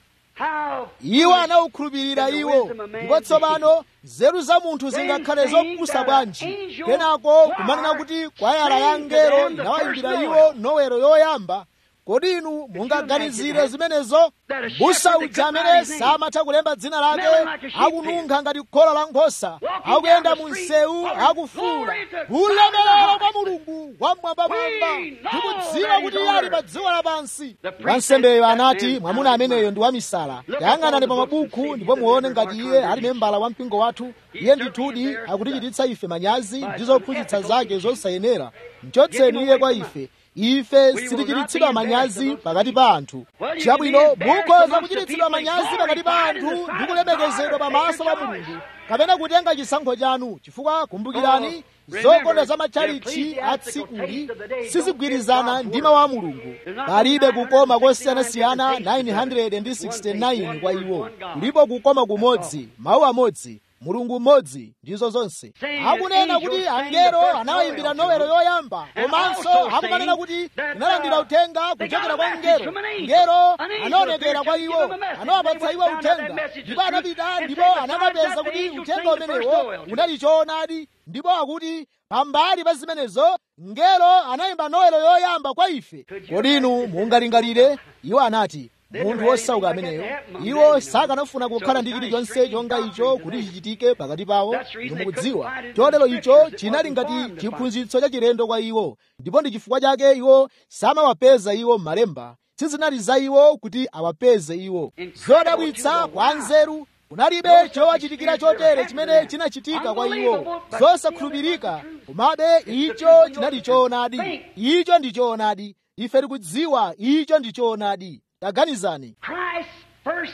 how iwo foolish anawukhulupirira can the iwo wisdom of man ndipo tsopano nzeru za munthu Then zingakhale saying zopusa that bwanji an angel kenako choir kumanena kuti kwayala ya sang to ngelo them the inawayimbira first iwo Noel. nowelo yoyamba kodi inu mungaganizire that? zimenezo That a busa shepherd that uja could amene not his name, samatha kulemba dzina lake smelling like a sheep akununkha ngati khola la nkhosa Walking akuyenda down the mu street, msewu calling akufuwula glory to God ulemerero in the kwa mulungu wamwambamwamba We know tikudziwa that kuti he's iye ali on pa earth. dziko lapansi The priest wansembeyo said, "That anati man's mwamuna out of ameneyo mind." ndi wamisala Look tayang'anani upon pa the books and mabuku see ndipo if muone there's ngati our iye ali congregation. membala wa mpingo wathu He iye certainly ndithudi embarrassed akutichititsa ife manyazi by ndi some zophunzitsa ethical zake teaching. zosayenera mchotseni Get him iye kwa away from ife ife will sitichititsidwa not be manyazi embarrassed pakati pa anthu Well, you chabwino can be embarrassed mukhoza amongst the kuchititsidwa people and manyazi pakati pa glorified in anthu the ndi sight of kulemekezedwa God pamaso pa and your mulungu choice. kapena kutenga chisankho chanu chifukwa kumbukirani Oh, zokonda remember, za the matchalichi ecclesiastical atsikuli taste of the day sizigwirizana don't fit ndi God's mawu a word. mulungu There's not palibe kukoma 969 kosiyanasiyana different tastes. 969 kwa One iwo word, one God. kulipo kukoma kumodzi mawu amodzi mulungu mmodzi ndizo zonse Saying akunena that kuti angels sang the angelo first anawayimbira Noel nowelo to yoyamba And komanso also akumanena saying kuti that, analandira uh, uthenga they kuchokera got a kwa message ngelo from an angel. ngelo An angel anaonekera appeared kwa to give iwo them a message. anawapatsa They iwo went down to that uthenga message ndipo is true. anapita And ndipo said, besides anakapeza that, the kuti angel uthenga sang the first umenewo Noel to unali choonadi ndipo akuti pambali pa zimenezo ngelo anayimba nowelo yoyamba kwa ife kodi inu mungalingalire iwo anati munthu wosauka ameneyo iwo sakanafuna kukhala ndi chilichonse chonga icho kuti chichitike pakati pawo inu mukudziwa chotero icho chinali ngati chiphunzitso cha chilendo kwa iwo ndipo ndi chifukwa chake iwo samawapeza iwo m'malemba sizinali za iwo kuti awapeze iwo zodabwitsa kwa nzeru kunalibe chowachitikira chotere chimene chinachitika kwa iwo zosakhulupirika komabe icho chinali choonadi icho ndi choonadi ife tikudziwa icho ndi choonadi taganizani Christ's first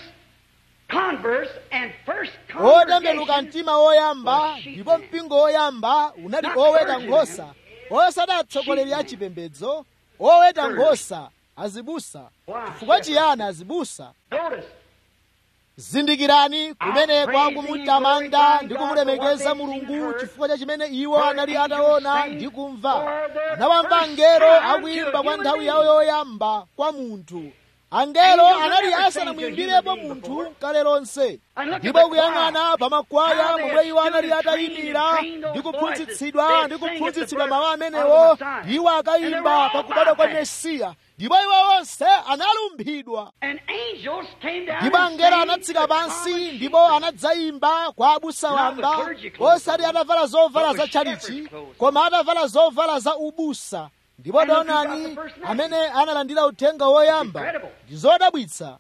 converse and first otembenuka congregation mtima woyamba ndipo mpingo woyamba unali oweta nkhosa osati atsogoleri a chipembedzo oweta nkhosa azibusa chifukwa chiyani azibusa Notice, zindikirani kumenekwa kumutamanda ndi kumulemekeza mulungu chifukwa cha chimene iwo anali ataona ndi kumva anawamva ngelo akuyimba kwa nthawi yawo yoyamba kwa munthu angelo anali asanamuyimbirepo munthu kale lonse ndipo kuyang'ana pa makwaya momwe iwo anali atayimira ndi kuphunzitsidwa ndi kuphunzitsidwa mawu amenewo iwo akayimba pakubadwa kwa mesiya ndipo iwo onse analumphidwa ndipo angelo anatsika pansi ndipo anadzayimba kwa abusa wamba osati atavala zovala za tchalichi koma atavala zovala za ubusa ndipo taonani amene analandira uthenga woyamba ndi zodabwitsa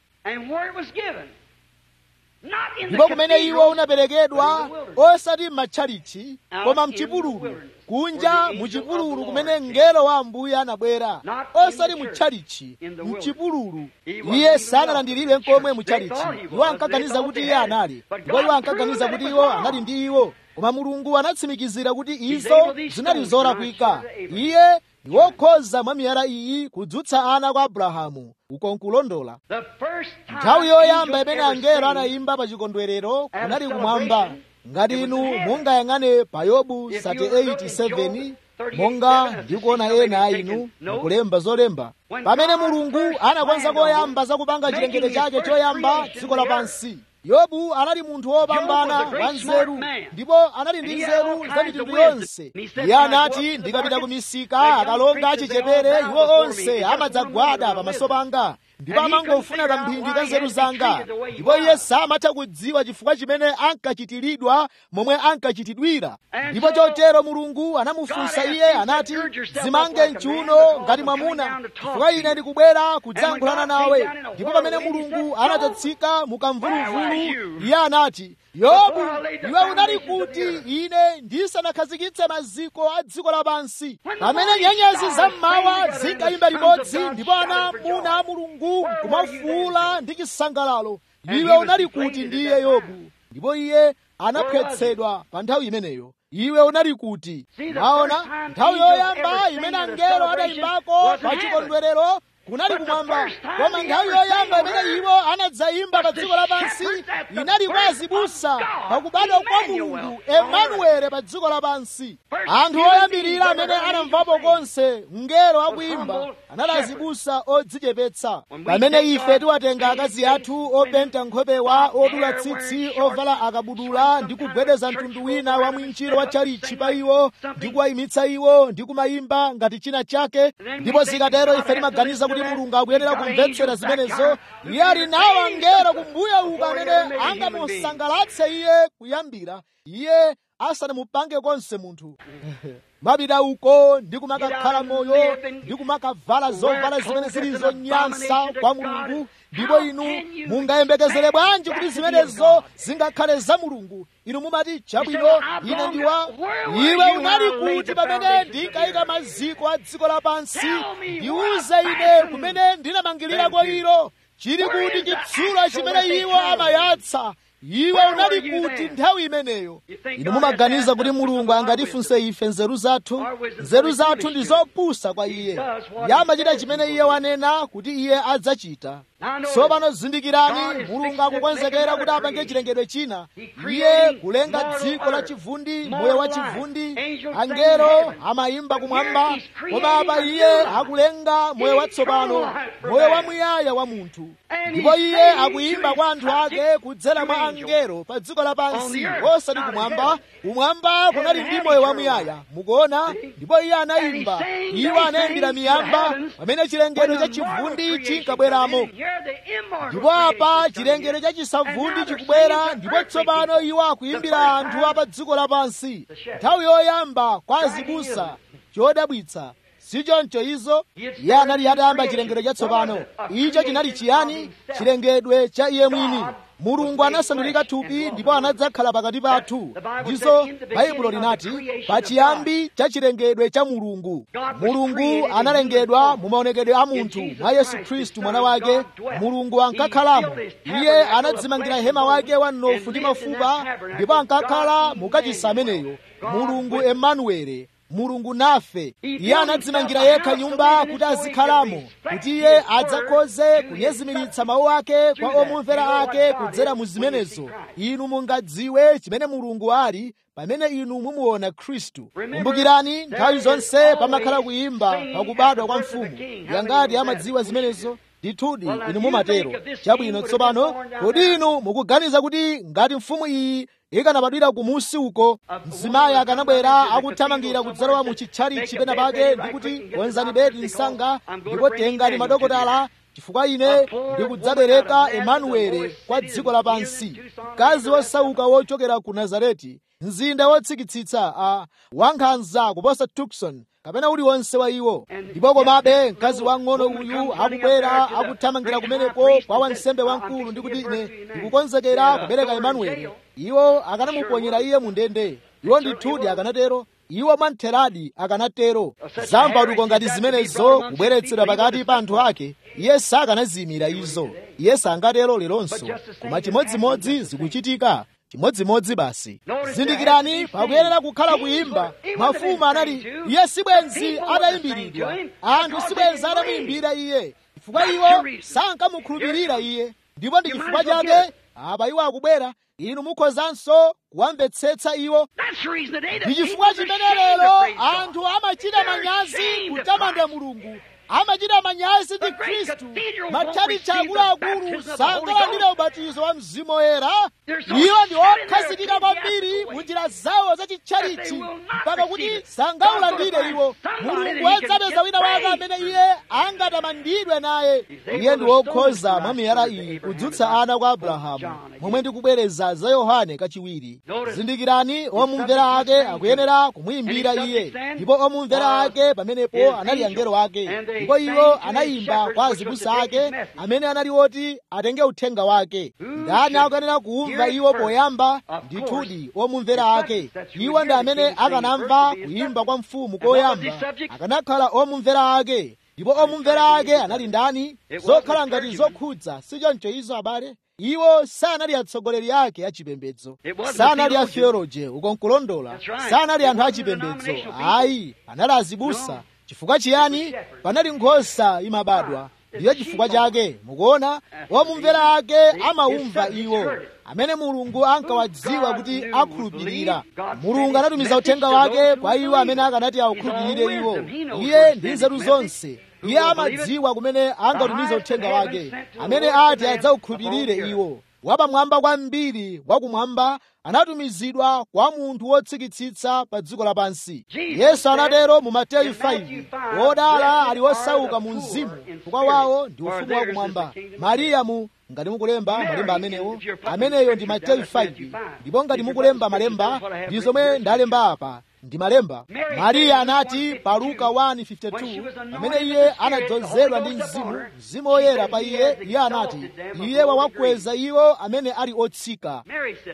ndipo kumene iwo unaperekedwa osati m'matchalichi koma mchipululu kunja muchipululu kumene mngelo wa ambuye anabwera osati mutchalichi mchipululu iye sanalandiridwe nkomwe mutchalichi iwo ankaganiza kuti iye anali ndipo iwo ankaganiza kuti iwo anali ndi iwo koma mulungu anatsimikizira kuti izo zinali zolakwika iye ndi wokhoza mwa miyala iyi kudzutsa ana kwa abrahamu uko nkulondola nthawi yoyamba imene angelo anayimba pa chikondwerero kunali kumwamba ngati inu mungayang'ane pa yobu 38:7 monga ndikuona ena a inu mukulemba zolemba pamene mulungu anakonza koyamba zakupanga chilengedwe chake choyamba dziko lapansi yobu anali munthu wopambana wa nzeru ndipo anali ndi nzeru za mitundu yonse iye anati ndikapita ku misika akalonga achichepere iwo onse amadzagwada pamaso panga ndipo amangofuna kamphindi ka nzeru zanga ndipo iye samatha kudziwa chifukwa chimene ankachitiridwa momwe ankachitidwira ndipo chotero mulungu anamufunsa iye anati zimange mchiuno ngati mwamuna chifukwa ine ndikubwera kudzayankhulana nawe ndipo pamene mulungu anatsika mukamvuluvulu iye anati yobu iwe unali kuti ine ndisanakhazikitse maziko a dziko lapansi pamene nyenyezi zam'mawa zinkayimba limodzi ndipo ana amuna a mulungu kumafuula ndi chisangalalo iwe unali kuti ndiye yobu ndipo iye anaphwetsedwa pa nthawi imeneyo iwe unali kuti maona nthawi yoyamba imene angelo adayimbako pa chikondwerero kunali kumwamba koma nthawi yoyamba imene iwo anadzayimba pa dziko lapansi inali kwa azibusa pakubadwa kwa mulungu emanuele pa dziko lapansi anthu oyambirira amene anamvapo konse mngelo akuyimba anali azibusa odzichepetsa pamene ife tiwatenga akazi athu openta nkhopewa odula tsitsi ovala akabudula ndi kugwedeza mtundu wina wa mwinjiro wa tchalitchi pa iwo ndi kuwayimitsa iwo ndi kumayimba ngati china chake ndipo zikatero ife timaganiza kuti mulungu akuyenera kumvetsera zimenezo iye ali nawo angelo kumbuyo uko amene angamusangalatse iye kuyambira iye asanamupange konse munthu mapita uko ndi kumakakhala moyo ndi kumakavala zovala zimene zili zonyansa kwa mulungu ndipo inu mungayembekezere bwanji kuti zimenezo zingakhale za mulungu inu mumati chabwino ine ndiwa iwe unali kuti pamene ndinkayika maziko a dziko lapansi ndiuze ine kumene ndinamangirira ilo chili kuti chitsulo chimene iwo amayatsa iwe unali kuti nthawi imeneyo inu mumaganiza kuti mulungu angatifunse ife nzeru zathu nzeru zathu ndi zopusa kwa iye iye amachita chimene iye wanena kuti iye adzachita tsopano zindikirani mulungu akukonzekera kuti apange chilengedwe china iye kulenga dziko la chivundi moyo wa chivundi angelo amayimba kumwamba koma apa iye akulenga moyo watsopano moyo wamuyaya wa munthu ndipo iye akuyimba kwa anthu ake kudzera mwa angelo pa dziko lapansi osati kumwamba kumwamba kunali ndi moyo wamuyaya mukuona ndipo iye anayimba iwo anayimbira miyamba pamene chilengedwe cha chivundi chinkabweramo ndipo apa chilengedwe cha chisavundi chikubwera ndipo tsopano iwo akuyimbira anthu apa dziko lapansi nthawi yoyamba kwa azibusa chodabwitsa sichoncho izo iye anali atayamba chilengedwe chatsopano icho chinali chiyani chilengedwe cha iye mwini mulungu anasandulika thupi ndipo anadzakhala pakati pathu ndizo baibulo linati pachiyambi cha chilengedwe cha mulungu mulungu analengedwa mu maonekedwe a munthu mwa yesu khristu mwana wake mulungu ankakhalamo iye anadzimangira hema wake wa mnofu ndi mafupa ndipo ankakhala mukachisi ameneyo mulungu emanuele mulungu nafe iye anadzimangira yekha nyumba kuti azikhalamo kuti iye adzakhoze kunyezimiritsa mawu ake kwa omumvera ake kudzera mu zimenezo inu mungadziwe chimene mulungu ali pamene inu mumuona khristu kumbukirani nthawi zonse pamakhala kuyimba pakubadwa kwa mfumu yangati amadziwa zimenezo ndithudi inu mumatero chabwino tsopano kodi inu mukuganiza kuti ngati mfumu iyi ikanabadwira kumusi uko mzimayi akanabwera akuthamangira kudzalowa mu chitchalichi pena pake ndikuti konzani bedi msanga ndipo tengani madokotala chifukwa ine ndikudzabereka emanuele kwa dziko lapansi mkazi wosauka wochokera ku nazareti mzinda wotsikitsitsa a wankhanza kuposa tukson kapena uliwonse wa iwo ndipo komabe mkazi wang'ono uyu akubwera akuthamangira kumeneko kwa wansembe wamkulu ndikuti ine ndikukonzekera kubereka emanuele iwo akanamuponyera iye mu ndende iwo ndithudi akanatero iwo mwamtheradi akanatero zampatuko ngati zimenezo kubweretsedwa pakati pa anthu ake iye sakanaziyimira izo iye sangatero leronso koma chimodzimodzi zikuchitika chimodzimodzi basi zindikirani pakuyenera kukhala kuyimba mafumu anali iye sibwenzi atayimbiridwa anthu sibwenzi atamuyimbira iye chifukwa iwo sankamukhulupirira iye ndipo ndi chifukwa chake apa iwo akubwera inu mukhozanso kuwamvetsetsa iwo ndi chifukwa chimene lero anthu amachita manyazi kutamanda mulungu amachita manyazi ndi khristu matchalichi akuluakulu sangalandira ubatizo wa mzimu woyera iwo ndi okhazikika kwambiri mu njira zawo za chitchalichi mpaka kuti sangaulandire iwo mulungu adzapeza wina wake amene iye angatamandidwe naye iye ndi wokhoza mwa miyala iyi kudzutsa ana kwa abrahamu momwe ndikubwereza za yohane kachiwiri zindikirani omumvera ake akuyenera kumuyimbira iye ndipo omumvera ake pamenepo anali angelo ake ndipo iwo anayimba kwa azibusa ake amene anali oti atenge uthenga wake ndani akuyenera kuumva iwo poyamba ndithudi omumvera ake iwo ndi amene akanamva kuyimba kwa mfumu koyamba akanakhala omumvera ake ndipo omumvera ake anali ndani zokhala ngati zokhudza sichoncho izo abale iwo sanali atsogoleri ake achipembedzo sanali atheoloje uko nkulondola sanali anthu achipembedzo ayi anali azibusa chifukwa chiyani panali nkhosa imabadwa ndiyo chifukwa chake mukuona omumvera ake amaumva iwo amene mulungu ankawadziwa kuti akhulupirira mulungu anatumiza uthenga wake kwa iwo amene akanati awukhulupirire iwo iye ndi nzeru zonse iye amadziwa kumene angatumiza uthenga wake amene ati adzawukhulupirire iwo wapamwamba kwambiri wakumwamba anatumizidwa kwa munthu wotsikitsitsa pa dziko lapansi yesu anatero mu mateyu 5 wodala ali wosauka mu mzimu chifukwa wawo ndi ufumu wakumwamba mariyamu ngati mukulemba malemba amenewo ameneyo ndi mateyu 5 ndipo ngati mukulemba malemba ndi zomwe ndalemba apa ndi malemba mariya anati pa luka 1:52 pamene iye anadzozedwa ndi mzimu mzimu woyera pa iye iye anati iye wawakweza iwo amene ali otsika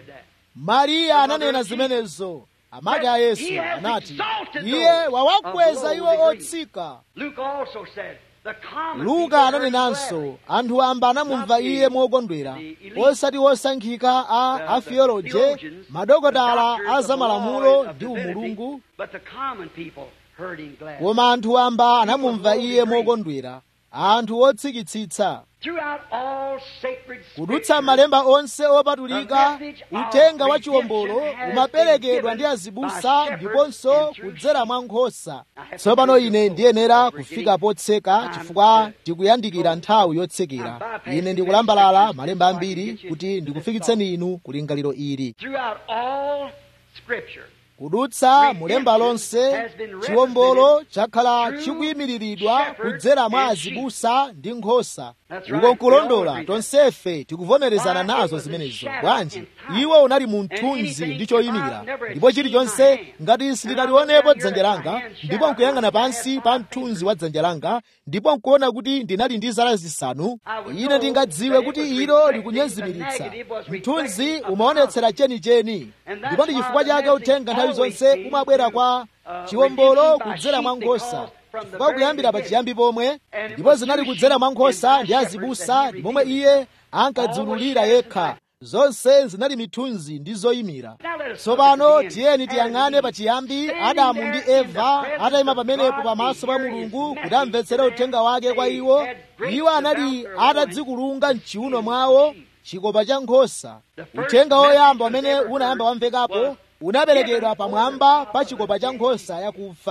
mariya ananena zimenezo amake a yesu anati iye wawakweza iwo otsika luka ananenanso anthu amba anamumva iye mokondwera osati osankhika a afioloje madokotala a zamalamulo ndi umulungu koma anthu amba anamumva iye mokondwera anthu otsikitsitsa kudutsa malemba onse opatulika uthenga wa chiwombolo umaperekedwa ndi azibusa ndiponso kudzera mwa nkhosa tsopano ine ndiyenera kufika potseka chifukwa tikuyandikira nthawi yotsekera ine ndikulambalala malemba ambiri kuti ndikufikitseni inu kulingaliro ili kudutsa mulemba lonse chiwombolo chakhala chikuyimiriridwa kudzera mwa azibusa ndi nkhosa uko nkulondola tonsefe tikuvomerezana nazo zimenezo bwanji iwo unali mu mthunzi ndi choyimira ndipo chilichonse ngati sindinalionepo dzanja langa ndipo nkuyang'ana pansi pa mthunzi wa dzanja langa ndipo nkuona kuti ndinali ndi zala zisanu ine ndingadziwe kuti ilo likunyezimiritsa mthunzi umaonetsera chenicheni ndipo ndi chifukwa chake uthenga nthawi zonse umabwera kwa chiwombolo kudzera mwa nkhosa chifukwa kuyambira pachiyambi pomwe ndipo zinali kudzera mwa nkhosa ndi azibusa ndi momwe iye ankadziululira yekha zonse zinali mithunzi ndi zoyimira tsopano tiyeni tiyang'ane pachiyambi adamu ndi eva atayima pamenepo pamaso pa mulungu kuti amvetsere uthenga wake kwa iwo iwo anali atadzikulunga mchiuno mwawo chikopa cha nkhosa uthenga woyamba umene unayamba wamvekapo unaperekedwa pamwamba pa chikopa cha nkhosa yakufa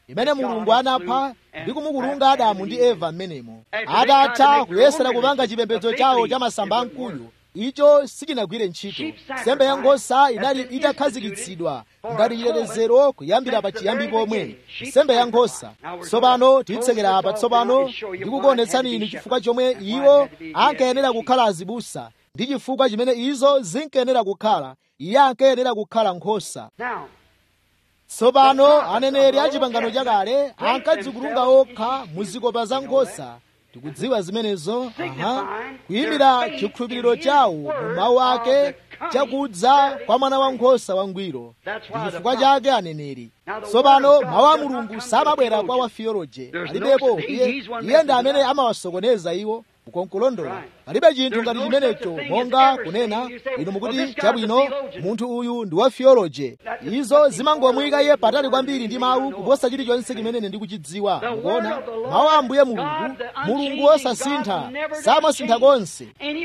imene mulungu anapha ndi kumukulunga adamu ndi eva m'menemo atatha kuyesera kupanga chipembedzo chawo cha masamba amkuyu icho sichinagwire ntchito nsembe ya nkhosa inali itakhazikitsidwa ngati chitetezero kuyambira pa chiyambi pomwe nsembe ya nkhosa tsopano titsekera apa tsopano ndikukuonetsani inu chifukwa chomwe iwo ankayenera kukhala azibusa ndi chifukwa chimene izo zinkayenera kukhala iye ankayenera kukhala nkhosa tsopano aneneri a chipangano chakale ankadzikulunga okha mu zikopa za nkhosa tikudziwa zimenezo aha kuyimira chikhulupiriro chawo mu mawu ake chakudza kwa mwana wankhosa wangwiro ndi chifukwa chake aneneri tsopano mawu a mulungu samabwera kwa wafiyoloje palibepo iye iye ndi amene amawasokoneza iwo ukonkulondola palibe chinthu ngati chimenecho monga kunena inu mukuti chabwino munthu uyu ndi wa theology izo zimangomuyika iye patali kwambiri ndi mawu kuposa chilichonse chimene ndikuchidziwa mukuona mawu a ambuye mulungu mulungu wosasintha samasintha konse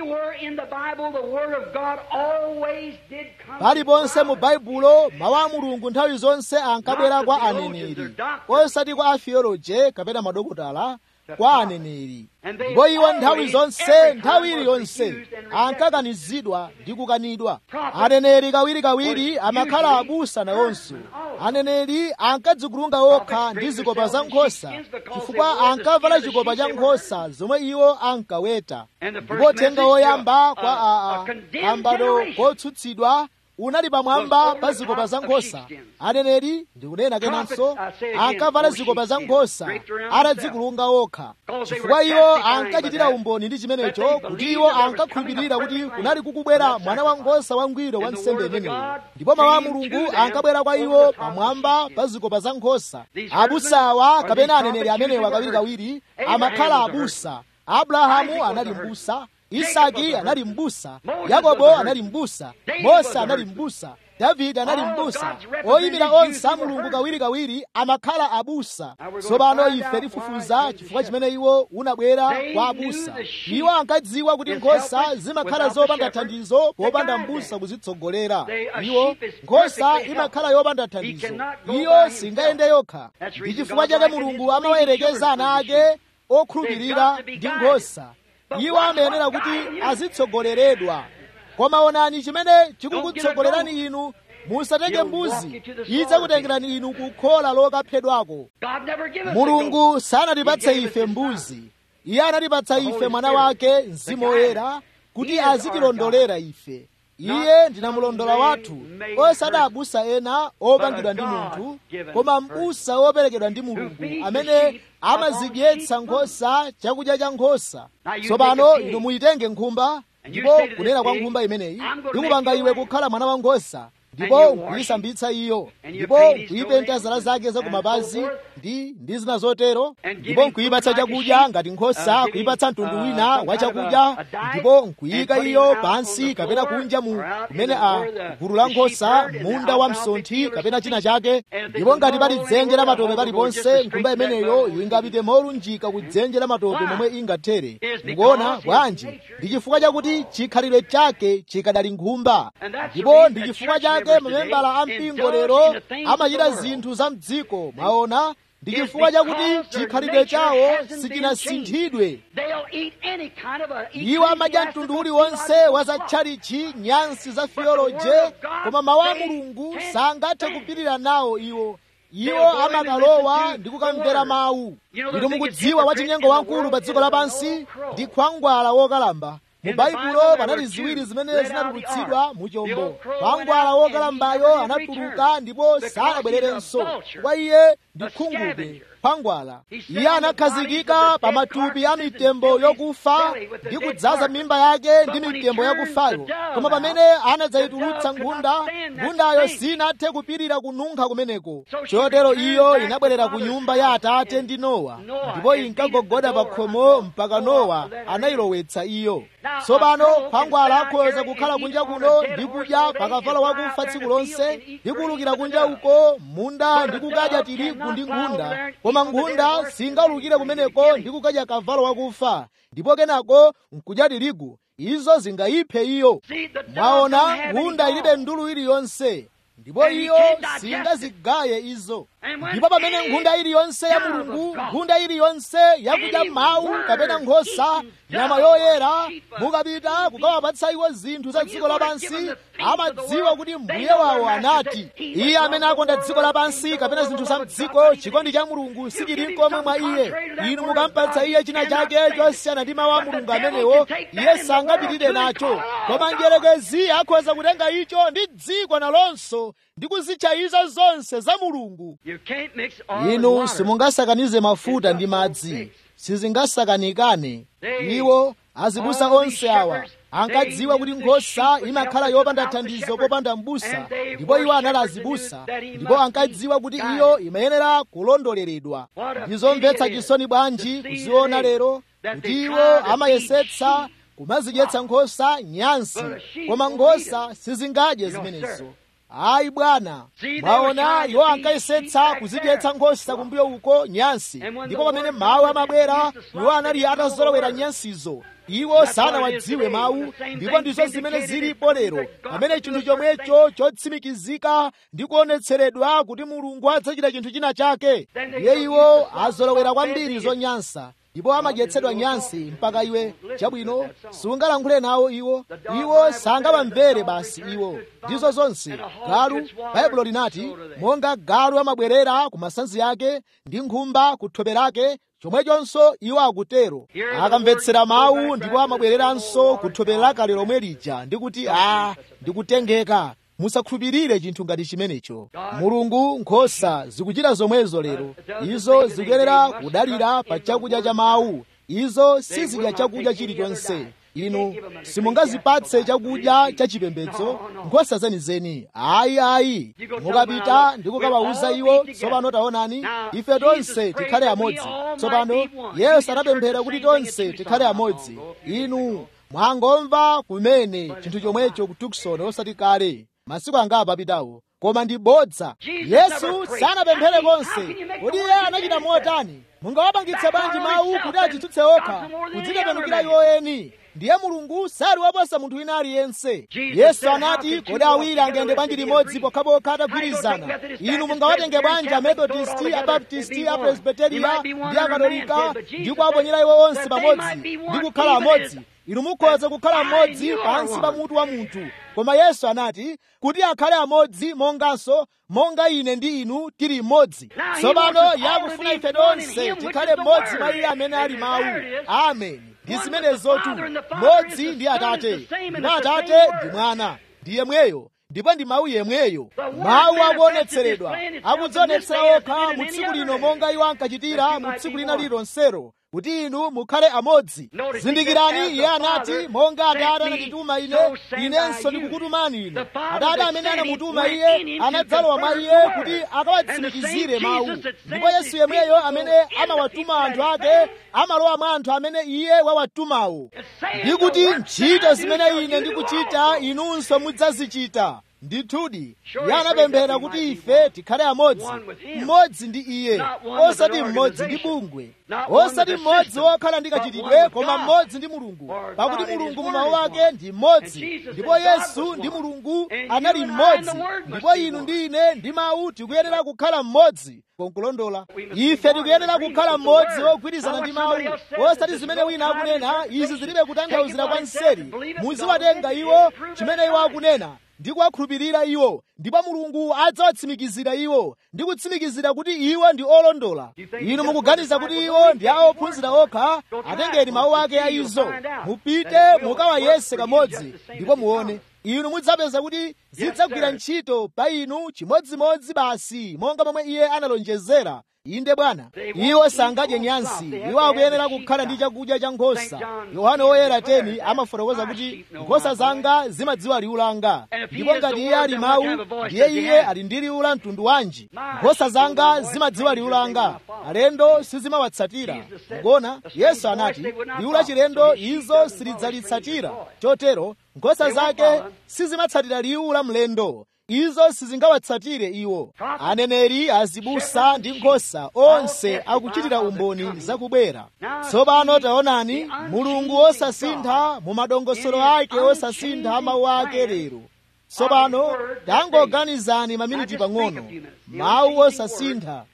paliponse mu baibulo mawu a mulungu nthawi zonse ankabwera kwa aneneri osati kwa atheology kapena madokotala kwa aneneri ndipo iwo nthawi zonse nthawi iliyonse ankakanizidwa ndi kukanidwa aneneri kawirikawiri amakhala abusa nawonso aneneri ankadzikulunga okha ndi zikopa za nkhosa chifukwa ankavala chikopa cha nkhosa zomwe iwo ankaweta ndipo uthenga woyamba kwa aa kambado kotsutsidwa unali pamwamba pa zikopa za nkhosa aneneri ndikunena kenanso ankavala zikopa za nkhosa atadzikulunga okha chifukwa iwo ankachitira umboni ndi chimenecho kuti iwo ankakhulupirira kuti kunali kukubwera mwana wankhosa wangwiro wa nsembe imeneyo ndipo mawu a mulungu ankabwera kwa iwo pamwamba pa zikopa za nkhosa abusawa kapena aneneri amenewa kawirikawiri amakhala abusa abrahamu anali mbusa isaki anali mbusa yakobo anali mbusa mose anali mbusa davide anali mbusa oyimira onse a mulungu kawirikawiri amakhala abusa tsopano ife tifufuza chifukwa chimene iwo unabwera kwa abusa iwo ankadziwa kuti nkhosa zimakhala zopanda thandizo popanda mbusa kuzitsogolera iwo nkhosa imakhala yopanda thandizo iyo singayende yokha ndi chifukwa chake mulungu amawayerekeza ana ake okhulupirira ndi nkhosa iwo amayenera kuti azitsogoleredwa koma onani chimene chikukutsogolerani inu musatenge mbuzi idzakutengerani inu kukhola lokaphedwako mulungu sanatipatse ife mbuzi iye anatipatsa ife mwana wake mzimu woyera kuti azitilondolera ife iye ndinamulondola wathu osati abusa ena opangidwa ndi munthu koma m'busa woperekedwa ndi mulungu amene amazidyetsa nkhosa chakudya cha nkhosa tsopano inu muyitenge nkhumba ndipo kunena kwa nkhumba imeneyi ndikupanga iwe kukhala mwana wa nkhosa ndipo nkuyisambitsa iyo ndipo nkuyipenta zala zake zakumapazi ndi ndi zina zotero ndipo nkuyipatsa chakudya ngati nkhosa kuyipatsa mtundu wina wa chakudya ndipo nkuyika iyo pansi kapena kunja mu kumene a gulu la nkhosa munda wa msonthi kapena china chake ndipo ngati pali dzenje la matope paliponse nkhumba imeneyo ingapite molunjika ku dzenje la matope momwe ingathere mukuona bwanji ndi chifukwa chakuti chikhalidwe chake chikadali nkhumba ndipo ndi chifukwa chake mamembala a mpingo lero amachita zinthu za mdziko mwaona ndi chifukwa chakuti chikhalidwe chawo sichinasinthidwe iwo amadya mtundu uliwonse wa zatchalichi nyansi za theoloje koma mawu a mulungu sangathe kupirira nawo iwo iwo amakalowa ndi kukamvera mawu inu mukudziwa wachinyengo wamkulu pa dziko lapansi ndi khwangwala wokalamba mu baibulo panali ziwiri zimene zinatulutsidwa mu chombo khwangwala wokalambayo anatuluka ndipo sanabwererenso kwa iye ndi khungube khwangwala iye anakhazikika pa matupi a mitembo yokufa ndi kudzaza mimba yake ndi mitembo yakufayo koma pamene anadzayitulutsa nkhunda nkhundayo sinathe kupirira kununkha kumeneko chotero iyo inabwerera ku nyumba ya atate ndi nowa ndipo inkagogoda pa khomo mpaka nowa anayilowetsa iyo tsopano khwangwala akhoza kukhala kunja kuno ndi kudya pakavalo wakufa tsiku lonse ndi kuwulukira kunja uko munda ndi kukadya tirigu ndi nkhunda koma nkhunda singaulukire kumeneko ndi kukadya kavalo wakufa ndipo kenako nkudya tirigu izo zingayiphe iyo mwaona nkhunda ilibe ndulu iliyonse ndipo iyo singazigaye izo ndipo pamene nkhunda iliyonse ya mulungu nkhunda iliyonse yakudya mawu kapena nkhosa nyama yoyera mukapita kukawapatsa iwo zinthu za dziko lapansi amadziwa kuti mbuye wawo anati iye amene akonda dziko lapansi kapena zinthu za mdziko chikondi cha mulungu sichili nkomwe mwa iye inu mukampatsa iye china chake chosiyana ndi mawu a mulungu amenewo iye sangapitirire nacho koma njerekezi akhoza kutenga icho ndi dziko nalonso ndi kuzitcha izo zonse za mulungu inu simungasakanize mafuta ndi madzi sizingasakanikane iwo azibusa onse awa ankadziwa kuti nkhosa imakhala yopanda thandizo popanda m'busa ndipo iwo anali azibusa ndipo ankadziwa kuti iyo imayenera kulondoleredwa ndizomvetsa chisoni bwanji kuziona lero kuti iwo amayesetsa kumazidyetsa nkhosa nyansi koma nkhosa sizingadye zimenezo ayi bwana mwaona iwo ankayesetsa kuzidyetsa nkhosa kumbuyo uko nyansi ndipo pamene mawu amabwera iwo anali atazolowera nyansizo iwo sanawadziwe mawu ndipo ndizo zimene zilipo lero pamene chinthu chomwecho chotsimikizika ndi kuonetseredwa kuti mulungu adzachita chinthu china chake ndiye iwo azolowera kwambiri zonyansa ndipo amadyetsedwa nyansi mpaka iwe chabwino sungalankhule nawo iwo iwo sangawamvere basi iwo ndizo zonse galu baibulo linati monga galu amabwerera ku masanzi ake ndi nkhumba ku thope lake chomwechonso iwo akutero akamvetsera mawu ndipo amabwereranso ku thope lakale lomwe lija ndi kuti a ndikutengeka musakhulupirire chinthu ngati chimenecho mulungu nkhosa zikuchita zomwezo lero izo zikuyenera kudalira pa chakudya cha mawu izo sizidya chakudya chilichonse inu simungazipatse chakudya chachipembedzo nkhosa zenizeni ayi ayi mukapita ndi kukawawuza iwo tsopano taonani ife tonse tikhale amodzi tsopano yesu anapemphera kuti tonse tikhale amodzi inu mwangomva kumene chinthu chomwecho ku tukson osati kale masiku angapo apitawo koma ndi bodza yesu sanapemphere konse kodi iye anachita motani mungawapangitse bwanji mawu kuti adzitsutse okha kudzitembenukira iwo eni ndiye mulungu sali waposa munthu wina aliyense yesu anati kodi awiri angayende bwanji limodzi pokhapokha atagwirizana inu mungawatenge bwanji amethodisti abaptisti apresbiteriya ndi akatolika ndi kuwaponyera iwo onse pamodzi ndi kukhala amodzi inu mukhoza kukhala mmodzi pansi pa mutu wa munthu koma yesu anati kuti akhale amodzi monganso monga ine ndi inu tili mmodzi tsopano yakufuna ife tonse tikhale mmodzi mwa iye amene ali mawu ameni ndi zimenezotu mmodzi ndi atate ndipo atate ndi mwana ndi yemweyo ndipo ndi mawu yemweyo mawu akuonetseredwa akudzionetsera okha mu tsiku lino monga iwo ankachitira mu tsiku lina lilonsero kuti inu mukhale amodzi zindikirani iye anati monga atate anandituma ine inenso ndikukutumani inu atate amene anamutuma iye anadzalowa mwa iye kuti akawatsimikizire mawu ndipo yesu yemweyo amene amawatuma anthu ake amalowa mwa anthu amene iye wawatumawo ndi kuti ntchito zimene ine ndikuchita inunso mudzazichita ndithudi iye anapemphera kuti ife tikhale amodzi mmodzi ndi iye osati mmodzi ndi bungwe osati mmodzi wokhala ndi kachitidwe koma mmodzi ndi mulungu pakuti mulungu mu mawu ake ndi mmodzi ndipo yesu ndi mulungu anali mmodzi ndipo inu ndi ine ndi mawu tikuyenera kukhala mmodzi konkulondola ife tikuyenera kukhala mmodzi wogwirizana ndi mawu osati zimene wina akunena izi zilibe kutanthauzira kwa mseri muziwatenga iwo chimene iwo akunena ndi kuwakhulupirira iwo ndipo mulungu adzawatsimikizira iwo ndi kutsimikizira kuti iwo ndi olondola inu mukuganiza kuti iwo ndi a ophunzira okha atengeni mawu ake a izo mupite mukawayese kamodzi ndipo muone inu mudzapeza kuti zidzagwira ntchito pa inu chimodzimodzi basi monga momwe iye analonjezera inde bwana iwo sangadye nyansi iwo akuyenera kukhala ndi chakudya cha nkhosa yohane woyera 10 amafotokoza kuti nkhosa zanga zimadziwa liwu langa ndipo ngati iye ali mawu ndiye iye ali ndi liwu la mtundu wanji nkhosa zanga zimadziwa liwu langa alendo sizimawatsatira mukona yesu anati liwu la chilendo izo silidzalitsatira chotero nkhosa zake sizimatsatira liwu la mlendo izo sizingawatsatire iwo aneneri azibusa ndi nkhosa onse akuchitira umboni zakubwera tsopano taonani mulungu osasintha mu madongosolo ake osasintha mawu ake lero tsopano tangoganizani maminiti pang'ono mawu osasintha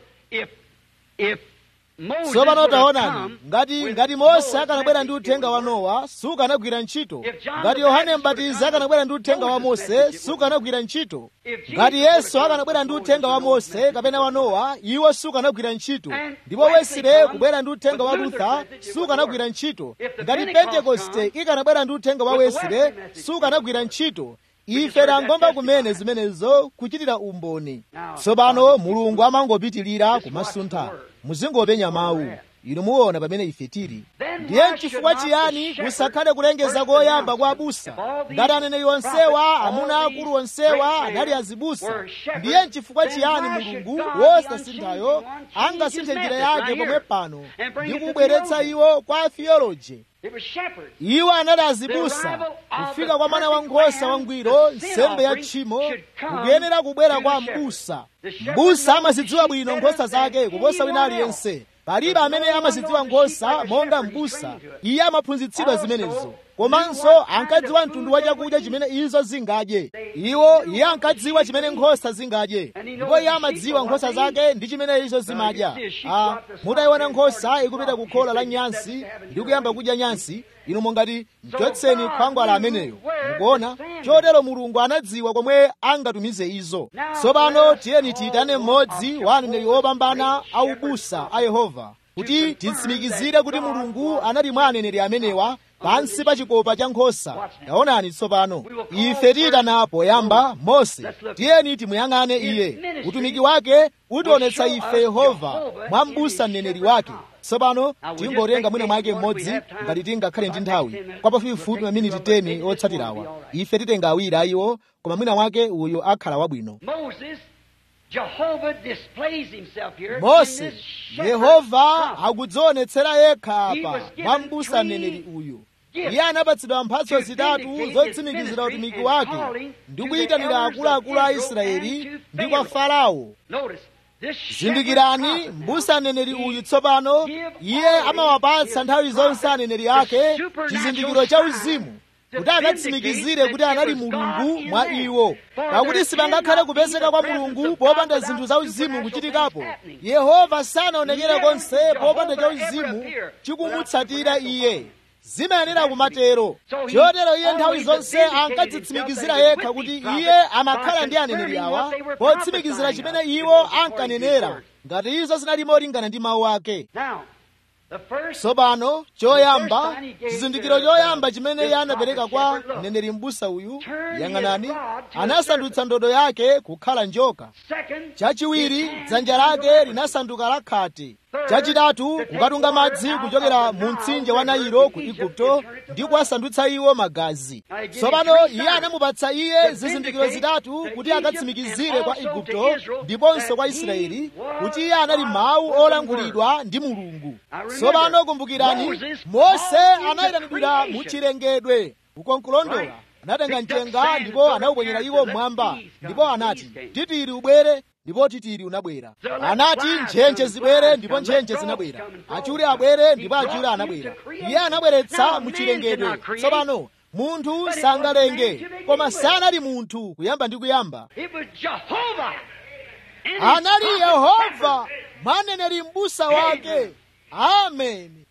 tsopano taonani ngati ngati mose akanabwera ndi uthenga wa nowa sukanagwira ntchito ngati yohane mbatizi akanabwera ndi uthenga wa mose sukanagwira ntchito ngati yesu akanabwera ndi uthenga wa mose kapena wa nowa iwo sukanagwira ntchito ndipo wesile kubwera ndi uthenga wa lutha sukanagwira ntchito ngati pentekoste ikanabwera ndi uthenga wa wesile sukanagwira ntchito ife tangomba kumene zimenezo kuchitira umboni tsopano mulungu amangopitilira kumasuntha muzingopenya mawu inu muona pamene ife tili ndiye chifukwa chiyani kusakhale kulengeza koyamba kwa abusa ngati aneneri onsewa amuna akulu onsewa anali azibusa ndiye chifukwa chiyani mulungu wosasinthayo angasinthe njira yake pomwe pano ndi kubweretsa iwo kwa theology iwo anali azibusa kufika kwa mwana wankhosa wangwiro nsembe ya tchimo kukuyenera kubwera kwa mbusa mbusa amazidziwa bwino nkhosa zake kuposa wina aliyense palibe amene amazidziwa nkhosa monga mbusa iye amaphunzitsidwa zimenezo komanso ankadziwa mtundu wa chakudya chimene izo zingadye iwo iye ankadziwa chimene nkhosa zingadye ndipo iye amadziwa nkhosa zake ndi chimene izo zimadya ah, mutayiona nkhosa ikupita ku khola la nyansi ndi kuyamba kudya nyansi inu mungati mchotseni khwangwala ameneyo mukuona chotero mulungu anadziwa komwe angatumize izo tsopano tiyeni tiyitane mmodzi wa aneneri opambana aubusa a yehova kuti titsimikizire kuti mulungu anali mwa aneneri amenewa pansi pa chikopa cha nkhosa taonani tsopano ife tiyitana poyamba mose tiyeni timuyang'ane iye utumiki wake utionetsa ife yehova mwa mbusa mneneri wake tsopano tingotenga mwina mwake mmodzi ngati tingakhale ndi nthawi kwa pafupifupi maminiti 10 otsatirawa ife titenga awiri ayiwo koma mwina mwake uyu akhala wabwino mose yehova akudzionetsera yekha apa mwa mbusa mneneri uyu iye anapatsidwa mphatso zitatu zotsimikizira utumiki wake ndi kuyitanira akuluakulu a israeli ndi kwa farao zindikirani mbusa aneneri uyu tsopano iye amawapatsa nthawi zonse aneneri ake chizindikiro cha uzimu kuti akatsimikizire kuti anali mulungu mwa iwo pakuti sipangakhale kupezeka kwa mulungu popanda zinthu za uzimu kuchitikapo yehova sanaonekere konse popanda cha uzimu chikumutsatira iye zimayenera kumatero chotero iye nthawi zonse ankadzitsimikizira yekha kuti iye amakhala ndi aneneri awa potsimikizira chimene iwo ankanenera ngati izo zinali molingana ndi mawu ake tsopano choyamba chizindikiro choyamba chimene iye anapereka kwa mneneri mbusa uyu yang'anani anasandutsa ndodo yake kukhala njoka chachiwiri dzanja lake linasanduka lakhate chachitatu kukatunga madzi kuchokera mu mtsinje wa nailo ku igupto ndi kuwasandutsa iwo magazi tsopano iye anamupatsa iye zizindikiro zitatu kuti akatsimikizire kwa igupto ndiponso kwa israeli kuti iye anali mawu olankhulidwa ndi mulungu tsopano kumbukirani mose anayitanidwira mu chilengedwe ukonkulondola anatenga mchenga ndipo anawuponyera iwo mmwamba ndipo anati titiri ubwere ndipo titiri unabwera anati ntchentche zibwere ndipo ntchentche zinabwera achule abwere ndipo achule anabwera iye anabweretsa muchilengedwe tsopano munthu sangalenge koma sanali munthu kuyamba ndi kuyamba anali yehova mwaneneri mbusa wake ameni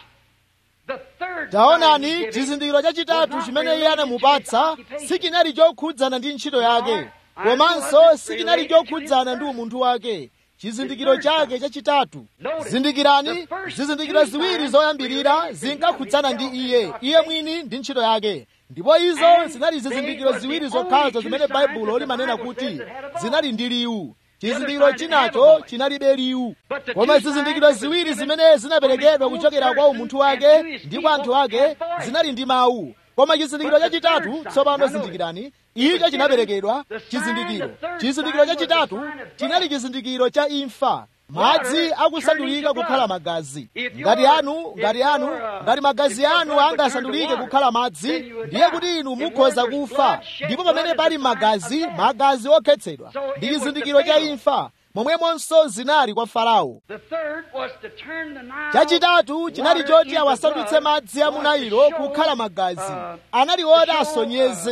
taonani chizindikiro chachitatu chimene iye anamupatsa sichinali chokhudzana ndi ntchito yake komanso sichinali chokhudzana ndi umunthu wake chizindikiro chake chachitatu zindikirani zizindikiro ziwiri zoyambirira zinkakhudzana ndi iye iye mwini ndi ntchito yake ndipo izo zinali zizindikiro ziwiri zokhazo zimene baibulo limanena kuti zinali ndi liwu chizindikiro chinacho chinalibe liwu koma zizindikiro ziwiri zimene zinaperekedwa kuchokera kwa umunthu wake ndi kwa anthu ake zinali ndi mawu koma chizindikiro chachitatu tsopano zindikirani icho chinaperekedwa chizindikiro chizindikiro chachitatu chinali chizindikiro cha imfa madzi akusandulika kukhala magazi ngati anu ngati anu ngati magazi anu angasandulike kukhala madzi ndiye kuti inu mukhoza kufa ndipo pamene pali magazi magazi okhetsedwa ndi chizindikiro cha imfa momwemonso zinali kwa farao chachitatu chinali choti awasandutse madzi a mu nailo kukhala magazi anali oti asonyeze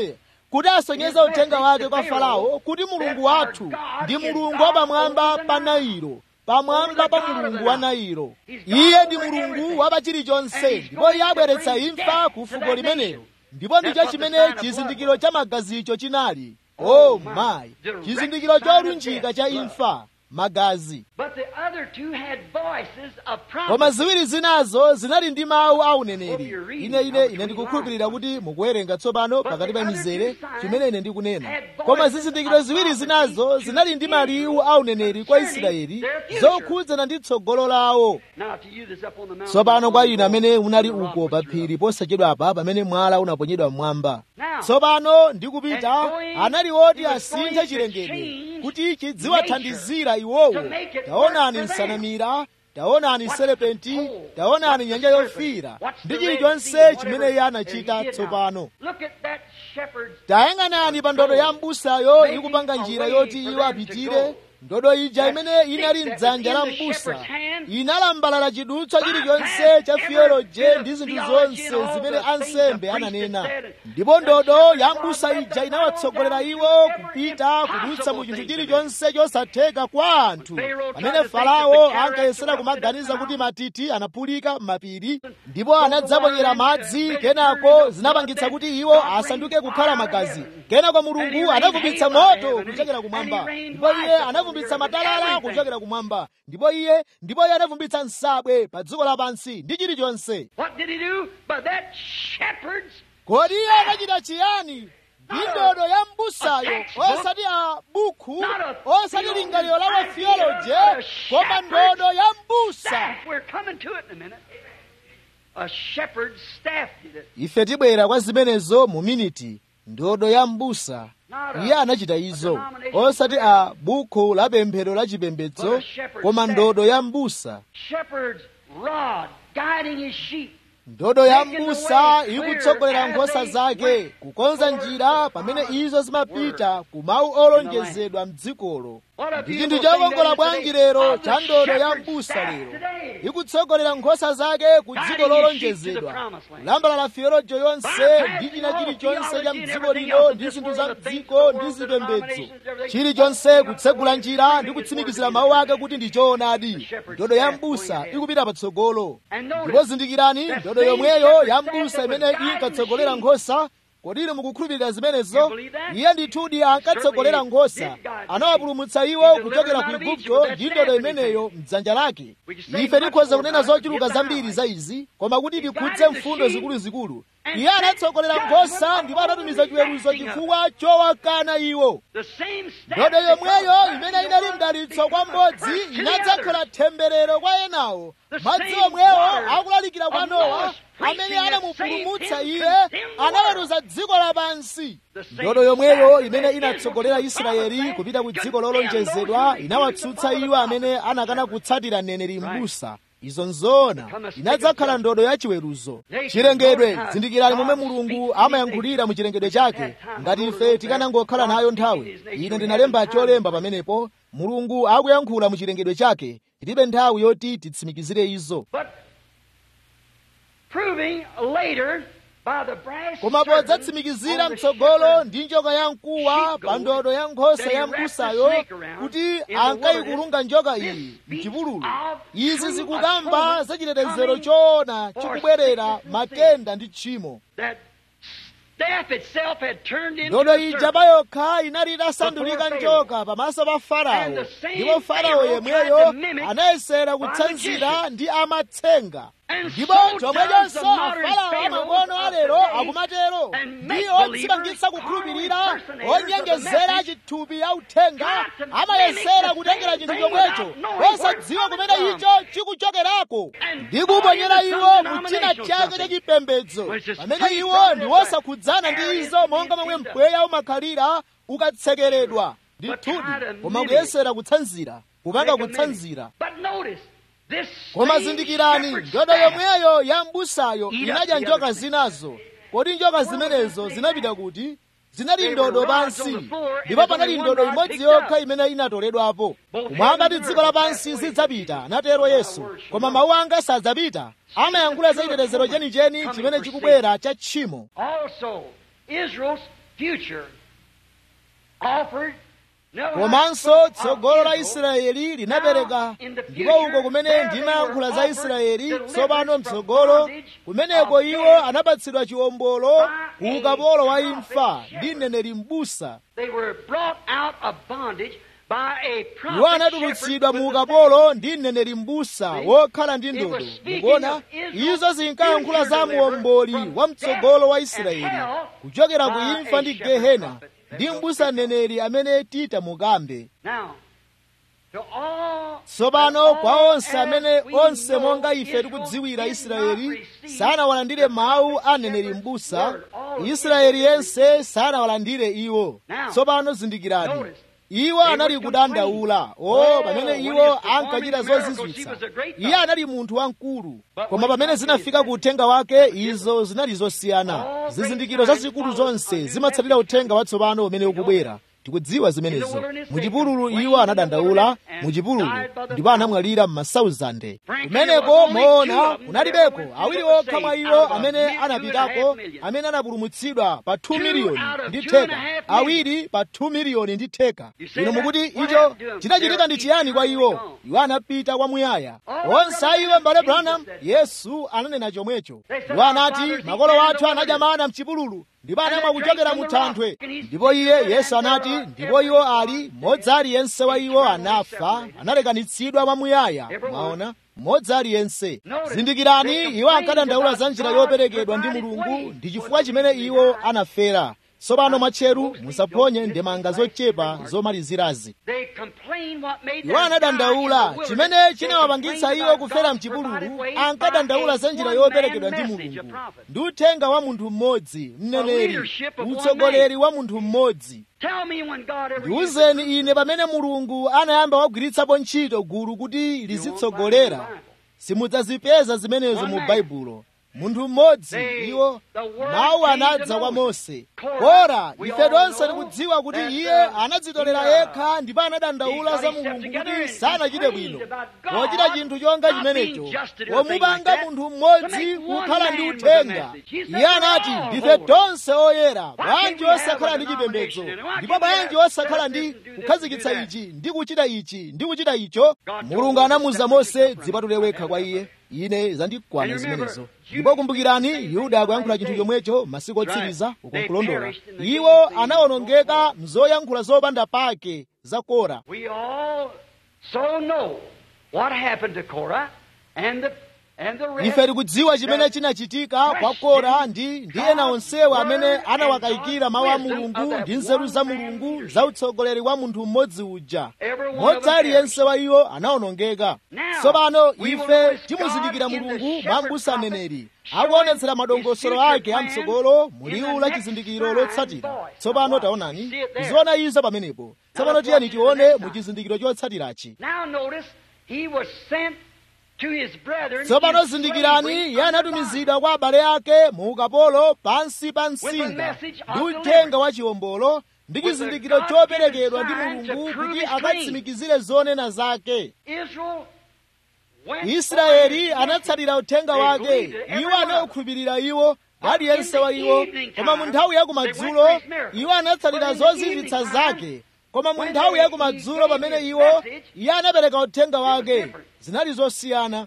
kuti asonyeze uthenga wake kwa farao kuti mulungu wathu ndi mulungu wa pamwamba pa nailo pamwamba pa mulungu wa nailo iye ndi mulungu wa pa chilichonse ndipo iye abweretsa imfa ku fuko limenelo ndipo ndicho chimene chizindikiro cha magazicho chinali oh my chizindikiro cholunjika cha imfa magazi But the other two had voices of koma promise. ziwiri zinazo zinali ndi mawu a uneneri ine ine ine ndikukhulupirira kuti mukuwerenga tsopano pakati pa mizere chimene ine ndikunena koma zizindikiro ziwiri zinazo zinali ndi maliwu a uneneri kwa israeli zokhudzana ndi tsogolo lawo Now to you that's up on the mountain. tsopano kwa inu amene munali uko pa phiri posachedwapa pamene mwala unaponyedwa mmwamba tsopano ndikupita anali oti asinthe chilengedwe kuti chidziwathandizira iwowo taonani nsanamira taonani serepenti taonani nyanja yofiira ndi chilichonse chimene iye anachita tsopano Look at that shepherd's tayang'anani pa ndodo ya m'busayo ikupanga njira yoti iwo apitire ndodo ija imene inali mdzanja la m'busa inalambalala chidutswa chilichonse cha fiyoloje ndi zinthu zonse zimene ansembe ananena ndipo ndodo ya m'busa ija inawatsogolera iwo kupita kudutsa mu chinthu chilichonse chosatheka kwa anthu pamene farao ankayesera kumaganiza kuti matiti anaphulika m'mapiri ndipo anadzaponyera madzi kenako zinapangitsa kuti iwo asanduke kukhala magazi kenako mulungu anavumbitsa moto kuchokera kumwamba ndipo iye anavumbitsa matalala kuchokera kumwamba ndipo iye ndipo iye anavumbitsa nsabwe pa dziko lapansi ndi chilichonse What did he do? But that shepherd's kodi iye anachita chiyani ndi ndodo ya m'busayo osati a bukhu osati lingaliro la wafiyoloje koma ndodo ya m'busa staff. We're coming to it in a minute. A shepherd's staff did it. ife tibwera kwa zimenezo mu miniti ndodo ya m'busa iye anachita izo osati a bukhu la pemphero la chipembedzo koma ndodo ya m'busa Shepherd's rod guiding his sheep. ndodo ya m'busa ikutsogolera nkhosa zake kukonza njira pamene izo zimapita ku mawu olonjezedwa m'dzikolo ndi chinthu chokongola bwanji lero cha ndodo ya m'busa lero ikutsogolera nkhosa zake ku dziko lolonjezedwa kulambalala fiyolojo yonse ndi china chilichonse cha mdziko lino ndi zinthu za mdziko ndi zipembedzo chilichonse kutsegula njira ndi kutsimikizira mawu ake kuti ndi choonadi ndodo ya m'busa ikupita patsogolo ndipo zindikirani ndodo yomweyo ya m'busa imene inkatsogolera nkhosa kodi inu mukukhulupirira zimenezo iye ndithudi ankatsogolera nkhosa anawapulumutsa iwo kuchokera ku igupto ndi ndodo imeneyo mdzanja lake ife tikhoza kunena zochuluka zambiri za izi koma kuti tikhudze mfundo zikuluzikulu iye anatsogolera nkhosa ndipo anatumiza chiweruzo chifukwa chowakana iwo The same staff. ndodo that yomweyo God imene blessed inali one mdalitso kwa will go mmodzi first to the inadzakhala other. temberero kwa enawo The madzi same omwewo water akulalikira kwa of nowa Noah's preaching amene that anamupulumutsa saved him iye condemned the world. anaweruza dziko lapansi The same ndodo yomweyo staff imene that inatsogolera Israel israeli promised kupita ku dziko condemned lolonjezedwa those who inawatsutsa refused to iwo follow the amene prophet. anakana kutsatira mneneri m'busa izo nzoona inadzakhala ndodo ya chiweruzo chilengedwe zindikirani momwe mulungu amayankhulira mu chilengedwe chake ngati ife tikanangokhala nayo nthawi ine ndinalemba cholemba pamenepo mulungu akuyankhula mu chilengedwe chake tilibe nthawi yoti titsimikizire izo But proving later by the brass koma serpent podzatsimikizira on the mtsogolo shepherd ndi njoka ya mkuwa pa ndodo ya nkhosa ya m'busayo kuti ankayikulunga njoka iyi mchipululu izi zikukamba za chitetezero choona chikubwerera matenda ndi tchimo that staff itself had turned into ndodo a ija serpent. payokha inali itasandulika njoka pamaso pa farao ndipo farao yemweyo anayesera kutsanzira ndi amatsenga ndipo chomwechonso farao amang'ono alero akumatero ndi odzipangitsa kukhulupirira onyengezera chithupi ya uthenga amayesera kutengera chinthu chomwecho osadziwa kumene icho chikuchokerako ndi kuponyera iwo mu china chake cha chipembedzo pamene iwo ndi wosakhudzana ndi izo monga momwe mpweya umakhalira ukatsekeredwa ndithudi koma kuyesera kutsanzira kupanga kutsanzira But notice, this koma same zindikirani shepherd's ndodo staff yomweyo ya m'busayo inadya njoka zinazo kodi njoka zimenezo zinapita kuti zinali ndodo pansi ndipo panali ndodo imodzi yokha imene inatoledwapo kumwamba ndi dziko lapansi zidzapita anatero yesu koma mawu anga sadzapita amayankhula za chitetezero chenicheni chimene chikubwera cha tchimo Also, Israel's future offered komanso tsogolo la israeli linapereka ndipo uko kumene ndimayankhula za israeli tsopano mtsogolo kumeneko iwo anapatsidwa chiwombolo ku ukapolo wa imfa ndi mneneri m'busa iwo anatulutsidwa mu ukapolo ndi mneneri m'busa wokhala ndi ndodo mukuona izo zinkayankhula za muomboli wa mtsogolo wa israeli kuchokera ku imfa ndi gehena ndi m'busa mneneri amene tita mukambe tsopano kwa onse amene onse monga ife tikudziwira israeli sanawalandire mawu a mneneri m'busa israeli yense sanawalandire iwo tsopano zindikirani iwo anali kudandaula o pamene iwo ankachita zozizwitsa iye anali munthu wamkulu koma pamene zinafika ku uthenga wake izo zinali zosiyana zizindikiro zazikulu zonse zimatsatira uthenga watsopano umene ukubwera tikudziwa zimenezo muchipululu iwo anadandaula muchipululu ndipo anamwalira m'masauzande kumeneko moona kunalibeko awiri okha mwa iwo amene anapitako amene anapulumutsidwa pa 2 miliyoni ndi theka awiri pa 2 miliyoni ndi theka ino mukuti icho chinachitika ndi chiyani kwa iwo iwo anapita kwamuyaya onse a iwo mbale branham yesu ananena chomwecho iwo anati makolo athu anadya mana mchipululu ndipo anamwa kuchokera mu thanthwe ndipo iye yesu anati ndipo iwo ali mmodzi aliyense wa iwo anafa analekanitsidwa mwamuyaya mwaona mmodzi aliyense zindikirani iwo ankadandaula za njira yoperekedwa ndi mulungu ndi chifukwa chimene iwo anafera tsopano mwatcheru musaphonye ndemanga zochepa zomalizirazi iwo anadandaula chimene chinawapangitsa iwo kufera mchipululu ankadandaula za njira yoperekedwa ndi mulungu ndi uthenga wa munthu mmodzi mneneri utsogoleri wa munthu mmodzi ndiwuzeni ine pamene mulungu anayamba wagwiritsapo ntchito gulu kuti lizitsogolera simudzazipeza zimenezo mu baibulo munthu mmodzi iwo mawu anadza kwa mose kora ife tonse tikudziwa kuti iye anadzitolera yekha ndipo anadandaula za mulungu kuti sanachite bwino pochita chinthu chonga chimenecho womupanga munthu mmodzi kukhala ndi uthenga iye anati ndife tonse oyera bwanji osakhala ndi chipembedzo ndipo bwanji osakhala ndi kukhazikitsa ichi ndi kuchita ichi ndi kuchita icho mulungu anamuza mose dzipatule wekha kwa iye ine zandikwana zimenezo ndipo kumbukirani yuda akuyankhula chinthu chomwecho masiku otsiriza ukunkulondola iwo anawonongeka mzoyankhula zopanda pake za kora ife tikudziwa chimene chinachitika kwa kora ndi ndi ena onsewo amene anawakayikira mawu a mulungu ndi nzeru za mulungu za utsogoleri wa munthu mmodzi uja mmodzi aliyense wa iwo anawonongeka tsopano ife timuzindikira mulungu mwa m'busa mneneri akuonetsera madongosolo ake amtsogolo muliwu la chizindikiro lotsatira tsopano taonani tiziona izo pamenepo tsopano tiyeni tione mu chizindikiro chotsatirachi tsopano zindikirani iye anatumizidwa kwa abale ake mu ukapolo pansi pa msinga ndi uthenga wa chiwombolo ndi chizindikiro choperekedwa ndi mulungu kuti akatsimikizire zonena zake israeli anatsatira uthenga wake iwo anawukhulupirira iwo aliyense wa iwo koma mu nthawi ya kumadzulo iwo anatsatira zozizwitsa zake koma mu nthawi ya kumadzulo pamene iwo iye anapereka uthenga wake zinali zosiyana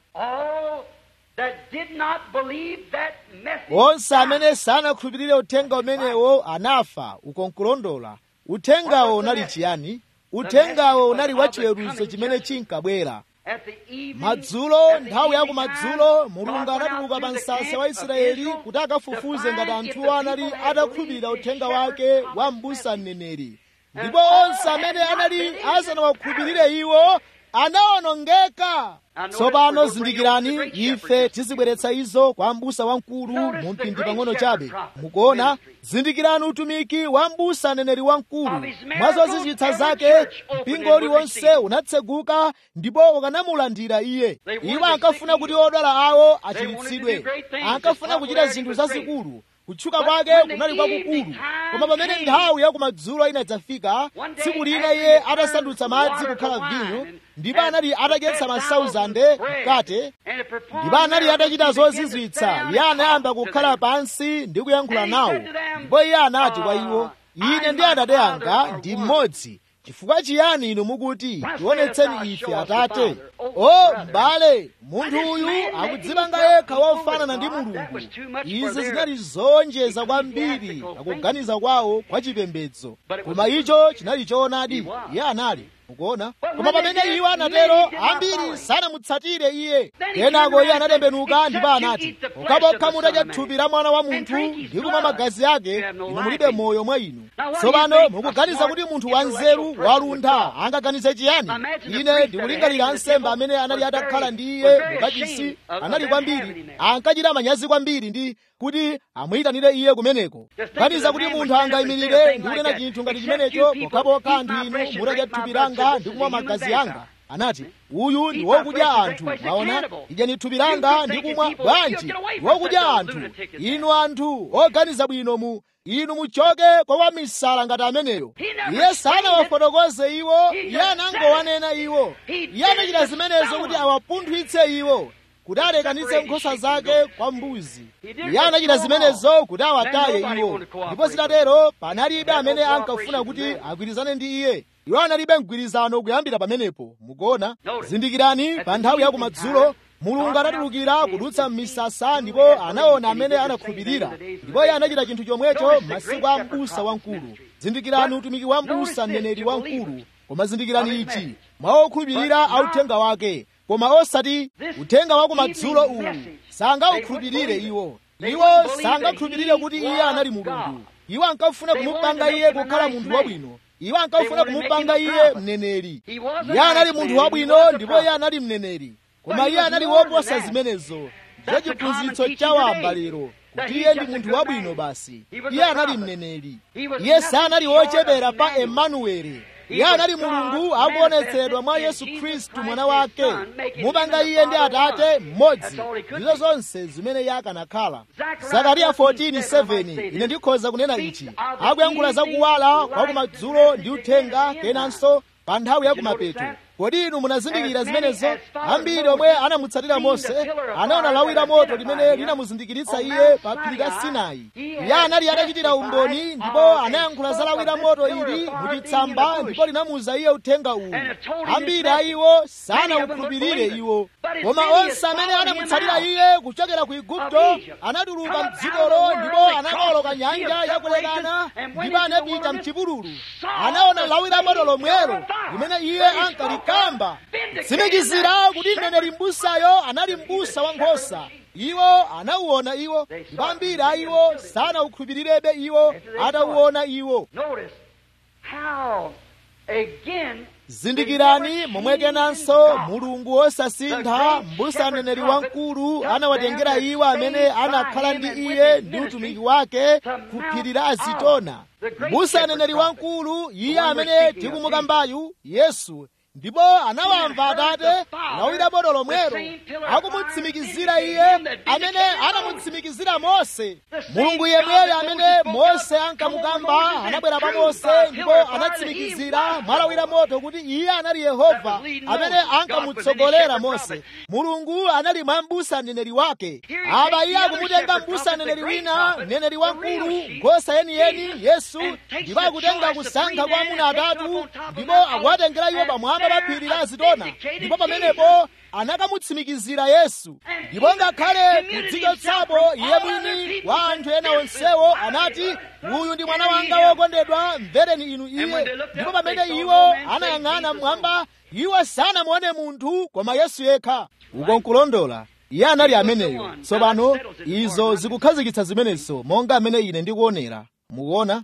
onse amene sanakhulupirire uthenga umenewo anafa ukonkulondola uthengawo unali chiyani uthengawo unali wachiweruzo chimene chinkabwera madzulo nthawi ya kumadzulo mulungu anatuluka pa msasa wa israeli kuti akafufuze ngati anthuwo anali atakhulupirira uthenga wake wa m'busa mneneri ndipo onse amene anali asanawakhulupirire iwo anawonongeka tsopano zindikirani ife tizibweretsa izo kwa m'busa wamkulu mu mpindi pang'ono chabe mukuona zindikirani utumiki wa m'busa aneneri wamkulu mwa zozizwitsa zake mpingo uliwonse unatseguka ndipo ukanamulandira iye iwo ankafuna kuti odwala awo achiritsidwe ankafuna kuchita zinthu zazikulu kutchuka kwake kunali kwakukulu koma pamene nthawi ya kumadzulo inadzafika tsiku lina iye atasandutsa madzi kukhala vinyo ndipo anali atadyetsa masauzande mkate ndipo anali atachita zozizwitsa iye anayamba kukhala pansi ndi kuyankhula nawo ndipo iye anati kwa iwo ine ndi atate anga ndi mmodzi chifukwa chiyani inu mukuti tionetseni ife atate o m'bale munthu uyu akudzipanga yekha wofanana ndi mulungu izi zinali zonjeza kwambiri akuganiza kwawo kwa chipembedzo koma icho chinali choonadi iye anali mukuona koma pamene iwo anatero ambiri sanamutsatire iye kenako iye anatembenuka ndipo anati pokhapokha mutadya thupi la mwana wa munthu ndi kumwa magazi ake inu mulibe moyo mwa inu tsopano mukuganiza kuti munthu wanzeru waluntha angaganize chiyani ine ndikulingalira ansembe amene anali atakhala ndi iye mukachisi anali kwambiri ankachita manyazi kwambiri ndi kuti amuyitanire iye kumeneko ganiza kuti munthu angayimirire ndi kunena chinthu ngati chimenecho pokhapokha anthu inu mutadya thupi langa ndi kumwa magazi anga anati uyu ndi wokudya anthu maona idyani thupi langa ndi kumwa bwanji wokudya anthu inu anthu oganiza bwino mu inu muchoke kwa wamisala ngati ameneyo iye sanawafotokoze iwo iye anangowanena iwo iye anachita zimenezo kuti awapunthwitse iwo kuti alekanitse nkhosa zake kwa mbuzi iye anachita zimenezo kuti awataye iwo ndipo zitatero panalibe amene ankafuna kuti agwirizane ndi iye iwo analibe mgwirizano kuyambira pamenepo mukuona zindikirani pa nthawi ya kumadzulo mulungu anatulukira kudutsa m'misasa ndipo anaona amene anakhulupirira ndipo iye anachita chinthu chomwecho masiku a m'busa wamkulu zindikirani utumiki wa m'busa mneneri wamkulu koma zindikirani ichi mwa okhulupirira authenga wake koma osati uthenga wa kumadzulo uwu sangaukhulupirire iwo iwo sangakhulupirire kuti iye anali mulungu iwo ankafuna kumupanga iye kukhala munthu wabwino iwo ankafuna kumupanga iye mneneri iye anali munthu wabwino ndipo iye anali mneneri koma iye anali woposa zimenezo ndicho chiphunzitso chawamba lero kuti iye ndi munthu wabwino basi iye anali mneneri iye sanali wochepera pa emanueli iye anali mulungu akuonetsedwa mwa yesu khristu mwana wake mupanga iye ndi atate mmodzi ndizo zonse zimene iye akanakhala zakariya 14:7 ine ndikhoza kunena ichi akuyankhula zakuwala kwa kumadzulo ndi uthenga kenanso pa nthawi ya kumapeto kodi inu munazindikira zimenezo ambiri omwe anamutsatira mose anaona lawi la moto limene linamuzindikiritsa iye pa phiri la sinai iye anali atachitira umboni ndipo anayankhula za lawi la moto ili muchitsamba ndipo linamuza iye uthenga uwu ambiri a iwo sanawukhulupirire iwo koma onse amene anamutsatira iye kuchokera ku igupto anatuluka mdzikolo ndipo anakoloka nyanja yakulekana ndipo anapita mchipululu anaona lawi la moto lomwelo limene iye ankalikamba tsimikizira kuti mneneri m'busayo anali m'busa wa nkhosa iwo anauona iwo ndipo ambiri a iwo sanawukhulupirirebe iwo atauona iwo zindikirani momwe kenanso mulungu wosasintha m'busa mneneri wamkulu anawatengera iwo amene anakhala ndi iye ndi utumiki wake ku phiri la azitona m'busa mneneri wamkulu iye amene tikumukambayu yesu ndipo anawamva atate lawira moto lomwero akumutsimikizira iye amene anamutsimikizira mose mulungu yemweyo amene mose ankamukamba anabwera pa mose ndipo anatsimikizira mwalawira moto kuti iye anali yehova amene ankamutsogolera mose mulungu anali mwa m'busa mneneri wake apa iye akumutenga m'busa mneneri wina mneneri wamkulu nkhosa yeniyeni yesu ndipo akutenga kusankha kwa amuna atatu ndipo akuwatengera iwo pamwamba pa phiri la azitona ndipo pamenepo anakamutsimikizira yesu ndipo ngakhale kudzichotsapo iye mwini wa anthu ena onsewo anati uyu ndi mwana wanga wokondedwa mvereni inu iye ndipo pamene iwo anayang'ana mmwamba iwo sanamuone munthu koma yesu yekha uko nkulondola iye anali ameneyo tsopano izo zikukhazikitsa zimenezo monga amene ine ndikuonera mukuona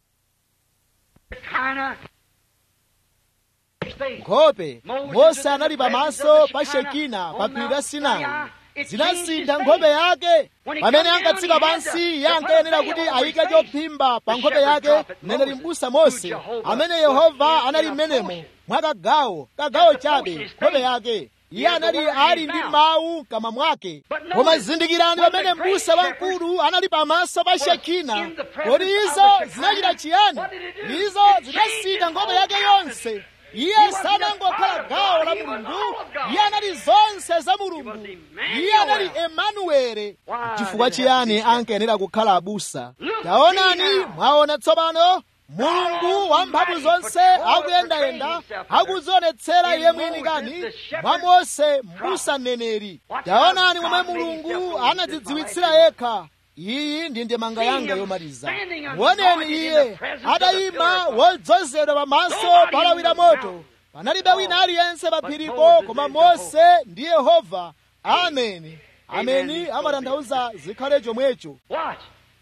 nkhope mose anali pamaso pa shekina pa phiri la sinai zinasintha nkhope yake pamene ankatsika pansi iye ankayenera kuti ayike chophimba pa nkhope yake mneneri m'busa mose amene yehova anali m'menemo mwa kagawo kagawo chabe nkhope yake iye anali ali ndi mawu mkamwa mwake koma zindikirani pamene m'busa wamkulu anali pamaso pa shekina kodi izo zinachita chiyani izo zinasintha nkhope yake yonse iye sanangokhala gawo la mulungu iye anali zonse za mulungu iye anali emanuwele chifukwa chiyani ankayenera kukhala abusa taonani mwaona tsopano mulungu wamphamvu zonse akuyendayenda akudzionetsera iye mwini kani mwa mose m'busa mneneri taonani momwe mulungu anadzidziwitsira yekha iyi ndi ndemanga yanga yomaliza muoneni iye adayima wodzozedwa pamaso palawira moto panalibe wina aliyense pa phiripo koma mose ndi yehova ameni ameni amatanthauza zikhale chomwecho Watch.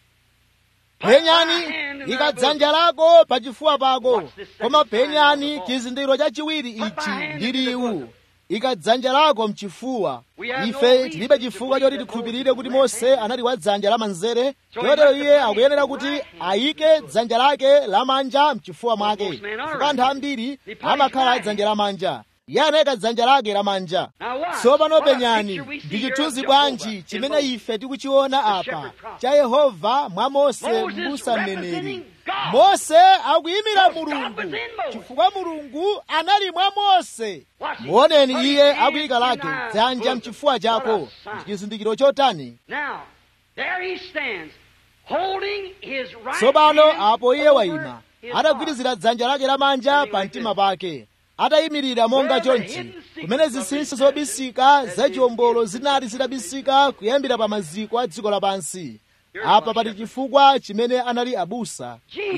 penyani ikadzanja lako pachifuwa pako koma penyani chizindikiro chachiwiri ichi ndi liwu ikadzanja lako mchifuwa ife tilibe chifukwa choti tikhulupirire kuti mose anali wa dzanja lamanzere chotero iye akuyenera kuti ayike dzanja lake lamanja mchifuwa mwake chifukwa anthu ambiri amakhala dzanja lamanja iye anayika dzanja lake lamanja tsopano penyani ndi chithunzi bwanji chimene ife tikuchiona apa cha yehova mwa mose m'busa mneneri mose akuyimira mulungu chifukwa mulungu anali mwa mose muoneni iye akuyika lake dzanja mchifuwa chako ndi chizindikiro chotani Now, there he stands, holding his right tsopano hand apo iye over wayima his heart. atagwirizira dzanja lake lamanja pa mtima pake atayimirira monga chonchi kumene zinsinsi zobisika zachiwombolo zinali zitabisika kuyambira pa maziko a dziko lapansi apa pali chifukwa chimene anali abusa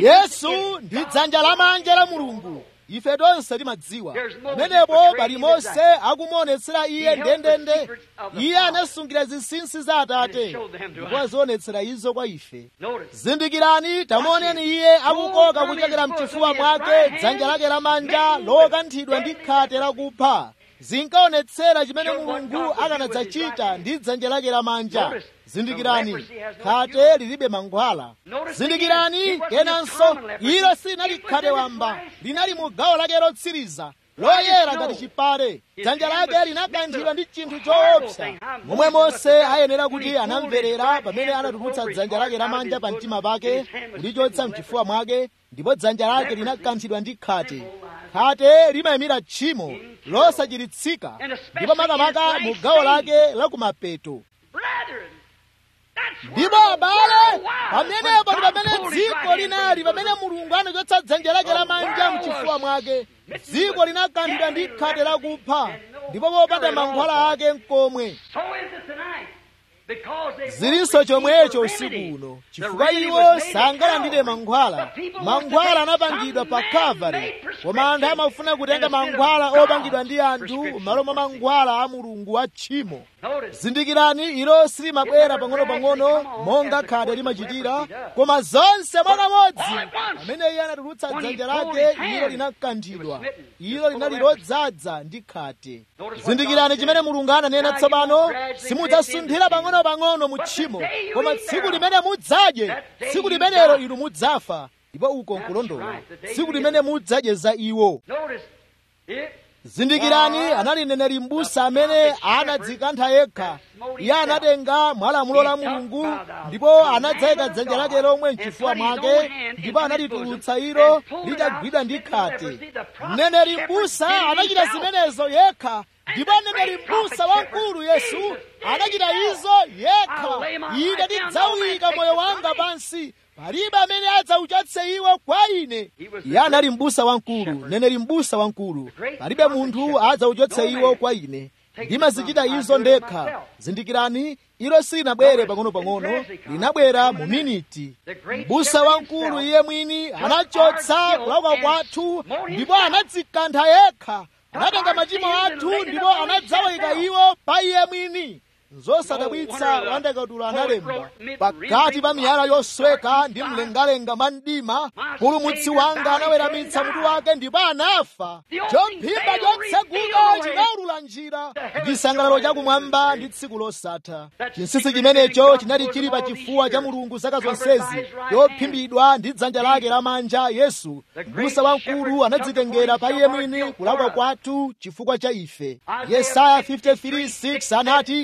yesu ndi dzanja lamanja la mulungu ife tonse timadziwa pamenepo pali mose akumuonetsera iye ndendende iye anasungira zinsinsi za atate ndipo azionetsera izo kwa ife Notice. zindikirani tamuoneni iye akukoka kuchokera mchifuwa mwake dzanja lake lamanja lokanthidwa ndi khate lakupha zinkaonetsera chimene mulungu akanadzachita ndi dzanja lake lamanja zindikirani khate lilibe mankhwala zindikirani kenanso ilo silinali khate wamba linali mu gawo lake lotsiriza loyera ngati chipale dzanja lake linakanthidwa ndi chinthu choopsa momwe mose ayenera kuti anamverera pamene anatulutsa dzanja lake lamanja pa mtima pake kulichotsa mchifuwa mwake ndipo dzanja lake linakanthidwa ndi khate khate limayimira tchimo losachiritsika ndipo makamaka mu gawo lake lakumapeto Brethren, that's where ndipo the abale world was pamenepo when ndi God pamene pulled his dziko right hand linali from pamene his mulungu anachotsa dzanja lake lamanja mchifuwa mwake dziko linakanthidwa ndi khate lakupha ndipo popanda mankhwala ake mkomwe So is it tonight. Because they zilinso won't chomwecho receive the usiku remedy. uno The chifukwa remedy iwo was made at sangalandire Calvary. mankhwala But people want to mankhwala take anapangidwa some pa man-made kalvari koma anthu prescription amafuna kutenga instead of mankhwala God's opangidwa ndi anthu prescription m'malo mwa for sin. mankhwala a mulungu a tchimo Notice. zindikirani ilo silimabwera pang'ono-pang'ono monga khate limachitira koma zonse mwakamodzi pamene iye anatulutsa dzanja lake ilo linakanthidwa ilo linali lodzaza ndi khate zindikirani chimene mulungu ananena tsopano simudzasunthira pang'ono-pang'ono mu tchimo koma tsiku limene mudzadye tsiku limenelo inu mudzafa ndipo uko nkulondola tsiku limene mudzadye za iwo Notice. It zindikirani anali mneneri m'busa amene anadzikantha yekha iye anatenga mwalamulo la mulungu ndipo anadzayika dzanja lake lomwe mchifuwa mwake ndipo analitulutsa ilo litagwidwa ndi khate mneneri m'busa anachita zimenezo yekha ndipo mneneri m'busa wamkulu yesu anachita izo yekha ine ndidzawuyika moyo wanga pansi palibe amene adzauchotse iwo kwa ine iye anali m'busa wamkulu mneneri m'busa wamkulu palibe munthu adzauchotse iwo kwa ine ndimazichita izo ndekha zindikirani ilo silinabwere pang'ono-pang'ono linabwera mu miniti m'busa wamkulu iye mwini anachotsa kulakwa kwathu ndipo anadzikantha yekha anatenga machimo athu ndipo anadzawayika iwo pa iye mwini zosadabwitsa wandakatula analemba pakati pa miyala yosweka ndi mlengalenga mwa mdima pulumutsi wanga anaweramitsa mutu wake ndipo anafa chomphimba chotseguka chinaulula njira chisangalalo chakumwamba ndi tsiku losatha chinsinsi chimenecho chinali chili pa chifuwa cha mulungu zaka zonsezi chophimbidwa ndi dzanja lake lamanja yesu m'busa wamkulu anadzitengera pa iye mwini kulakwa kwathu chifukwa cha ife yesaya 53:6 anati iye anavula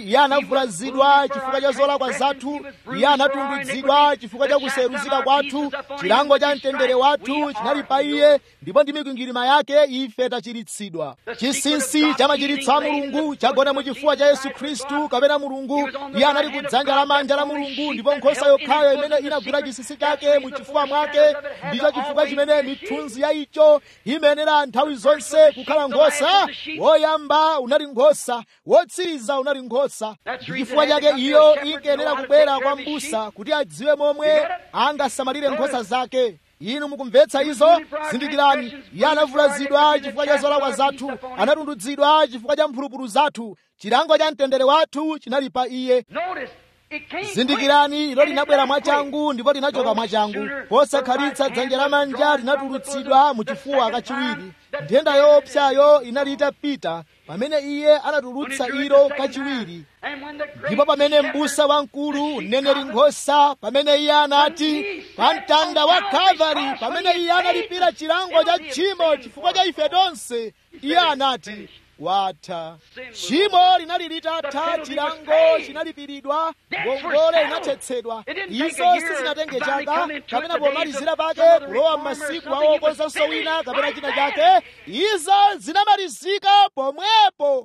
anavulazidwa chifukwa cha zolakwa zathu iye anatundudzidwa chifukwa cha kuseruzika kwathu chilango cha mtendere wathu chinali pa iye ndipo ndi mikwingwirima yake ife tachiritsidwa chinsinsi cha machiritso a mulungu chagona mu chifuwa cha yesu khristu kapena mulungu iye anali kudzanja lamanja la mulungu ndipo nkhosa yokhayo imene inagwira chinsinsi chake mu chifuwa mwake ndicho chifukwa chimene mithunzi ya icho imenera nthawi zonse kukhala nkhosa woyamba unali nkhosa wotsiriza unali nkhosa ndi chifukwa chake iyo inkenera kubwera kwa m'busa kuti adziwe momwe angasamalire nkhosa zake inu mukumvetsa izo zindikirani iye anavulazidwa chifukwa cha zolakwa zathu anatundudzidwa chifukwa cha mphulupulu zathu chilango cha mtendere wathu chinali pa iye zindikirani ilo linabwera mwachangu ndipo linachoka mwachangu posakhalitsa dzanja lamanja linatulutsidwa mu chifuwa kachiwiri nthenda yoopsayo inali itapita pamene iye anatulutsa ilo kachiwiri ndipo pamene m'busa wamkulu mneneri nkhosa pamene iye anati pa mtanda wa kalvari pamene iye analipira chilango cha tchimo chifukwa cha ife tonse iye anati watha tchimo linali litatha chilango chinalipiridwa ngongole inathetsedwa izo sizinatenge chaka kapena pomalizira pake kulowa m'masiku awo okonzanso wina kapena china chake izo zinamalizika pomwepo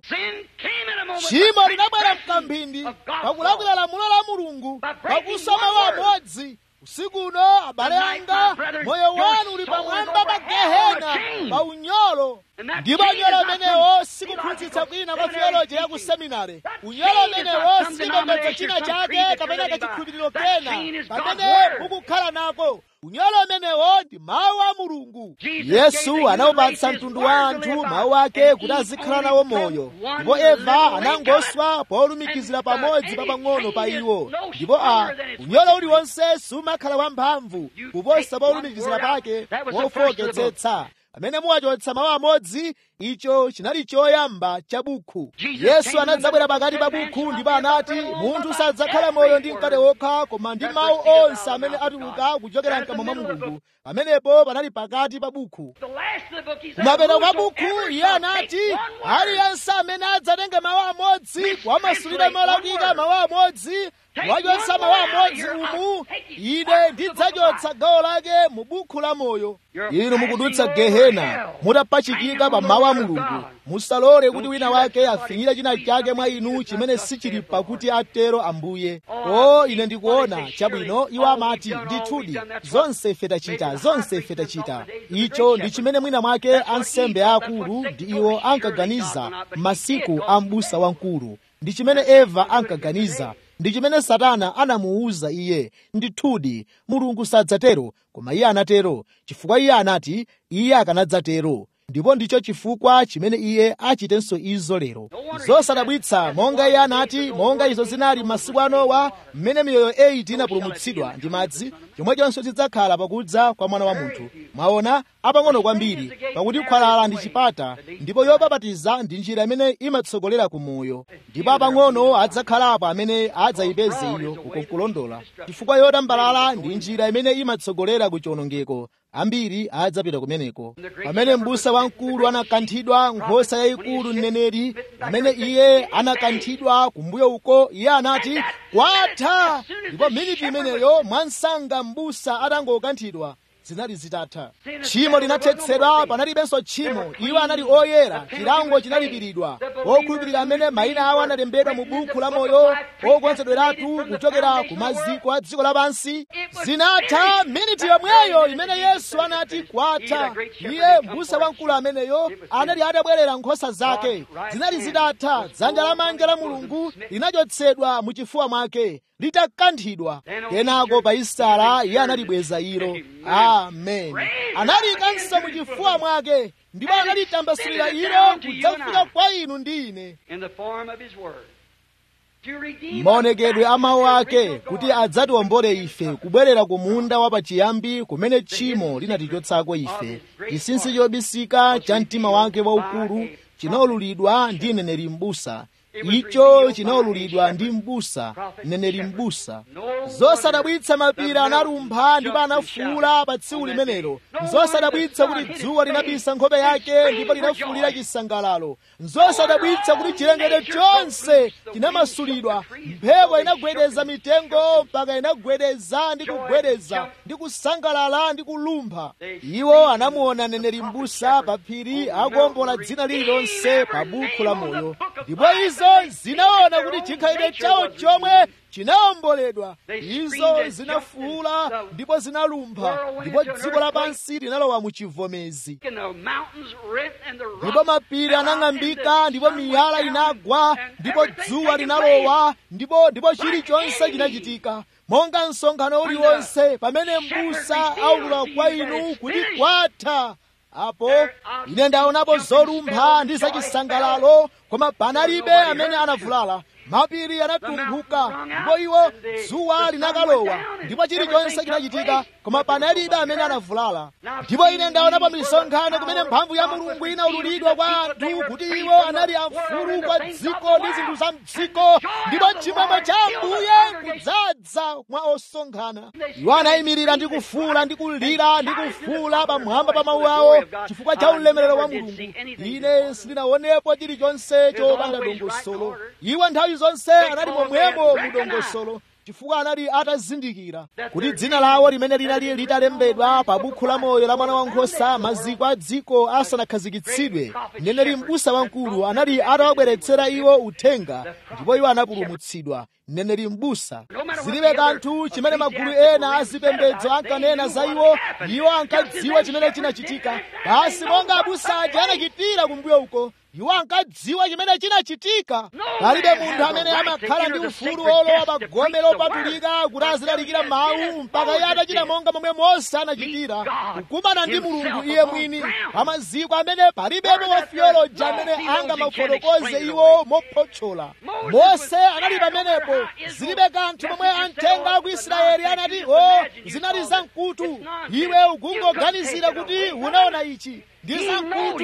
tchimo linabwera mkamphindi pakulakwira lamulo la mulungu pakusoma wamodzi usiku uno abale anga moyo wanu uli pamwamba pa gehena pa unyolo ndipo unyolo umenewo sikuphunzitsa kwina kwa theoloji ya ku seminare unyolo umenewo sichipembedzo china chake kapena kachikhulupiriro kena pamene mukukhala nako unyolo umenewo ndi mawu a mulungu yesu anawupatsa mtundu wa anthu mawu ake kuti azikhala nawo moyo ndipo eva anangoswa polumikizira pamodzi papang'ono pa iwo ndipo a unyolo uliwonse sumakhala wamphamvu kuposa polumikizira pake wofowoketsetsa pamene muwachotsa mawu amodzi icho chinali choyamba cha bukhu yesu anadzabwera pakati pa bukhu ndipo anati munthu sadzakhala moyo ndi mkate wokha koma ndi mawu onse amene atuluka kuchokera mkamwa mwa mulungu pamenepo panali pakati pa bukhu kumapeto kwa bukhu iye anati aliyense amene adzatenge mawu amodzi kuwamasulira molakwika mawu amodzi wachotsa mawu amodzi umu ine ndidzachotsa gawo lake mu bukhu la moyo inu mukudutsa gehena mutapachikika pa mawu a mulungu musalole kuti wina wake afinyire china chake mwa inu chimene sichili pakuti atero ambuye o ine ndikuona chabwino iwo amati ndithudi zonse ife tachita zonse ife tachita icho ndi chimene mwina mwake ansembe aakulu ndi iwo ankaganiza m'masiku a m'busa wamkulu ndi chimene eva ankaganiza ndi chimene satana anamuwuza iye ndithudi mulungu sadzatero koma iye anatero chifukwa iye anati iye akanadzatero ndipo ndicho chifukwa chimene iye achitenso izo lero zosadabwitsa monga iye anati monga izo zinali masiku a nowa mmene miyoyo 8 inapulumutsidwa ndi madzi chomwechonso chidzakhala pakudza kwa mwana wa munthu mwaona apang'ono kwambiri pakuti khwalala ndi chipata ndipo yobabatiza ndi njira imene imatsogolera ku moyo ndipo apang'ono adzakhalapo amene adzayipeze iyo kukulondola chifukwa yotambalala ndi njira imene imatsogolera ku chiwonongeko ambiri adzapita kumeneko pamene m'busa wamkulu anakanthidwa nkhosa yayikulu mneneri pamene iye anakanthidwa kumbuyo uko iye anati kwatha ndipo miniti imeneyo mwansanga m'busa atangokanthidwa zinali zitatha tchimo linathetsedwa panalibenso tchimo iwo anali oyera chilango chinalipiridwa okhulupirira amene mayina awo analembedwa mu buku la moyo okonzedweratu kuchokera ku maziko a dziko lapansi zinatha miniti yomweyo imene yesu anati kwatha iye m'busa wamkulu ameneyo anali atabwerera nkhosa zake zinali zitatha dzanja lamanja la mulungu linachotsedwa mu chifuwa mwake litakanthidwa kenako pa isitala iye analibweza ilo amen analikanso mu chifuwa mwake ndipo analitambasulira ilo kudzafika kwa inu ndi ine maonekedwe a mawu ake kuti adzatiwombole ife kubwerera ku munda wapachiyambi kumene tchimo linatichotsako ife chinsinsi chobisika cha mtima wake waukulu chinaululidwa ndi mneneri m'busa icho chinaululidwa ndi m'busa mneneri m'busa zosadabwitsa mapiri analumpha ndipo anafuula pa tsiku limenelo zosadabwitsa kuti dzuwa linabisa nkhope yake ndipo linafuulira chisangalalo zosadabwitsa kuti chilengedwe chonse chinamasulidwa mphepo inagwedeza mitengo mpaka inagwedeza ndi kugwedeza ndi kusangalala ndi kulumpha iwo anamuona mneneri m'busa pa phiri akuwombola dzina lililonse pa buku la moyo ndipo izo zinaona kuti chikhalidwe chawo chomwe chinawomboledwa izo zinafuula ndipo zinalumpha ndipo dziko lapansi linalowa mu chivomezi ndipo mapiri anang'ambika ndipo miyala inagwa ndipo dzuwa linalowa ndipo ndipo chilichonse chinachitika monga msonkhano uliwonse pamene m'busa aulula kwa inu kuti kwatha apo ine ndaonapo zolumpha ndi zachisangalalo koma panalibe amene anavulala mapiri anatumphuka ndipo iwo dzuwa linakalowa ndipo chilichonse chinachitika koma panalibe amene anavulala ndipo ine ndaonapo misonkhano kumene mphamvu ya mulungu inaululidwa kwa anthu kuti iwo anali amfulu kwa dziko ndi zinthu za mdziko ndipo chimwemwe cha ambuye kudzaza mwa osonkhana iwo anayimirira ndi kufuula ndi kulira ndi kufuula pamwamba pa mawu awo chifukwa cha ulemerero wa mulungu ine sindinaonepo chilichonse chopanda dongosolo iwo nthawi zonse anali momwemo mu dongosolo chifukwa anali atazindikira kuti dzina lawo limene linali litalembedwa pa bukhu la moyo la mwana wankhosa maziko a dziko asanakhazikitsidwe mneneri m'busa wamkulu anali atawabweretsera iwo uthenga ndipo iwo anapulumutsidwa mneneri m'busa zilibe kanthu chimene magulu ena azipembedzo ankanena za iwo iwo ankadziwa chimene chinachitika basi monga abusa aja anachitira kumbuyo uko iwo ankadziwa chimene chinachitika palibe munthu amene amakhala ndi ufulu olowa pa gome lopatulika kuti azilalikira mawu mpaka iye atachita monga momwe mose anachitira kukumana ndi mulungu iye mwini pa maziko amene palibepo wafiyoloji amene angamafotokoze iwo mophotchola mose anali pamenepo zilibe kanthu momwe amtenga a ku israeli anati o zinali zamkutu iwe ukungoganizira kuti unaona ichi ndi zamkutu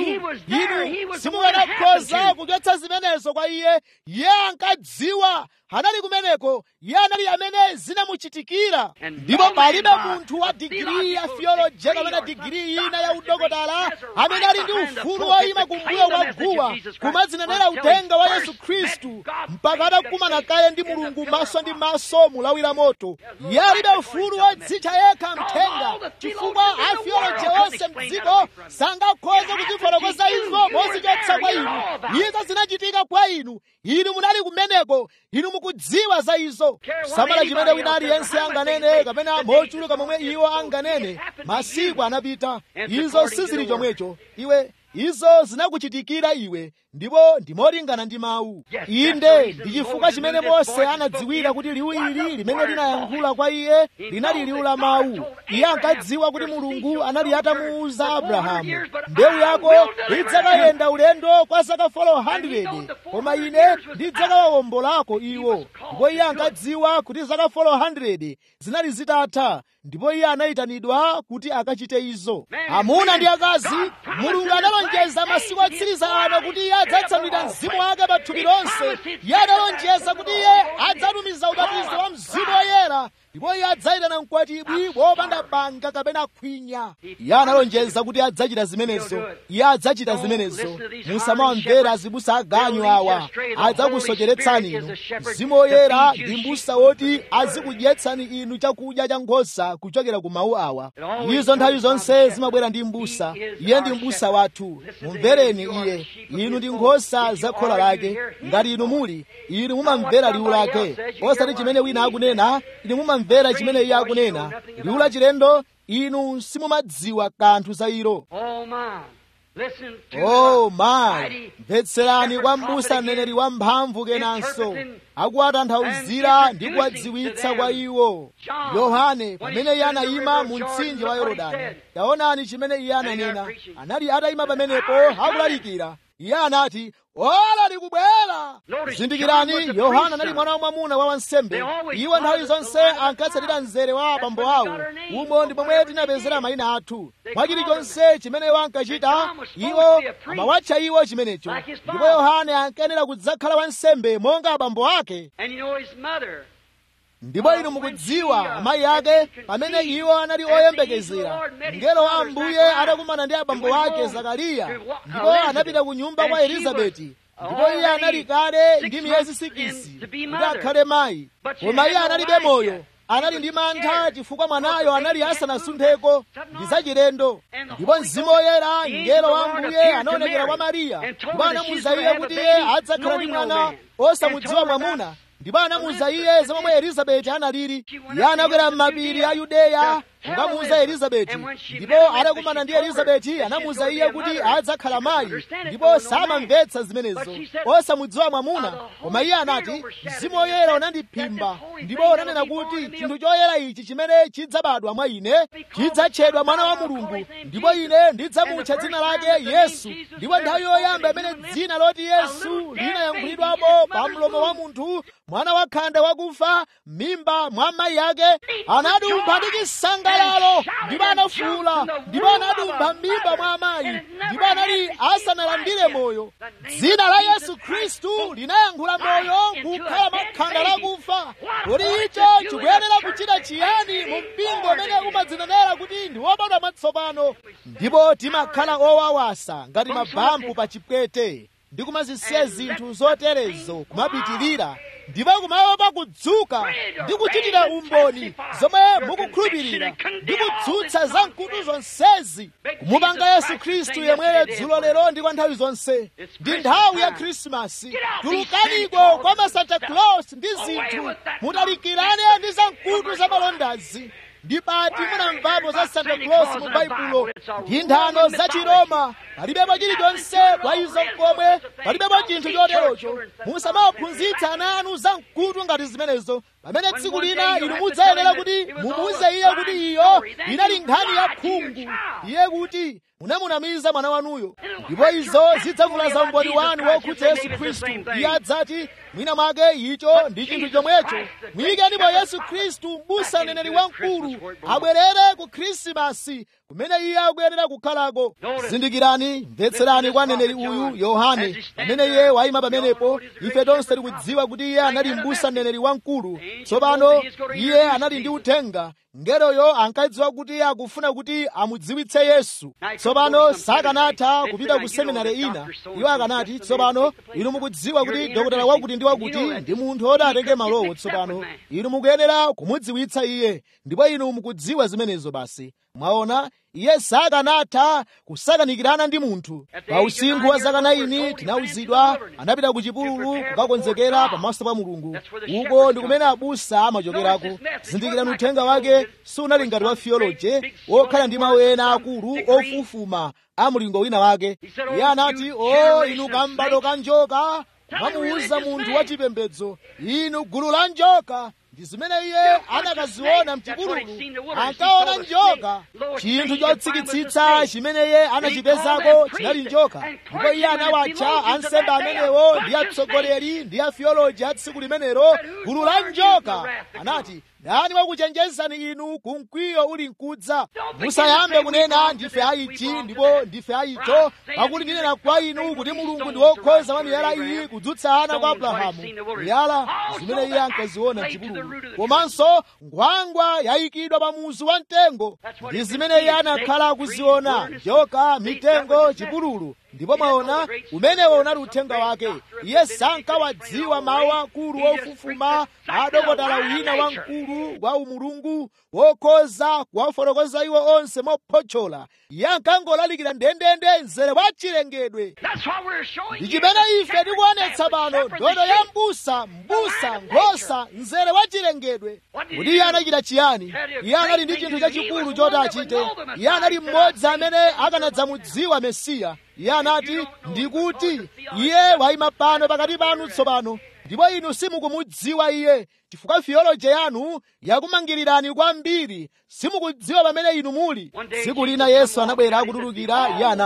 inu simukanakhoza kuchotsa zimenezo kwa iye iye ankadziwa anali kumeneko iye anali amene zinamuchitikira ndipo palibe munthu wa digiri ya theology kapena digiri ina ya udokotala amene ali ndi ufulu woyima kumbuyo kwa guwa kumadzinenera uthenga wa yesu khristu mpaka adakumana kaye ndi mulungu maso ndi maso mulawira moto iye alibe ufulu wodzitcha yekha mthenga chifukwa atheology onse mdziko sangakhoza kuzifotokoza izo mozichotsa kwa inu izo zinachitika kwa inu inu munali kumeneko inu mukudziwa za izo samala chimene wina aliyense anganene kapena mochuluka momwe iwo anganene masiku anapita izo sizili chomwecho iwe izo zinakuchitikira iwe ndipo ndimolingana ndi mawu inde ndi chifukwa chimene mose anadziwira kuti liwu ili limene linayankhula kwa iye linali liwu la mawu iye ankadziwa kuti mulungu anali atamuwuza abrahamu mbewu yako idzakayenda ulendo kwa zaka 400 koma ine ndidzakawawombolako iwo ndipo iye ankadziwa kuti zaka 400 zinali zitatha ndipo iye anayitanidwa kuti akachite izo amuna ndi akazi mulungu analonjeza masiku otsiriza ano kuti iye adzatsanulira mzimu wake pa thupi lonse iye analonjeza kuti iye adzatumiza ubatizo wa mzimu woyera ndipo iye adzayitana mkwatibwi wopanda banga kapena khwinya iye analonjeza kuti adzachita zimenezo iye adzachita zimenezo musamawamvera azibusa aganyu awa adzakusocheretsani inu mzimu woyera ndi mbusa woti azikudyetsani inu chakudya cha nkhosa kuchokera ku mawu awa izo nthawi zonse zimabwera ndi mbusa iye ndi mbusa wathu mumvereni iye inu ndi nkhosa za khola lake ngati inu muli inu mumamvera liwu lake osati chimene wina akunena inu mumamvera chimene iye akunena liwu la chilendo inu simumadziwa kanthu za ilo oh mayi mvetserani kwa mbusa mneneri wamphamvu kenanso akuwatanthauzira ndi kuwadziwitsa kwa iwo yohane pamene iye anayima mu mtsinje wa yorodani taonani chimene iye ananena anali atayima pamenepo akulalikira iye anati ola likubwera zindikirani yohana anali mwana wamwamuna wa wansembe iwo nthawi zonse ankatsatira mzere wa abambo awo umo ndi pomwe tinapezera mayina athu mwa chilichonse chimene iwo ankachita iwo amawatcha iwo chimenecho ndipo yohane ankayenera kudzakhala wansembe monga abambo ake ndipo inu mukudziwa amayi ake pamene iwo anali oyembekezera mngelo wa ambuye anakumana ndi abambo ake zakariya ndipo anapita ku nyumba kwa elizabeti ndipo iye anali kale ndi miyezi sikisi kuti akhale mayi koma iye analibe moyo anali ndi mantha chifukwa mwanayo anali asanasuntheko ndi zachilendo ndipo mzimu woyera mngelo wa ambuye anaonekera kwa mariya ndipo anamuwuza iye kuti iye adzakhala ndi mwana osamudziwa mwamuna ndipo anamuwuza iye za momwe elizabeti analili iye anakwera m'mapiri a yudeya kukamuwuza elizabeti ndipo anakumana ndi elizabeti anamuwuza iye kuti adzakhala mayi ndipo samamvetsa zimenezo osamudziwa mwamuna koma iye anati mzimu woyera unandiphimba ndipo unanena kuti chinthu choyera ichi chimene chidzabadwa mwa ine chidzatchedwa mwana wa mulungu ndipo ine ndidzamutcha dzina lake yesu ndipo nthawi yoyamba imene dzina loti yesu linayankhulidwapo pa mlomo wa munthu mwana wakhanda wakufa m'mimba mwa mayi ake anadumpha ndi chisangalalo ndipo anafuwula ndipo anadumpha m'mimba mwa amayi ndipo anali asanalandire moyo dzina la yesu khristu linayankhula moyo kukhala makhanda lakufa kuti icho chikuyenera kuchita chiyani mu mpingo umene umadzinenera kuti ndi wobadwa mwatsopano ndipo timakhala owawasa ngati mabambu pa chipwete ndi kumazisiya zinthu zoterezo kumapitirira ndipo kumaopa kudzuka ndi kuchitira umboni zomwe mukukhulupirira ndi kudzutsa za mkutu zonsezi kumupanga yesu khristu yemweyo dzulo lero ndi kwa nthawi zonse ndi nthawi ya khrisimasi tulukaniko kwa ma santa claus ndi zinthu mutalikirane ndi za mkutu za malondazi ndi pati munamvapo za santa claus mu baibulo ndi nthano za chiroma palibepo chilichonse kwa izo komwe palibepo chinthu choterocho musamawaphunzitsa ana anu za mkutu ngati zimenezo pamene tsiku lina inu mudzayenera kuti mumuwuze iye kuti iyo inali nkhani ya khungu iye kuti munamunamiza mwana wanuyo ndipo izo zidzavulaza umboni wanu wokhudza yesu khristu iye adzati mwina mwake icho ndi chinthu chomwecho muyikenipo yesu khristu m'busa mneneri wamkulu abwerere ku khrisimasi kumene iye akuyenera kukhalako zindikirani mvetserani kwa mneneri uyu yohane pamene iye wayima pamenepo ife tonse tikudziwa kuti iye anali m'busa mneneri wamkulu tsopano iye anali ndi uthenga ngeroyo ankadziwa kuti iye akufuna kuti amudziwitse yesu tsopano sakanatha kupita ku seminari ina iwo akanati tsopano inu mukudziwa kuti dokotala wakuti ndi wakuti ndi munthu oti atenge malowo tsopano inu mukuyenera kumudziwitsa iye ndipo inu mukudziwa zimenezo basi mwaona iye sakanatha kusakanikirana ndi munthu pa usinkhu wa zaka 9 tinawuzidwa anapita ku chipululu kukakonzekera pamaso pa mulungu uko ndi kumene abusa amachokerako zindikirani uthenga wake sunali ngati wa theology wokhala ndi mawu ena akulu ofufuma a mlingo wina wake iye anati o inu kambado ka njoka mamuwuza munthu wachipembedzo inu gulu la njoka ndi zimene iye anakaziona mchipululu ankaona njoka chinthu chotsikitsitsa chimene iye anachipezako chinali njoka ndipo iye anawatcha ansembe amenewo ndi atsogoleri ndi afioloji a tsiku limenero gulu la njoka anati ndani wakuchenjezani inu ku mkwiyo uli mkudza musayambe kunena ndife aichi ndipo ndife aicho pakuti ndinena kwa inu kuti mulungu ndi wokhoza wa miyala iyi kudzutsa ana kwa abrahamu miyala zimene iye ankaziona mchipululu komanso ngwangwa yayikidwa pa muzu wa mtengo ndi zimene iye anakhala akuziona njoka mitengo chipululu ndipo mwaona umenewo unali uthenga wake iye sankawadziwa mawu akulu ofufuma adokotala wina wamkulu wa umulungu wokhoza kuwafotokoza iwo onse mophotchola iye ankangolalikira ndendende mzere wa chilengedwe ndi chimene ife tikuonetsa pano ndodo ya mbusa mbusa nkhosa mzere wa chilengedwe kuti iye anachita chiyani iye anali ndi chinthu chachikulu choti achite iye anali mmodzi amene akanadzamudziwa mesiya iye anati ndikuti iye wayima pano pakati panu tsopano ndipo inu simukumudziwa iye chifukwa fiyoloji yanu yakumangirirani kwambiri simukudziwa pamene inu muli tsiku lina yesu anabwera akutulukira iye anati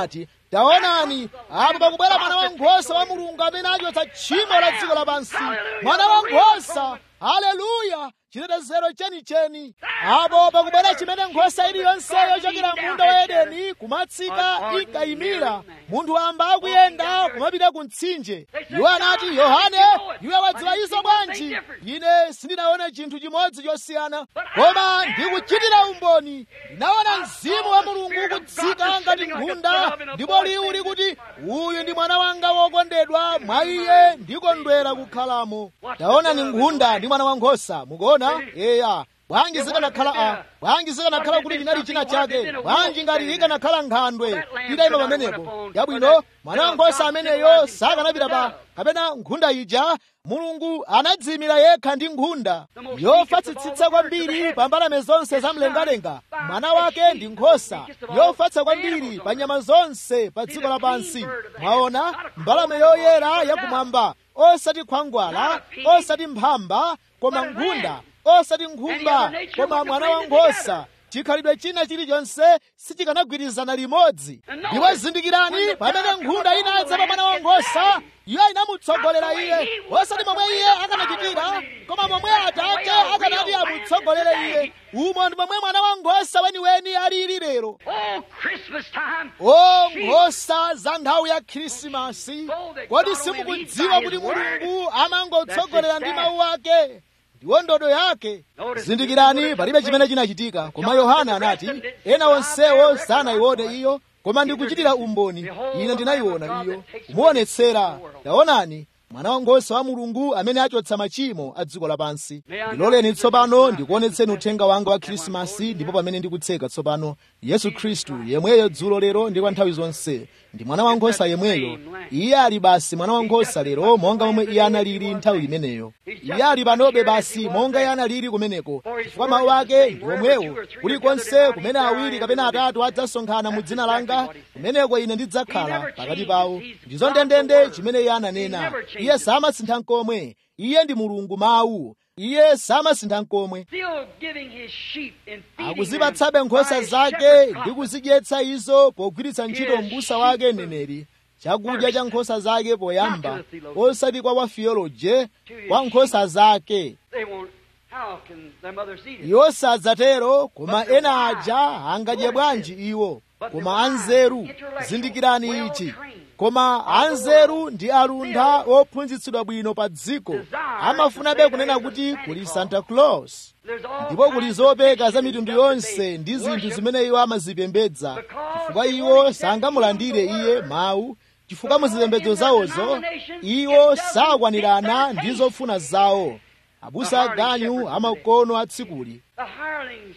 taonani apo pakubwera mwana wankhosa wa mulungu amene achotsa tchimo la dziko lapansi mwana wankhosa haleluya chitetezero chenicheni apo pakubwera chimene nkhosa iliyonse yochokera munda wa edeni kumatsika inkayimira munthu wamba akuyenda kumapita ku mtsinje iwo anati yohane iwe wadziwa izo bwanji ine sindinaone chinthu chimodzi chosiyana koma ndikuchitira umboni ndinaona mzimu wa mulungu kutsika ngati nkhunda ndipo liwu likuti uyu ndi mwana wanga wokondedwa mwa iye ndikondwera kukhalamo taonani nkhunda ndi mwana wankhosa mukuona eya bwanji zikanakhala a bwanji zikanakhala kuti chinali china chake bwanji ngati ikanakhala nkhandwe itayima pamenepo yabwino mwana wankhosa ameneyo sakanapita pa kapena nkhunda ija mulungu anadziyimira yekha ndi nkhunda yofatsitsitsa kwambiri pa mbalame zonse zamlengalenga mwana wake ndi nkhosa yofatsa kwambiri pa nyama zonse pa dziko lapansi mwaona mbalame yoyera yakumwamba osati khwangwala osati mphamba koma nkhunda osati nkhumba koma mwana wankhosa chikhalidwe china chilichonse sichikanagwirizana limodzi ndipo zindikirani pamene nkhunda inadza pa mwana wankhosa iyo inamutsogolera iye osati momwe iye akanachitira koma momwe atate akanati amutsogolere iye umo ndi momwe mwana wankhosa weniweni alili lero Oh, Christmas time. o nkhosa za nthawi ya khrisimasi kodi simukudziwa kuti mulungu amangotsogolera ndi mawu ake ndiwo ndodo yake zindikirani palibe chimene chinachitika koma yohana anati ena onsewo sanayione iyo koma ndikuchitira umboni ine ndinayiona iyo kumuonetsera taonani mwana wankhosa wa mulungu amene achotsa machimo a dziko lapansi ndiloleni tsopano ndikuonetseni uthenga wanga wa khrisimasi ndipo pamene ndikutseka tsopano yesu khristu yemweyo dzulo lero ndi kwa nthawi zonse ndi mwana wankhosa yemweyo iye ali basi mwana wankhosa lero monga momwe iye analili nthawi imeneyo iye ali panobe basi monga iye analili kumeneko chifukwa mawu ake ndi omwewo kulikonse kumene awiri kapena atatu adzasonkhana mu dzina langa kumeneko ine ndidzakhala pakati pawo ndizo ndendende chimene iye ananena iye samasintha nkomwe iye ndi mulungu mawu iye samasintha nkomwe Still giving his sheep and feeding akuzipatsabe them nkhosa by his zake shepherd ndi prophet. kuzidyetsa izo pogwiritsa ntchito mbusa wake mneneri chakudya cha nkhosa zake poyamba osati kwa wafiyoloje kwa nkhosa zake They won't. How can their mothers eat it? iwo sadzatero koma ena aja angadye bwanji iwo koma anzeru zindikirani ichi koma anzeru ndi aluntha ophunzitsidwa bwino pa dziko amafunabe kunena kuti kuli santa claus There's all ndipo kuli kinds zopeka of za mitundu yonse ndi zinthu worship zimene iwo amazipembedza chifukwa iwo sangamulandire iye mawu chifukwa muzipembedzo zawozo iwo sakwanirana ndi zofuna zawo abusa aganyu amakono atsikuli The hirelings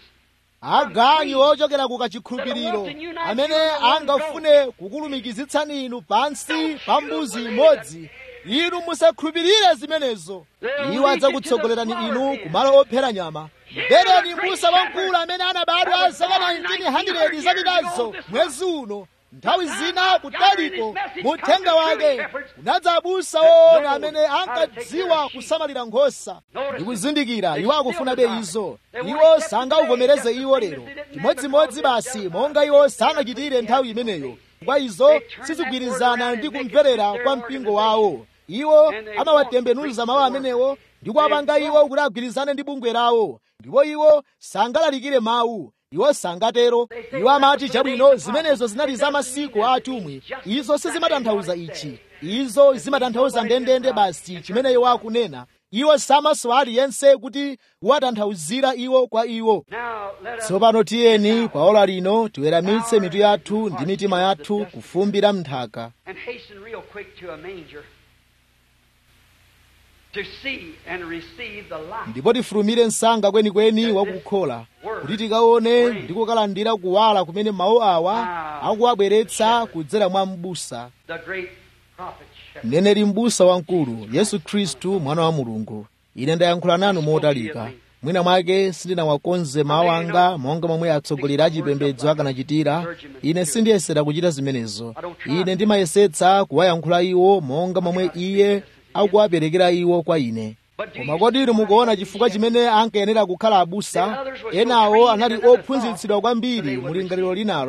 aganyu ochokera ku kachikhulupiriro amene angafune kukulumikizitsani inu pansi pa mbuzi imodzi inu musakhulupirire zimenezo iwo adzakutsogolerani inu kumalo ophera nyama mvereni mbusa wamkulu amene anabadwa zaka 1900 zapitazo mwezi uno nthawi zina kutaliko muthenga wake unadza abusa woona amene ankadziwa kusamalira nkhosa ndikuzindikira iwo akufunabe izo iwo sangauvomereze iwo lero chimodzimodzi basi monga iwo sanachitire nthawi imeneyo kwa izo sizigwirizana ndi kumverera kwa mpingo wawo iwo amawatembenuza mawu amenewo ndi kuwapanga iwo kuti agwirizane ndi bungwe lawo ndipo iwo sangalalikire mawu iwo sangatero iwo amati chabwino zimenezo zinali za masiku a atumwi izo sizimatanthauza ichi izo zimatanthauza ndendende basi chimene iwo akunena iwo samaso aliyense kuti kuwatanthauzira iwo kwa iwo Now let us tsopano tiyeni pa ola lino tiweramitse mitu yathu ndi mitima yathu kufumbira mnthaka and hasten real quick to a manger to see and receive the life. ndipo tifulumire msanga kwenikweni wakukhola kuti tikaone ndi kukalandira kuwala kumene mawu awa akuwabweretsa kudzera mwa m'busa The great prophet shepherd. mneneri m'busa wamkulu yesu khristu mwana wa mulungu ine ndayankhula nanu motalika mwina mwake sindinawakonze mawu anga monga momwe atsogoleri a chipembedzo akanachitira ine sindiyesera kuchita zimenezo ine ndimayesetsa kuwayankhula iwo monga momwe iye akuwaperekera iwo kwa ine koma kodi inu mukuona chifukwa chimene ankayenera kukhala abusa enawo anali ophunzitsidwa kwambiri mu lingaliro linalo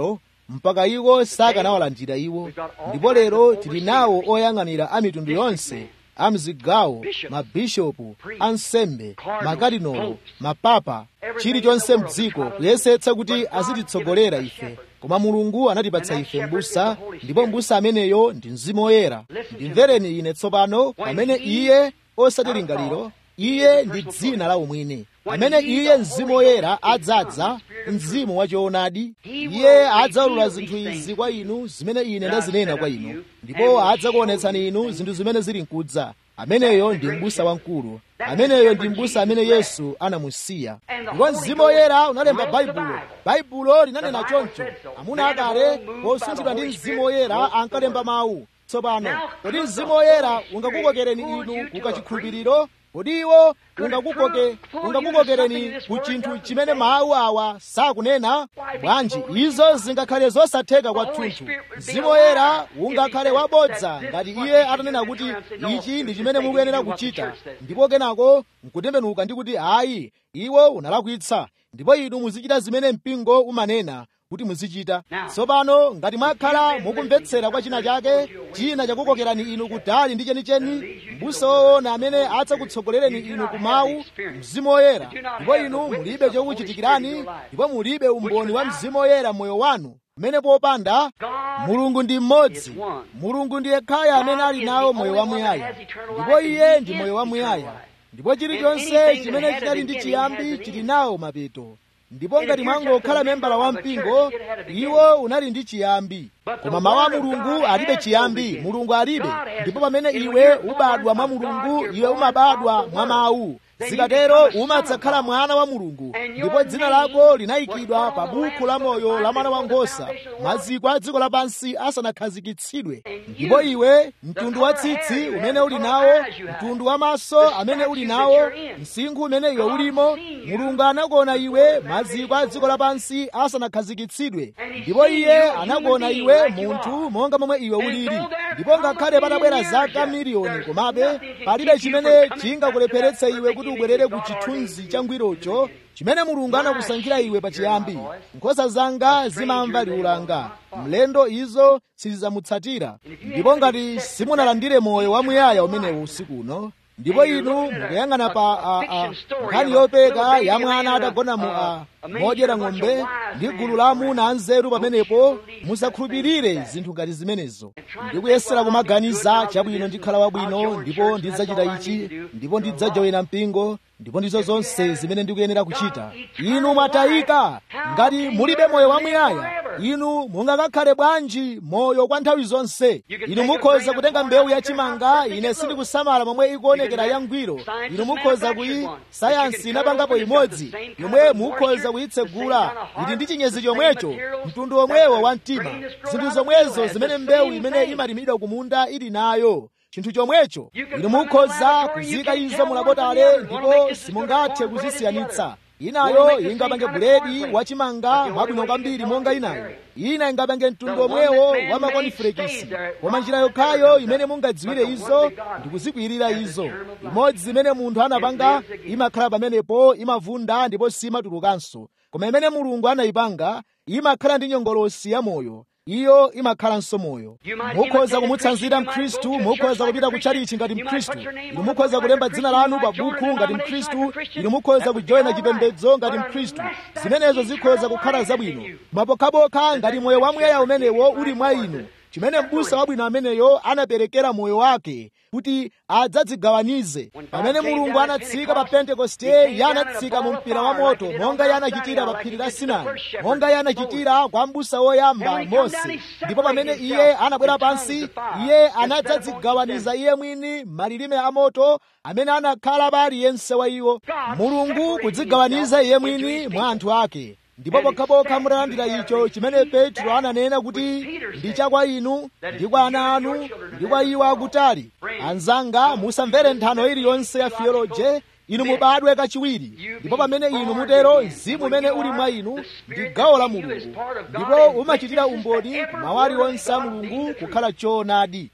mpaka iwo sakanawalandira iwo ndipo lero tili nawo oyang'anira a mitundu yonse a mzigawo mabishopu ansembe makadinolo mapapa chilichonse mdziko kuyesetsa kuti azititsogolera ife koma mulungu anatipatsa ife m'busa ndipo m'busa ameneyo ndi mzimu woyera ndimvereni ine tsopano pamene iye osati lingaliro iye ndi dzina la umwini pamene iye mzimu woyera adzadza mzimu wachoonadi iye adzaulula zinthu izi kwa inu zimene ine ndazinena kwa inu ndipo adzakuonetsani inu zinthu zimene zili mkudza ameneyo ndi m'busa wamkulu ameneyo ndi m'busa amene yesu anamusiya ndipo mzimu woyera unalemba baibulo baibulo linanena choncho amuna akale posunthidwa ndi mzimu woyera ankalemba mawu tsopano kodi mzimu woyera ungakukokereni inu kukachikhulupiriro kodi iwo ungakukoke ungakukokereni ku chinthu chimene mawu awa sakunena bwanji izo zingakhale zosatheka kwathunthu mzimu woyera ungakhale wabodza ngati iye atanena kuti ichi ndi chimene mukuyenera kuchita ndipo kenako nkutembenuka ndi kuti ayi iwo unalakwitsa ndipo inu muzichita zimene mpingo umanena kuti muzichita tsopano ngati mwakhala mukumvetsera kwa china chake china chakukokerani inu kutali ndi chenicheni m'busa woona amene adzakutsogolereni inu ku mawu mzimu woyera ndipo inu mulibe chokuchitikirani ndipo mulibe umboni wa mzimu woyera moyo wanu mmene popanda mulungu ndi mmodzi mulungu ndi yekhayo amene ali nawo moyo wamuyaya ndipo iye ndi moyo wamuyaya ndipo chilichonse chimene chinali ndi chiyambi chili nawo mapeto ndipo ngati mwangokhala membala wa mpingo iwo unali ndi chiyambi koma mawu a mulungu alibe chiyambi mulungu alibe ndipo pamene iwe ubadwa mwa mulungu iwe umabadwa mwa mawu zikatero umadzakhala mwana wa mulungu ndipo dzina lako linayikidwa pa buku la moyo la mwana wankhosa maziko a dziko lapansi asanakhazikitsidwe ndipo iwe mtundu wa tsitsi umene uli nawo mtundu wa maso amene uli nawo msinkhu umene iwe ulimo mulungu anakuona iwe maziko a dziko lapansi asanakhazikitsidwe ndipo iye anakuona iwe munthu monga momwe iwe ulili ndipo ngakhale patabwera zaka miliyoni komabe palibe chimene chingakulepheretse iwe kuti ubwerere ku chithunzi changwirocho chimene mulungu anakusankhira iwe pachiyambi nkhosa zanga zimamva liu langa mlendo izo sizidzamutsatira ndipo ngati simunalandire moyo wamuyaya umenewo usiku uno ndipo inu mukuyang'ana pa nkhani yopeka ya mwana atagona mu a modyera ng'ombe ndi gulu la amuna anzeru pamenepo musakhulupirire zinthu ngati zimenezo ndikuyesera kumaganiza chabwino ndikhala wabwino ndipo ndidzachita ichi ndipo ndidzajoyina mpingo ndipo ndizo zonse zimene ndikuyenera kuchita inu mwatayika ngati mulibe moyo wamuyaya inu mungakakhale bwanji moyo kwa nthawi zonse inu mukhoza kutenga mbewu yachimanga ine sindikusamala momwe ikuonekera yangwiro inu mukhoza kuyi sayansi inapangapo imodzi yomwe mukhoza kuyitsegula ili ndi chinyezi chomwecho mtundu omwewo wa mtima zinthu zomwezo zimene mbewu imene imalimidwa kumunda ili nayo chinthu chomwecho inu mukhoza kuzika izo mulabotale ndipo simungathe kuzisiyanitsa inayo ingapange buledi wachimanga mwabwino kwambiri monga inayo ina ingapange mtundu omwewo wa makonifulekisi koma njira yokhayo imene mungadziwire izo ndi kuzikwirira izo imodzi imene munthu anapanga imakhala pamenepo imavunda ndipo simatulukanso koma imene mulungu anayipanga imakhala ndi nyongolosi ya moyo iyo imakhalanso moyo mukhoza kumutsanzira mkhristu mukhoza kupita kutchalichi ngati mkhristu inu mukhoza kulemba dzina lanu pa buku ngati mkhristu inu mukhoza kujoyina chipembedzo ngati mkhristu zimenezo zikhoza kukhala zabwino mapokhapokha ngati moyo wamuyaya umenewo uli mwa inu chimene m'busa wabwino ameneyo anaperekera moyo wake kuti adzadzigawanize pamene mulungu anatsika pa pentekoste iye anatsika mu mpira wa moto monga iye anachitira pa phiri la sinai monga iye anachitira kwa m'busa woyamba mose ndipo pamene iye anabwera pansi iye anadzadzigawaniza iye mwini malilime a moto amene anakhala pa aliyense wa iwo mulungu kudzigawaniza iye mwini mwa anthu ake ndipo pokhapokha mutalandira icho chimene petro ananena kuti ndi cha kwa inu ndi kwa ana anu ndi kwa iwo akutali anzanga musamvere nthano iliyonse ya theoloje inu mubadwe kachiwiri ndipo pamene inu mutero mzimu umene uli mwa inu ndi gawo la mulungu ndipo umachitira umboni mawu aliwonse a mulungu kukhala choonadi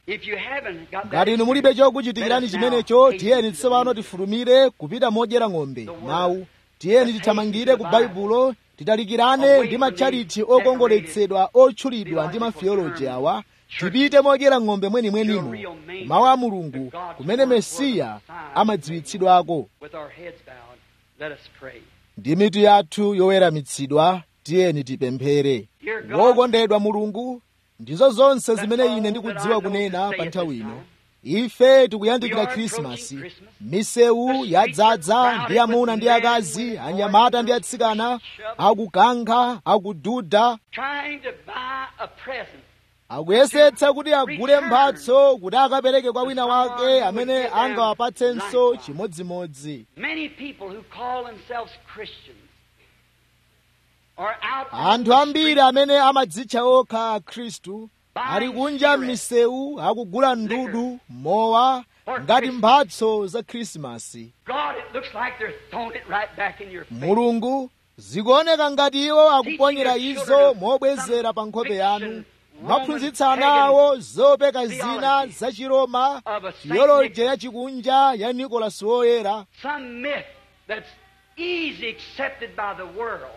ngati inu mulibe chokuchitikirani chimenecho tiyeni tsopano tifulumire kupita modyera ng'ombe mawu tiyeni tithamangire ku baibulo titalikirane ndi matchariti okongoletsedwa otchulidwa ndi mafiyoloji awa tipite modyera ng'ombe mwenimwenimo mawu a mulungu kumene mesiya amadziwitsidwako With our heads bowed, let us pray. ndi mitu yathu yoweramitsidwa tiyeni tipemphere wokondedwa mulungu ndizo zonse zimene ine ndikudziwa kunena pa nthawi ino ife tikuyandikira khrisimasi misewu yadzaza ndi amuna ndi akazi anyamata ndi atsikana akukankha akududa Trying to buy a present. akuyesetsa kuti agule mphatso kuti akapereke kwa wina wake amene angawapatsenso chimodzimodzi Many people who call themselves Christians are out on anthu the ambiri street amene amadzitcha okha akhristu ali kunja m'misewu akugula ndudu mowa ngati mphatso za khrisimasi God, it looks like they're throwing it right back in your face. mulungu zikuoneka ngati iwo akuponyera izo mobwezera pa nkhope yanu mwaphunzitsa ana awo zopeka zina za chiroma tiyoloji yachikunja ya nikolasi woyera Some myth that's easy accepted by the world.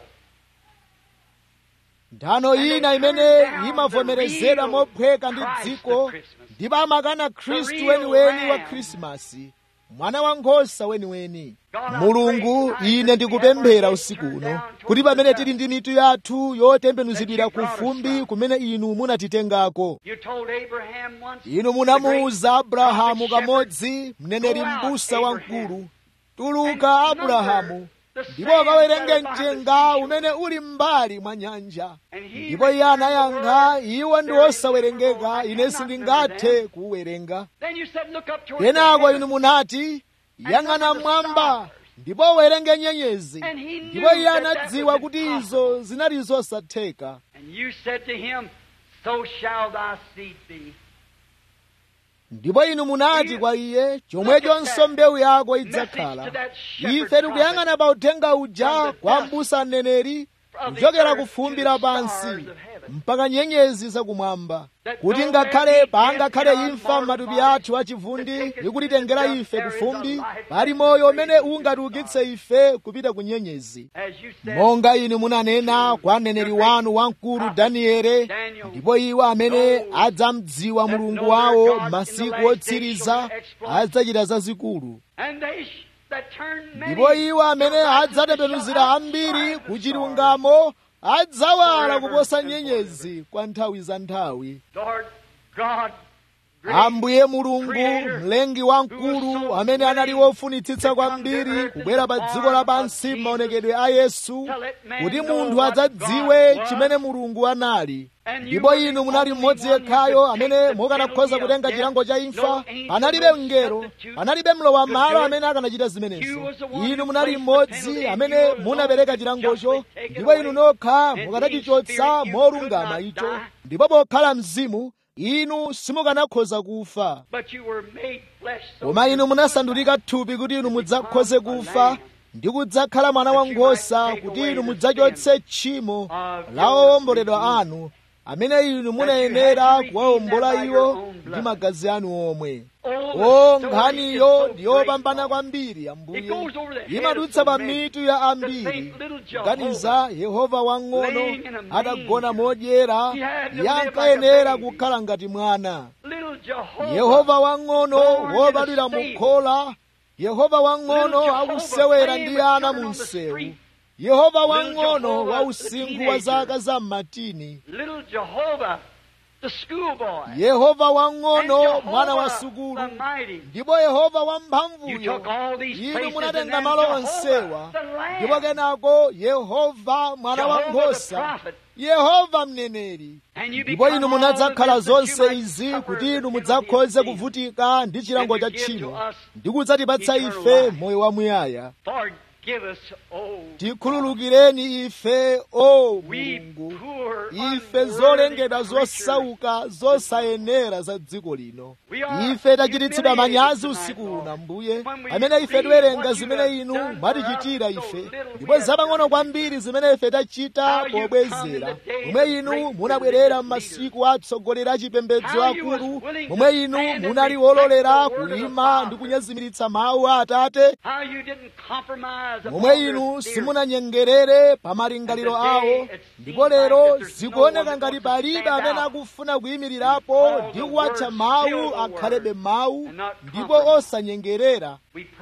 nthano ina imene imavomerezedwa mophweka ndi dziko ndipo amakana khristu weniweni wa khrisimasi mwana wa nkhosa weniweni mulungu ine ndikupemphera usiku uno kuti pamene tili ndi mitu yathu yotembenuzidwira ku fumbi kumene inu munatitengako You told Abraham once. inu munamuwuza abrahamu kamodzi mneneri m'busa wamkulu tuluka abrahamu ndipo ukawerenge mchenga umene uli m'mbali mwa nyanja ndipo iye anayankha iwo ndi osawerengeka ine sindingathe kuwerenga Then you said, look up toward kenako the inu heavens. munati yang'ana mmwamba ndipo uwerenge nyenyezi And he knew ndipo iye that that anadziwa was kuti impossible. izo zinali zosatheka And you said to him, So shall thy seed be. ndipo inu munati kwa iye chomwechonso mbewu yako idzakhala ife tikuyang'ana pa uthenga uja kwa m'busa mneneri kuchokera ku fumbi lapansi mpaka nyenyezi zakumwamba kuti ngakhale pangakhale imfa m'matupi athu achivundi ikutitengera ife ku fumbi pali moyo umene ungatiukitse ife kupita ku nyenyezi As you said, monga inu munanena kwa mneneri wanu wamkulu daniele ndipo iwo amene adzamdziwa mulungu wawo m'masiku otsiriza adzachita zazikulu and they sh- that turn many ndipo iwo amene to righteousness adzatembenuzira shall ambiri outshine ku the chilungamo adzawala Forever kuposa and nyenyezi kwa nthawi za nthawi stars. Lord God, great ambuye mulungu mlengi wamkulu amene anali wofunitsitsa kwambiri kubwera pa dziko lapansi m'maonekedwe a yesu kuti munthu adzadziwe chimene mulungu anali ndipo inu munali mmodzi yekhayo amene mukanakhoza kutenga chilango cha imfa panalibe mngelo panalibe mlowa malo amene akanachita zimenezo inu munali mmodzi amene munapereka chilangocho ndipo inu nokha mukanachichotsa molungama icho ndipo pokhala mzimu inu simukanakhoza kufa but you were made flesh so koma inu munasandulika thupi kuti inu mudzakhoze kufa ndi kudzakhala mwana wankhosa kuti inu mudzachotse tchimo la owomboledwa anu amene inu munayenera kuwawombola iwo ndi magazi anu omwe o nkhaniyo ndi yopambana kwambiri ambuye imadutsa pa mitu ya ambiri kuganiza yehova wang'ono atagona modyera iye ankayenera kukhala ngati mwana little Jehovah, yehova wang'ono wobadwira mukhola yehova wang'ono akusewera ndi ana mu msewu yehova wang'ono wa usinkhu wa zaka za mmatini little Jehovah, the schoolboy, yehova and wang'ono mwana wa Jehovah, sukulu the mighty. ndipo yehova You wamphamvuyo took all these inu places and munatenga then malo Jehovah, onsewa the Lamb, ndipo kenako yehova mwana wa Jehovah the nkhosa prophet, yehova mneneri and you ndipo become inu all munadzakhala this that you zonse might izi suffer kuti the inu penalty mudzakhoze of sin. kuvutika ndi chilango And cha to give to tchimo us ndi kudzatipatsa eternal ife life. moyo wamuyaya Forgive us, oh, tikhululukireni ife o we mulungu poor ife zolengedwa zosauka zosayenera za dziko lino ife tachititsidwa manyazi usiku uno mbuye pamene ife tiwerenga zimene inu mwatichitira ife ndipo zapang'ono kwambiri zimene ife tachita pobwezera momwe inu munabwerera m'masiku atsogolera achipembedzo akulu momwe inu munali wololera kuyima ndi kunyezimiritsa mawu a atate momwe inu simunanyengerere pa malingaliro awo ndipo lero zikuoneka ngati palibe amene akufuna kuyimirirapo ndi kuwatcha mawu akhalebe mawu ndipo osanyengerera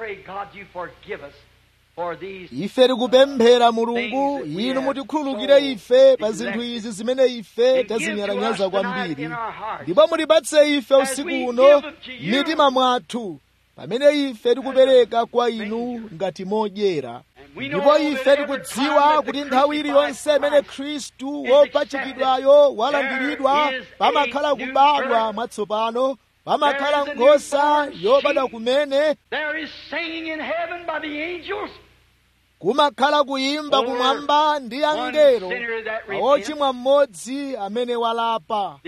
ife tikupemphera mulungu inu mutikhululukire ife pa zinthu izi zimene ife tazinyalanyaza kwambiri ndipo mutipatse ife usiku uno mitima mwathu pamene ife tikupereka kwa inu ngati modyera ndipo ife tikudziwa kuti nthawi iliyonse imene khristu wopachikidwayo walandiridwa pamakhala kubadwa mwatsopano pamakhala nkhosa yobadwa kumene kumakhala kuyimba kumwamba ndi angelo ochimwa mmodzi amene walapa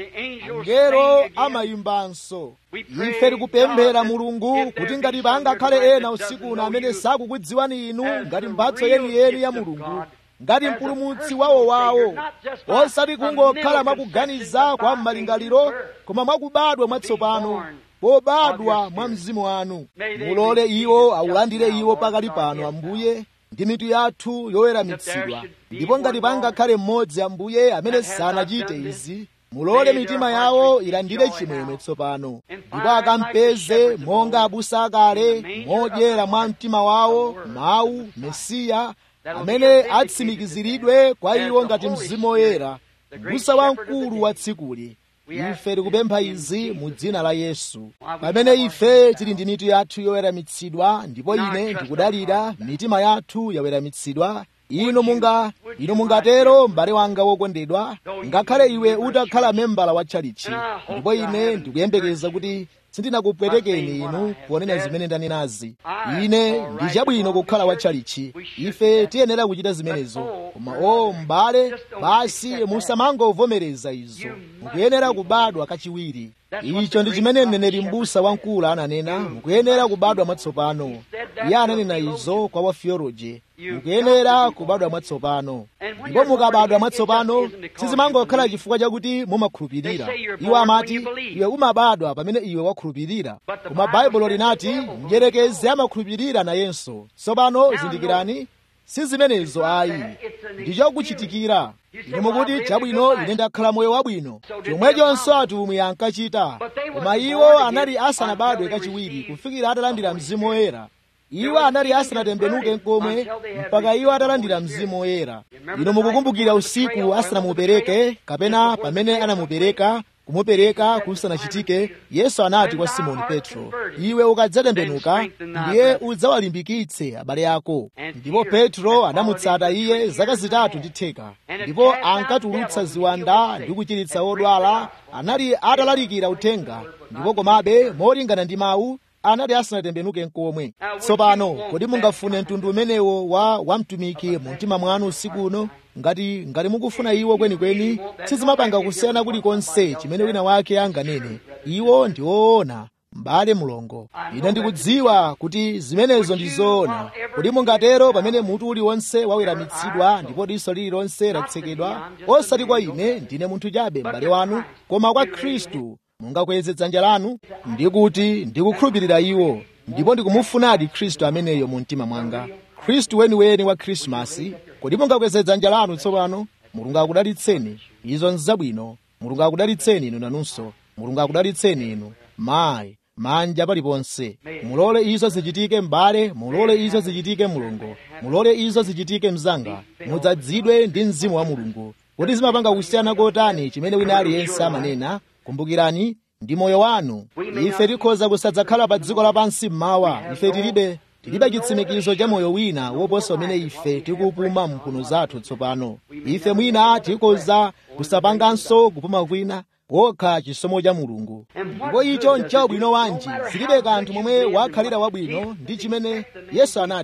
angelo amayimbanso ife tikupemphera mulungu kuti ngati pangakhale ena usiku uno amene sakukudziwani inu ngati mphatso yeniyeni ya mulungu ngati mpulumutsi wawowawo osati kungokhala mwakuganiza kwa malingaliro koma mwakubadwa mwatsopano pobadwa mwa mzimu wanu mulole iwo awulandire iwo pakali pano ambuye ndi mitu yathu yoweramitsidwa ndipo ngati pangakhale mmodzi ambuye amene sanachite izi mulole mitima yawo ilandire chimwemwe tsopano ndipo akampeze monga abusa akale modyera mwa mtima wawo mawu mesiya amene atsimikiziridwe kwa iwo ngati mzimu woyera mbusa wamkulu wa tsikuli ife tikupempha izi mu dzina la yesu pamene ife tili ndi mitu yathu yoweramitsidwa ndipo ine ndikudalira mitima yathu yaweramitsidwa inu munga inu mungatero m'bale wanga wokondedwa ngakhale iwe utakhala membala wa tchalichi ndipo ine ndikuyembekeza kuti sindinakupwetekeni inu ponena zimene ndanenazi ine ndi chabwino kukhala wa tchalichi ife tiyenera kuchita zimenezo koma o m'bale basi musamangovomereza izo mukuyenera kubadwa kachiwiri icho ndi chimene mneneri m'busa wamkulu ananena mukuyenera kubadwa mwatsopano iye ananena izo kwa wafiyoloji mukuyenera kubadwa mwatsopano ndipo mukabadwa mwatsopano sizimangokhala chifukwa chakuti mumakhulupirira iwo amati iwe umabadwa pamene iwe wakhulupirira koma baibulo linati mdyerekezi amakhulupirira nayenso tsopano zindikirani si zimenezo ayi ndi chokuchitikira ine mukuti chabwino ine ndakhala moyo wabwino chomwechonso atumwi ankachita koma iwo anali asanabadwe kachiwiri kufikira atalandira mzimu woyera iwo anali asanatembenuke nkomwe mpaka iwo atalandira mzimu woyera ino mukukumbukira usiku asanamupereke kapena pamene anamupereka kumupereka kusanachitike yesu anati kwa simoni petro iwe ukadzatembenuka ndiye udzawalimbikitse abale ako ndipo petro anamutsata iye zaka zitatu ndi theka ndipo ankatulutsa ziwanda ndi kuchiritsa odwala anali atalalikira uthenga ndipo komabe molingana ndi mawu anali asanatembenuke nkomwe tsopano kodi mungafune mtundu umenewo wa wamtumiki mu mtima mwanu usiku uno ngati ngati mukufuna iwo kwenikweni sizimapanga kusiyana kulikonse chimene wina wake anganene iwo ndi woona m'bale mulongo ine ndikudziwa kuti zimenezo ndi zoona kodi mungatero pamene mutu uliwonse waweramitsidwa ndipo diso lililonse latsekedwa osati kwa ine ndine munthu chabe m'bale wanu koma kwa khristu mungakweze dzanja lanu ndikuti ndikukhulupirira iwo ndipo ndikumufunadi khristu ameneyo mu mtima mwanga khristu weniweni wa khrisimasi kodi mungakweze dzanja lanu tsopano mulungu akudalitseni izo nzabwino mulungu akudalitseni inu nanunso mulungu akudalitseni inu mayi manja paliponse mulole izo zichitike m'bale mulole izo zichitike mulungu mulole izo zichitike mzanga mudzadzidwe ndi mzimu wa mulungu kuti zimapanga kusiyana kotani chimene wina aliyense amanena kumbukirani ndi moyo wanu ife tikhoza kusadzakhala pa dziko lapansi mmawa ife tilibe tilibe chitsimikizo cha moyo wina woposa umene ife tikupuma mphuno zathu tsopano ife mwina tikhoza kusapanganso kupuma kwina wokha chisomo cha mulungu ndipo icho nchabwino wanji zilibe kanthu momwe wakhalira wabwino ndi chimene yesu anati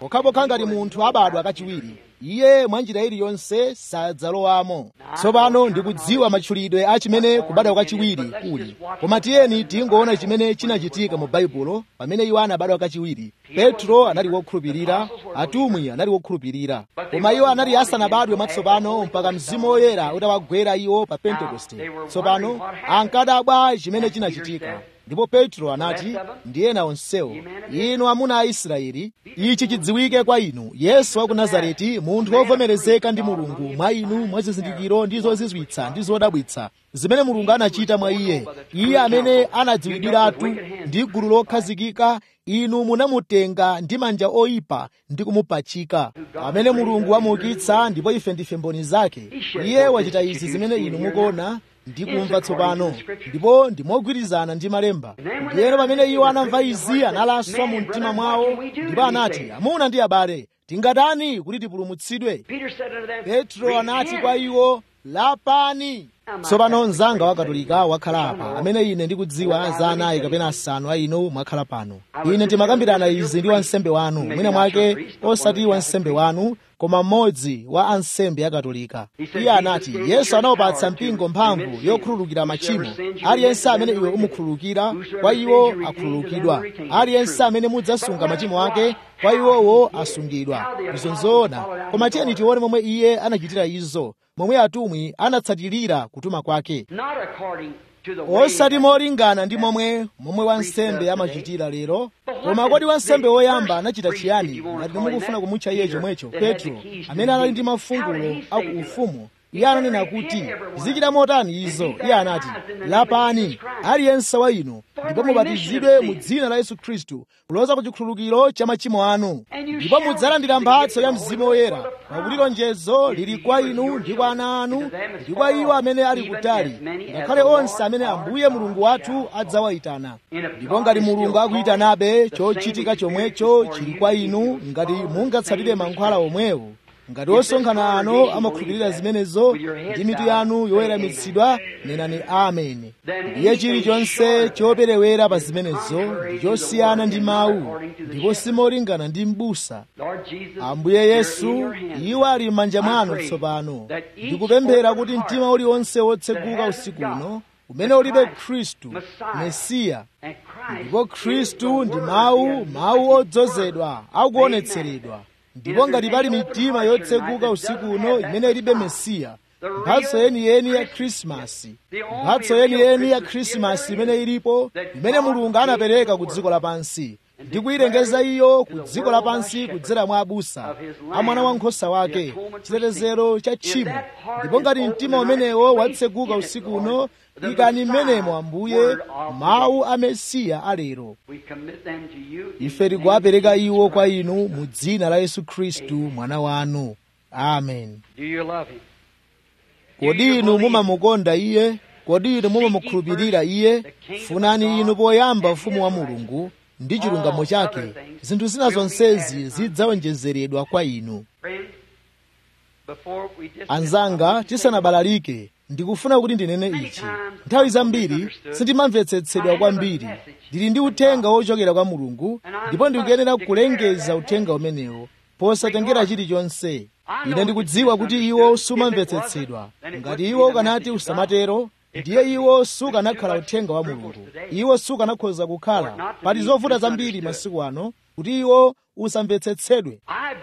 pokhapokha ngati munthu abadwa kachiwiri iye mwa njira iliyonse sadzalowamo tsopano ndikudziwa matchulidwe a chimene kubadwa kachiwiri kuli koma tiyeni tingoona chimene chinachitika mu baibulo pamene iwo anabadwa kachiwiri petro anali wokhulupirira atumwi anali wokhulupirira koma iwo anali asanabadwe mwatsopano mpaka mzimu woyera utawagwera iwo pa pentekoste tsopano ankadabwa chimene chinachitika ndipo petro anati ndi ena onsewo inu amuna a israeli ichi chidziwike kwa inu yesu wa ku nazareti munthu wovomerezeka ndi mulungu mwa inu mwa zizindikiro ndi zozizwitsa ndi zodabwitsa zimene mulungu anachita mwa iye iye amene anadziwidwiratu ndi gulu lokhazikika inu munamutenga ndi manja oyipa ndi kumupachika amene mulungu wamuukitsa ndipo ife ndife mboni zake iye wachita izi zimene inu mukuona ndikumva tsopano ndipo ndimogwirizana ndi malemba ndiyeno pamene iwo anamva izi analaswa mu mtima mwawo ndipo anati amuna ndi abale tingatani kuti tipulumutsidwe petro anati kwa iwo lapani tsopano mzanga wa katolika wakhala apa amene ine ndikudziwa za anayi kapena asanu a inu mwakhala pano ine ndimakambirana izi ndi wansembe wanu mwina mwake osati wansembe wanu koma mmodzi wa ansembe akatolika iye anati yesu anawapatsa mpingo mphamvu yokhululukira machimo aliyense amene iwe umukhululukira kwa iwo akhululukidwa aliyense amene mudzasunga machimo ake kwa iwowo asungidwa izo nzoona koma tiyeni tione momwe iye anachitira izo momwe atumwi anatsatirira kutuma kwake osati molingana ndi momwe momwe wansembe amachitira lero koma kodi wansembe woyamba anachita chiyani ngati mukufuna kumutcha iye chomwecho petro amene anali ndi mafungulo aku ufumu iye ananena kuti zichita motani izo iye anati lapani aliyense wa inu ndipo mubatizidwe mu dzina la yesu khristu kuloza ku chikhululukiro cha machimo anu ndipo mudzalandira mphatso ya mzimu woyera pakuti lonjezo lili kwa inu ndi kwa ana anu ndi kwa iwo amene ali kutali ngakhale onse amene ambuye mulungu wathu adzawayitana ndipo ngati mulungu akuyitanabe chochitika chomwecho chili kwa inu ngati mungatsatire mankhwala omwewo ngati osonkhana ano amakhulupirira zimenezo ndi mitu yanu yoweramitsidwa nenani ameni ndiye chilichonse choperewera pa zimenezo ndi chosiyana ndi mawu ndipo simolingana ndi m'busa ambuye yesu iwo ali m'manja mwanu tsopano ndikupemphera kuti mtima uliwonse wotseguka usiku uno umene ulibe khristu mesiya ndipo khristu ndi mawu mawu odzozedwa akuonetseredwa ndipo ngati pali mitima yotseguka usiku uno imene ilibe mesiya mphatso yeniyeni ya khrisimasi mphatso yeniyeni ya khrisimasi imene ilipo imene mulungu anapereka ku dziko lapansi ndi kuyilengeza iyo ku dziko lapansi kudzera mwa abusa a mwana wankhosa wake chitetezero cha tchimo ndipo ngati mtima umenewo watseguka usiku uno ikani mmenemo ambuye mawu a mesiya alero ife tikuwapereka iwo kwa inu mu dzina la yesu khristu mwana wanu amen kodi inu mumamukonda iye kodi inu mumamukhulupirira iye funani inu poyamba ufumu wa mulungu ndi chilungamo chake zinthu zina zonsezi zidzawonjezeredwa kwa inu anzanga tisanabalalike ndikufuna kuti ndinene ichi nthawi zambiri sindimamvetsetsedwa kwambiri ndili ndi uthenga wochokera kwa mulungu ndipo ndikuyenera kulengeza uthenga umenewo posatengera chilichonse ine ndikudziwa kuti iwo sumamvetsetsedwa ngati iwo ukanati usamatero ndiye iwo sukanakhala uthenga wa mulungu iwo sukanakhoza kukhala pali zovuta zambiri masiku ano kuti iwo usamvetsetsedwe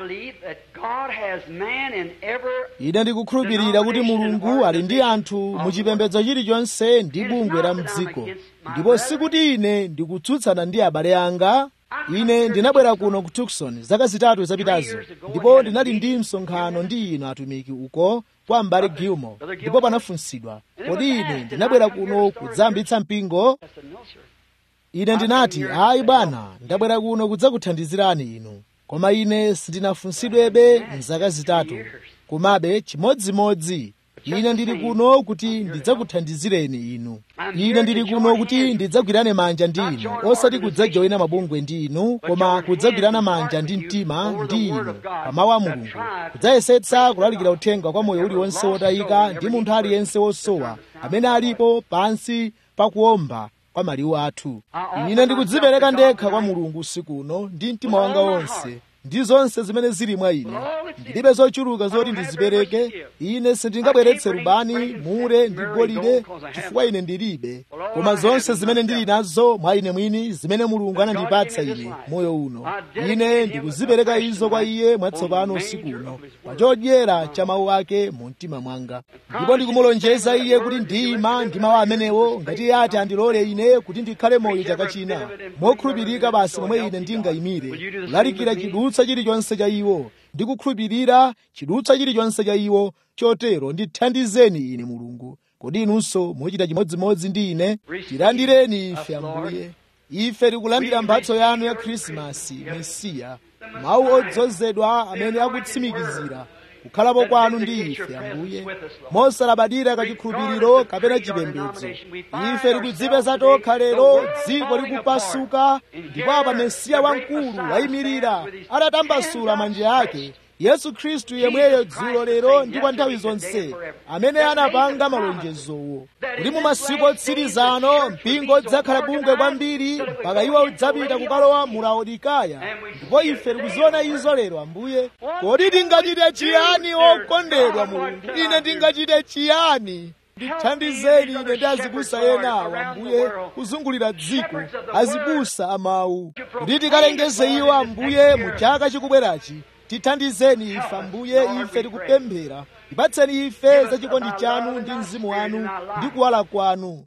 ine ndikukhulupirira kuti mulungu ali ndi anthu muchipembedzo chilichonse ndi bungwe la mdziko ndipo sikuti ine ndikutsutsana ndi abale anga ine ndinabwera kuno ku tucson zaka zitatu zapitazo ndipo ndinali ndi msonkhano ndi inu atumiki uko kwa mbale gilmore ndipo panafunsidwa kodi ine ndinabwera kuno kudzayambitsa mpingo ine ndinati ayi bwana ndabwera kuno kudzakuthandizirani inu koma ine sindinafunsidwebe mzaka zitatu komabe chimodzimodzi ine ndili kuno kuti ndidzakuthandizireni inu ine ndili kuno kuti ndidzagwirane manja ndi inu osati kudzajoyina mabungwe ndi inu koma kudzagwirana manja ndi mtima ndi inu pa mawu a mulungu kudzayesetsa kulalikira uthenga kwa moyo uliwonse wotayika ndi munthu aliyense wosowa amene alipo pansi pakuomba kwa maliwu athu ine ndikudzipereka ndekha kwa mulungu usiku uno ndi mtima wanga wonse ndi zonse zimene zili mwa ine ndilibe zochuluka zoti ndizipereke ine sindingabweretse rubani mure ndi golide chifukwa ine ndilibe koma zonse zimene ndili nazo mwa ine mwini zimene mulungu anandipatsa ine moyo uno ine ndikuzipereka izo kwa iye mwatsopano usiku uno pa chodyera cha mawu ake mu mtima mwanga ndipo ndikumulonjeza iye kuti ndiyima ndi mawu amenewo ngati iye ati andilole ine kuti ndikhale moyo chaka china mokhulupirika basi momwe ine ndingayimire kulalikira chidutsa chilichonse cha iwo ndi kukhulupirira chidutsa chilichonse cha iwo chotero ndithandizeni ine mulungu kodi inunso muchita chimodzimodzi ndi ine tilandireni ife ambuye ife tikulandira mphatso yanu ya khrisimasi mesiya mawu odzozedwa amene akutsimikizira kukhalapo kwanu ndi ife ambuye mosalabadira kachikhulupiriro kapena chipembedzo ife tikudzipeza tokha lero dziko likupasuka ndipo apa mesiya wamkulu wayimirira atatambasula manja ake yesu khristu yemweyo dzulo lero ndi kwa nthawi zonse amene anapanga malonjezowo kuti mu masiku otsirizano mpingo udzakhala bungwe kwambiri mpaka iwo udzapita kukalowa mu laodikaya ndipo ife tikuziona izo lero ambuye kodi tingachite chiyani okondedwa mulungu ine ndingachite chiyani ndithandizeni ine ndi azibusa enawo ambuye kuzungulira dziko azibusa amawu kuti tikalengeze iwo ambuye mu chaka chikubwerachi tithandizeni ife ambuye ife tikupemphera ipatseni ife za chikondi chanu ndi mzimu wanu ndi kuwala kwanu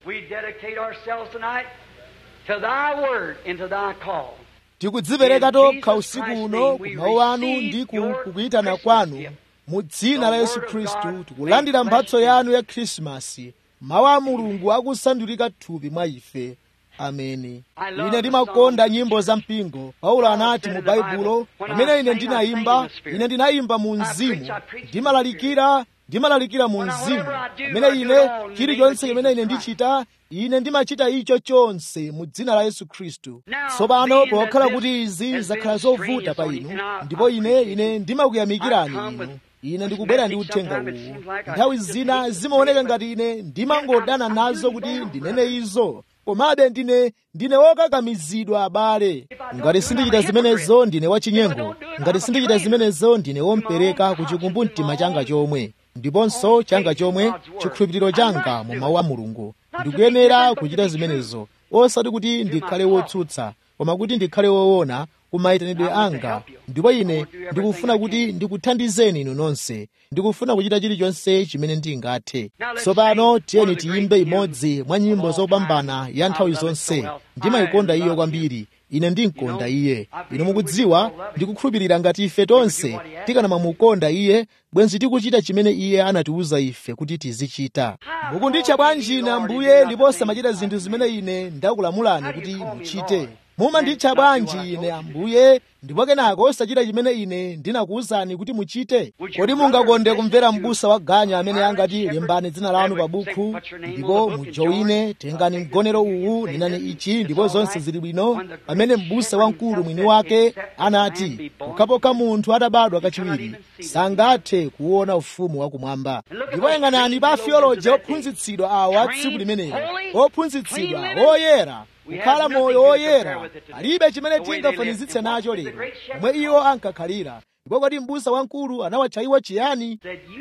tikudzipereka tokha usiku uno ku mawu anu ndi kukuyitana kwanu mu dzina la yesu khristu tikulandira mphatso yanu ya khrisimasi mawu a mulungu akusandulika thupi mwa ife ameni ine ndimakonda nyimbo za mpingo paulo anati mu baibulo pamene ine ndinayimba ine ndinayimba mu mzimu ndimalalikira ndimalalikira mu mzimu pamene ine chilichonse chimene ine ndichita ine ndimachita icho chonse mu dzina la yesu khristu tsopano pokhala kuti izi zakhala zovuta pa inu ndipo ine ine ndimakuyamikirani inu ine ndikubwera ndi uthenga uwu nthawi zina zimaoneka ngati ine ndimangodana nazo kuti ndinene izo komabe ndine ndine wokakamizidwa abale ngati sindichita zimenezo ndine wachinyengo ngati sindichita zimenezo ndine wompereka ku chikumbumtima changa chomwe ndiponso changa chomwe chikhulupiriro changa mu mawu a mulungu ndikuyenera kuchita zimenezo osati kuti ndikhale wotsutsa koma kuti ndikhale woona kumayitanidwe anga ndipo ine ndikufuna kuti ndikuthandizeni inu nonse ndikufuna kuchita chilichonse chimene ndingathe tsopano tiyeni tiyimbe imodzi mwa nyimbo zopambana ya nthawi zonse ndimayikonda iyo kwambiri ine ndimkonda iye inu mukudziwa ndikukhulupirira ngati ife tonse tikanamamukonda iye bwenzi tikuchita chimene iye anatiwuza ife kuti tizichita mukunditcha bwanji ine ambuye ndipo samachita zinthu zimene ine ndakulamulani kuti muchite mumanditcha bwanji ine ambuye ndipo kenako osachita chimene ine ndinakuwuzani kuti muchite kodi mungakonde kumvera m'busa wa ganya amene angati lembani dzina lanu pa bukhu ndipo mujowine tengani mgonero uwu nenani ichi ndipo zonse zili bwino pamene m'busa wamkulu mwini wake anati pokhapokha munthu atabadwa kachiwiri sangathe kuona ufumu wakumwamba ndipo yang'anani pa afioloji ophunzitsidwa awo a tsiku limenelo ophunzitsidwa oyera kukhala moyo woyera palibe chimene tingafanizitse nacho lero omwe iwo ankakhalira ndipo kodi m'busa wamkulu anawatcha iwo chiyani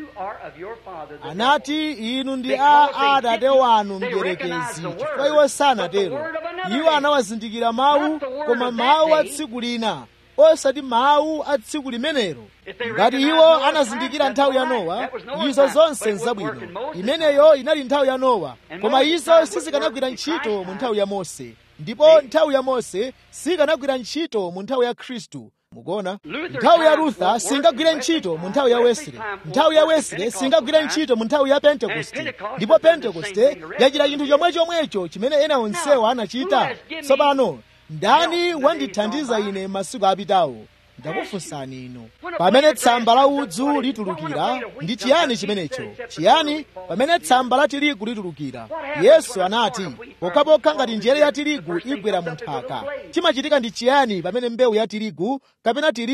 anati inu ndi a atate wanu mdierekezi chifukwa iwo sanatero iwo anawazindikira mawu koma mawu a tsiku lina osati mawu a tsiku limenelo ngati iwo anazindikira nthawi ya nowa izo zonse nzabwino imeneyo inali nthawi ya nowa koma izo sizikanagwira ntchito mu nthawi ya mose ndipo nthawi ya mose sikanagwira ntchito mu nthawi ya khristu mukuona nthawi ya lutha singagwire ntchito mu nthawi ya wesley nthawi ya wesley singagwire ntchito mu nthawi ya pentekoste ndipo pentekoste yachita chinthu chomwe chomwecho chimene ena onsewo anachita tsopano ndani wandithandiza ine masiku apitawo ndakufunsani inu pamene tsamba la udzu litulukira ndi chiyani chimenecho chiyani pamene tsamba la tirigu litulukira yesu anati pokhapokha ngati njere ya tirigu igwera mu nthaka chimachitika ndi chiyani pamene mbewu ya tirigu kapena tirigu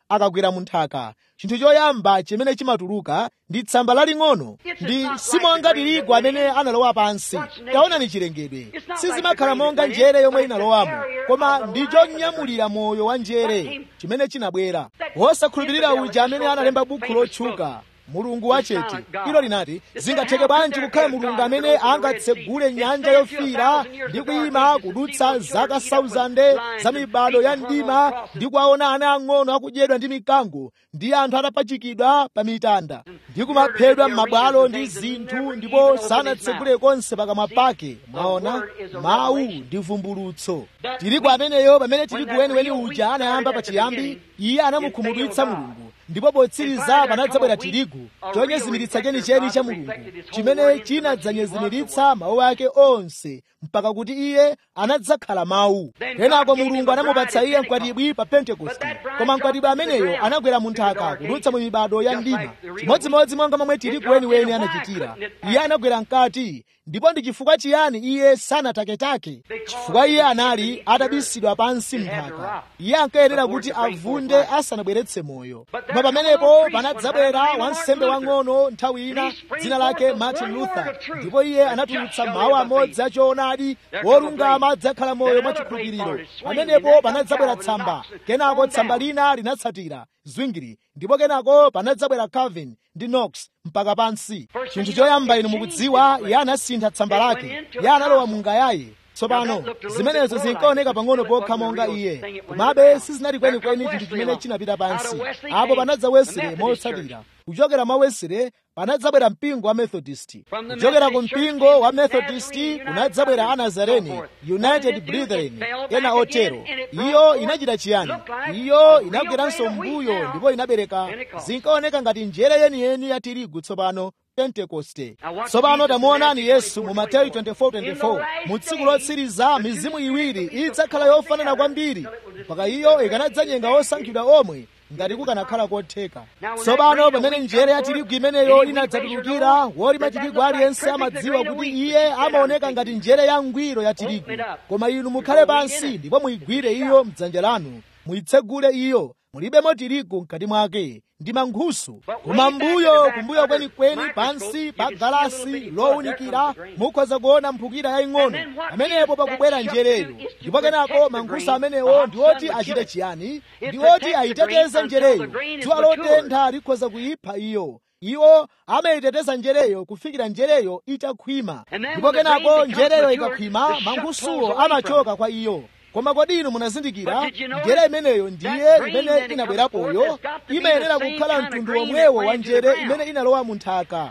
akagwera mu nthaka chinthu choyamba chimene chimatuluka ndi tsamba laling'ono ndi simonga tirigu amene analowa pansi taonani chilengedwe sizimakhala monga njere yomwe inalowamo koma ndi chonyamulira moyo wa njere chimene chinabwera wosakhulupirira uja amene analemba bukhu lotchuka mulungu wachete ilo linati zingatheke bwanji kukhala mulungu amene angatsegule nyanja yofiira ndi kuyima kudutsa zaka 1000 za mibado ya mdima ndi kuwaona ana ang'ono akudyedwa ndi mikango ndi anthu atapachikidwa pa mitanda ndi kumaphedwa m'mabwalo ndi zinthu ndipo sanatsegule konse pakamwa pake mwaona mawu ndi vumbulutso tirigu ameneyo pamene tirigu weniweni uja anayamba pachiyambi iye anamukhumudwitsa mulungu ndipo potsiriza panadzabwera tirigu chonyezimiritsa chenicheni cha mulungu chimene chinadzanyezimiritsa mawu ake onse mpaka kuti iye anadzakhala mawu kenako mulungu anamupatsa iye mkwatibwi pa pentekoste koma mkwatibwi ameneyo anagwera mu nthaka kudutsa mu mibado ya mdima chimodzimodzi monga momwe tirigu weniweni anachitira iye anagwera mkati ndipo ndi chifukwa chiyani iye sanataketake chifukwa iye anali atabisidwa pansi mnthaka iye ankayenera kuti avunde asanabweretse moyo koma pamenepo panadzabwera wansembe wang'ono nthawi ina dzina lake martin luther ndipo iye anatulutsa mawu amodzi achoonadi wolungama adzakhala moyo mwachikhulupiriro pamenepo panadzabwera tsamba kenako tsamba lina linatsatira zwingiri ndipo kenako panadzabwera calvin ndi knox mpaka pansi chinthu choyamba inu mukudziwa iye anasintha tsamba lake iye analowa mungayaye tsopano zimenezo zinkaoneka pang'ono pokha monga iye komabe sizinali kwenikweni chinthu chimene chinapita pansi apo panadza wesere motsatira kuchokera mwa wesere panadzabwera mpingo wa methodist kuchokera ku mpingo wa methodist kunadzabwera anazareni united brethren ena otero iyo inachita chiyani iyo inagweranso mbuyo ndipo inabereka zinkaoneka ngati njere yeniyeni ya tirigu tsopano pentekoste tsopano tamuonani yesu mu mateyu 24:24 mu tsiku lotsiriza mizimu iwiri idzakhala yofanana kwambiri mpaka iyo ikanadzanyenga osankhidwa omwe ngati kukanakhala kotheka tsopano pamene njere ya tirigu imeneyo inadzatulukira wolima tirigu aliyense amadziwa kuti iye amaoneka ngati njere ya ngwiro ya tirigu koma inu mukhale pansi ndipo muyigwire iyo mdzanja lanu muyitsegule iyo mulibemo tirigu mkati mwake ndi mankhusu koma mbuyo kumbuyo kwenikweni pansi pa galasi lowunikira mukhoza kuona mphukira yaying'ono pamenepo pakubwera njereyo ndipo kenako mankhusu amenewo ndi oti achite chiyani ndi oti ayiteteze njereyo dzuwa lotentha likhoza kuyipha iyo iwo amayiteteza njereyo kufikira njereyo itakhwima ndipo kenako njereyo ikakhwima mankhusuwo amachoka kwa iyo koma kodi inu munazindikira njere imeneyo ndiye imene inabwerapoyo imayenera kukhala mtundu womwewo wa njere imene inalowa mu nthaka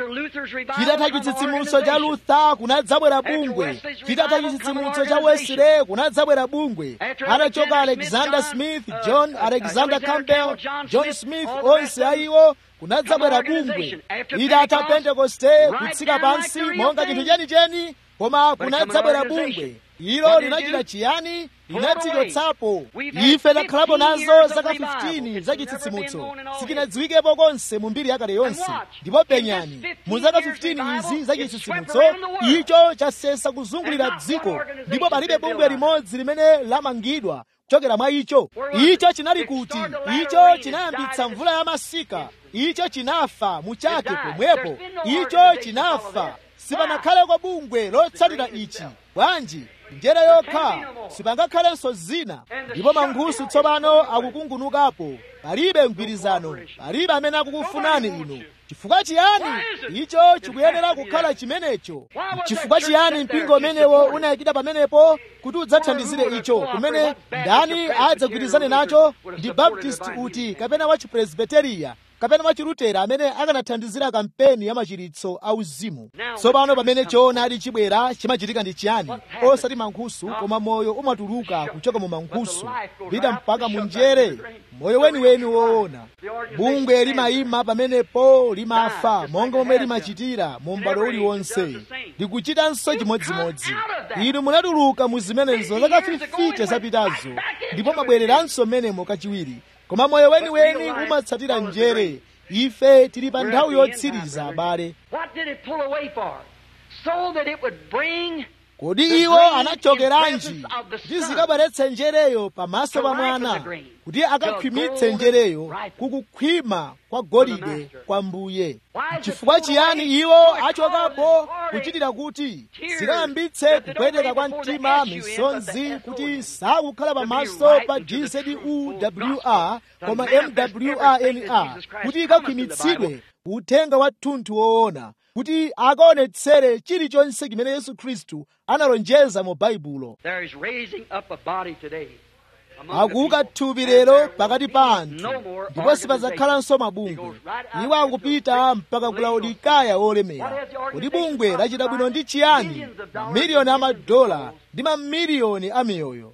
chitatha chitsitsimutso cha luther kunadzabwera bungwe chitatha chitsitsimutso cha wesley kunadzabwera bungwe atachoka alexander smith john alexander campbell john smith onse ayiwo kunadzabwera bungwe itatha pentekoste kutsika pansi monga chinthu chenicheni koma kunadzabwera bungwe ilo linachita chiyani linadzichotsapo ife takhalapo nazo zaka 15 za chitsitsimutso sikinadziwikepo konse mu mbiri yakale yonse ndipo penyani mu zaka 15 izi za chitsitsimutso icho chasesa kuzungulira dziko ndipo palibe bungwe limodzi limene lamangidwa kuchokera mwa icho icho chinali kuti icho chinayambitsa mvula ya masika icho chinafa muchake pomwepo icho chinafa sipanakhale kwa bungwe lotsatira ichi bwanji njere yokha sipangakhalenso zina ndipo mankhusu tsopano akukungunukapo palibe mgwirizano palibe amene akukufunani inu chifukwa chiyani icho chikuyenera kukhala chimenecho chifukwa chiyani mpingo umenewo unayikida pamenepo kuti udzathandizire icho kumene ndani adzagwirizane nacho ndi baptist uti kapena wa chipresbiteriya kapena wachilutera amene akanathandizira kampeni ya machiritso auzimu tsopano pamene choonadi chibwera chimachitika ndi chiyani osati mankhusu koma moyo umatuluka kuchoka mu mankhusu pita mpaka mu njere moyo weniweni woona bungwe limayima pamenepo limafa monga momwe limachitira mu m'bado uliwonse likuchitanso chimodzimodzi inu munatuluka mu zimenezo zaka 50 zapitazo ndipo mabwereranso menemo kachiwiri koma moyo weniweni umatsatira njere ife tili pa nthawi yotsiriza abale What did it pull away for? So that it would bring kodi iwo anachokeranji kuti zikabweretse njereyo pamaso pa mwana kuti akakhwimitse njereyo kukukhwima kwa golide kwa mbuye chifukwa chiyani iwo achokapo kuchitira kuti zikayambitse kupweteka kwa mtima misonzi kuti sakukhala pamaso pa gzuwr koma mwrnr kuti ikakhwimitsidwe uthenga wa thunthu woona kuti akaonetsere chilichonse chimene yesu khristu analonjeza mu baibulo akuuka thupi lero pakati pa anthu ndipo sipadzakhalanso mabungwe iwo akupita mpaka ku laodikaya wolemera kuti bungwe lachita bwino ndi chiyani mamiliyoni amadola ndi mamiliyoni a miyoyo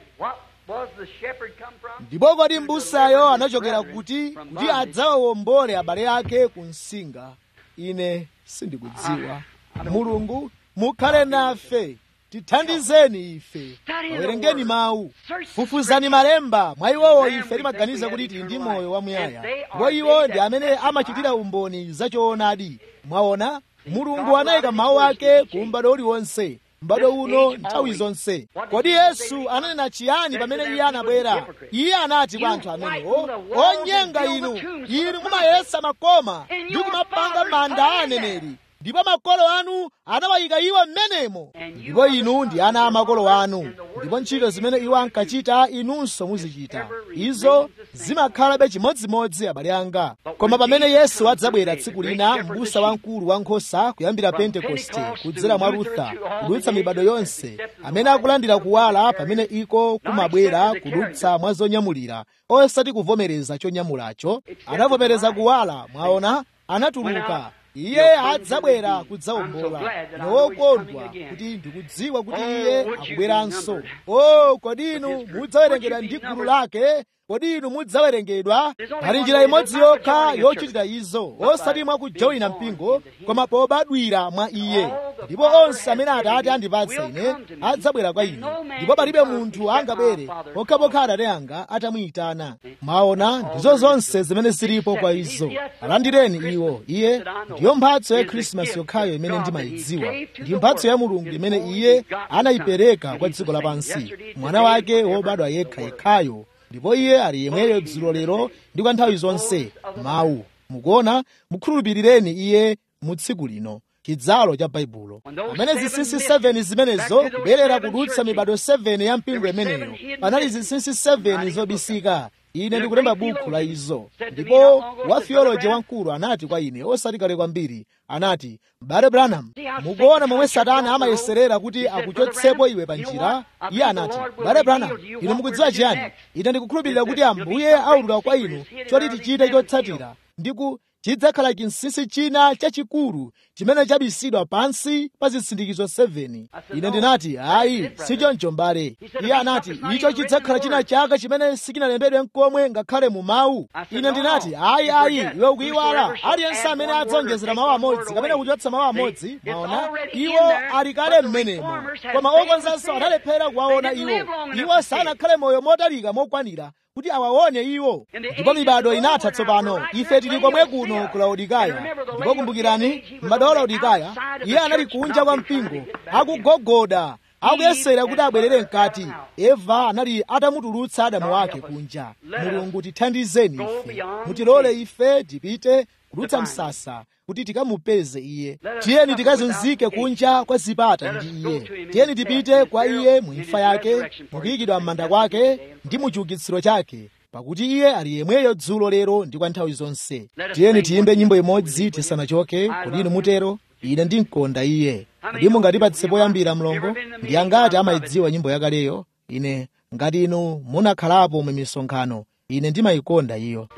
ndipo kodi mbusayo anachokera kuti kuti adzawawombole abale ake ku msinga ine sindikudziwa mulungu mukhale nafe tithandizeni ife awerengeni mawu fufuzani malemba mwa iwowo ife timaganiza kuti tili ndi moyo wamuyaya ndipo iwo ndi amene amachitira umboni zachoonadi mwaona mulungu anayika mawu ake ku m'bado uliwonse m'bado uno nthawi zonse kodi yesu ananena chiyani pamene iye anabwera iye anati kwa anthu amenewo onyenga inu inu mumayesa makoma ndi kumapanga manda a aneneri ndipo makolo anu anawayika iwo m'menemo ndipo inu ndi ana a makolo anu ndipo ntchito zimene iwo ankachita inunso muzichita izo zimakhalabe chimodzimodzi abale anga koma pamene yesu adzabwera tsiku lina m'busa wamkulu wankhosa kuyambira pentekoste kudzera mwa rutha kudutsa mibado yonse amene akulandira kuwala pamene iko kumabwera kudutsa mwa zonyamulira osati kuvomereza chonyamulacho anavomereza kuwala mwaona anatuluka iye adzabwera kudzawombola nowokondwa kuti ndikudziwa kuti iye akubweranso o kodi inu mudzawerengedwa ndi gulu lake kodi inu mudzawerengedwa pali njira imodzi yokha yochitira izo osati mwa kujoyina mpingo koma pobadwira mwa iye ndipo onse amene atate andipatsa ine adzabwera kwa ine ndipo palibe munthu angabwere pokhapokha atate anga atamuyitana mwaona ndizo zonse zimene zilipo kwa izo alandireni iwo iye ndiyo mphatso ya khrisimasi yokhayo imene ndimayidziwa ndi mphatso ya mulungu imene iye anayipereka kwa dziko lapansi mwana wake wobadwa yekha yekhayo ndipo iye ali yemweyo dzulo lero ndi kwa nthawi zonse mawu mukuona mukhulupirireni iye mu tsiku lino chidzalo cha baibulo pamene zinsinsi 7 zimenezo kubwerera kudutsa mibado 7 ya mpingo imeneyo panali zinsinsi 7 zobisika ine ndikulemba bukhu la izo ndipo wa theoloji wamkulu anati kwa ine osati kale kwambiri anati m'bale branham mukuona momwe satana amayeserera kuti akuchotsepo iwe pa njira iye anati m'bale branham inu mukudziwa chiyani ine ndikukhulupirira kuti ambuye aulula kwa inu choti tichite chotsatira ndiku chidzakhala chinsinsi china chachikulu chimene chabisidwa pansi pa zisindikizo 7 ine ndinati ayi sichoncho mbale iye anati icho chidzakhala china chaka chimene sikinalembedwe mkomwe ngakhale mu mawu ine ndinati ayi ayi iwe ukuyiwala aliyense amene adzonjezera mawu amodzi kapena kuchotsa mawu amodzi maona iwo ali kale m'menemo koma okonzanso analephera kuwaona iwo iwo sanakhale moyo motalika mokwanira kuti awaone iwo ndipo mibado inatha tsopano ife tili komwe kuno ku laodikaya ndipo kumbukirani m'bado wa laodikaya iye anali kunja kwa mpingo akugogoda akuyesera kuti abwerere mkati eva anali atamutulutsa adamu wake kunja mulungu tithandizeni ife mutilole ife tipite kudutsa msasa kuti tikamupeze iye tiyeni tikazunzike kunja kwa zipata ndi iye tiyeni tipite kwa iye mu imfa yake mukuyikidwa m'manda kwake ndi mu chiukitsiro chake pakuti iye ali yemweyo dzulo lero ndi kwa nthawi zonse tiyeni tiyimbe nyimbo imodzi tisanachoke kodi inu mutero ine ndimkonda iye kodi mungatipatse poyambira mlongo ndi angati amayidziwa nyimbo yakaleyo ine ngati inu munakhalapo mu misonkhano ine ndimayikonda iyo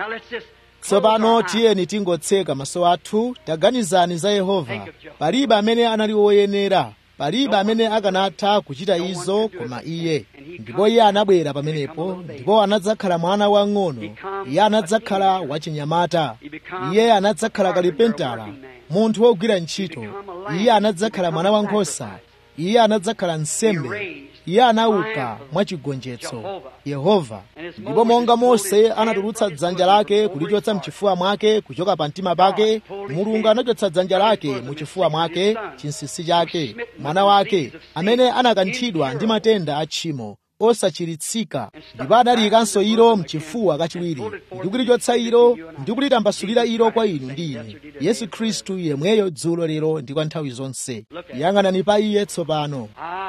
tsopano tiyeni tingotseka maso athu taganizani za yehova palibe amene anali woyenera palibe amene akanatha kuchita izo koma iye ndipo iye anabwera pamenepo ndipo anadzakhala mwana wang'ono iye anadzakhala wachinyamata iye anadzakhala kalipentala munthu wogwira ntchito iye anadzakhala mwana wankhosa iye anadzakhala nsembe iye anauka mwachigonjetso yehova ndipo monga mose anatulutsa dzanja lake kulichotsa mchifuwa mwake kuchoka pa mtima pake mulungu anachotsa dzanja lake muchifuwa mwake chinsisi chake mwana wake amene anakanthidwa ndi matenda a tchimo osachiritsika ndipo adaliyikanso ilo mchifuwa kachiwiri ndikulichotsa ilo ndikulitambasula ilo kwa inu ndi ine yesu khristu yemweyo dzulo lero ndi kwa nthawi zonse yang'anani pa iye tsopano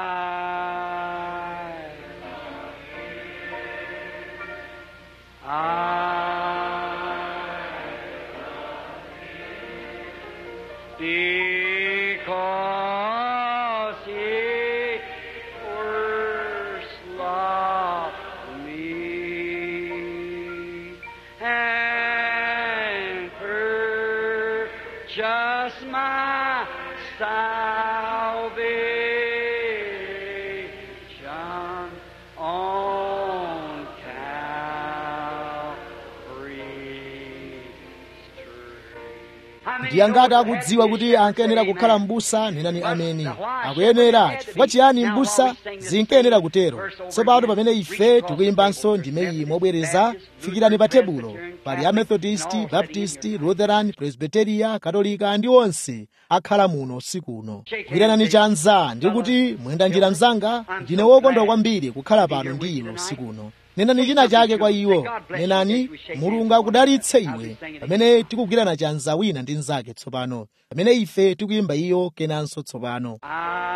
Because he first loved me and purchased my salvation on Calvary's tree. ndiye ngati akudziwa kuti ankayenera kukhala m'busa nenani ameni akuyenera chifukwa chiyani m'busa zinkayenera kutero tsopano pamene ife tikuyimbanso ndimeyi mobwereza fikirani pa tebulo pali amethodist baptist lutheran presbyteria katolika ndi onse akhala muno usiku uno kuyiranani chanza ndi kuti mwenda njira mzanga ndine wokondwa kwambiri kukhala pano ndi inu usiku uno nenani china chake kwa iwo nenani mulungu akudalitse iwe pamene tikugwirana chanza wina ndi mnzake tsopano pamene ife tikuyimba iyo kenanso tsopano I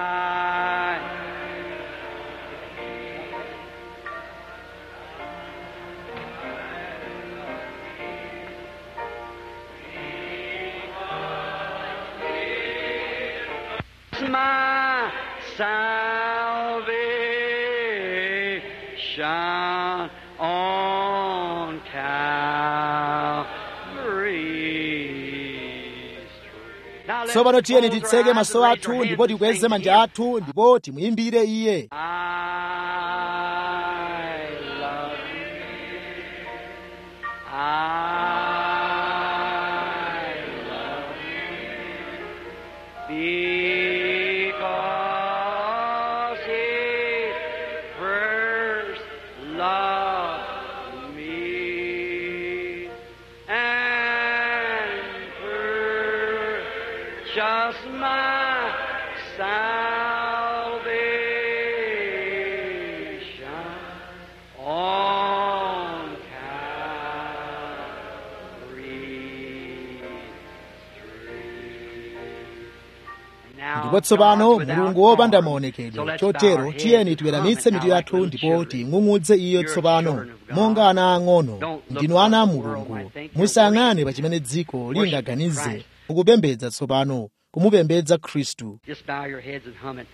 my salvation on Calvary's tree. Now let's tsopano tiyeni close our titseke eyes maso and raise athu our ndipo hands and tikweze sing manja to Him. athu ndipo timuyimbire iye I love you. I love you because He first loved me and purchased my salvation on Calvary's tree. Now, ndipo tsopano God without mulungu wopanda form. So maonekedwe let's bow our chotero heads tiyeni and tiweramitse come mitu now yathu like ndipo little ting'ung'udze iyo You're tsopano children of God. monga ana ang'ono Don't look ndinu ana a what the world mulungu might think. musayang'ane You're pa chimene dziko Worship lingaganize Christ. mukupembedza tsopano kumupembedza khristu Just bow your heads and hum it.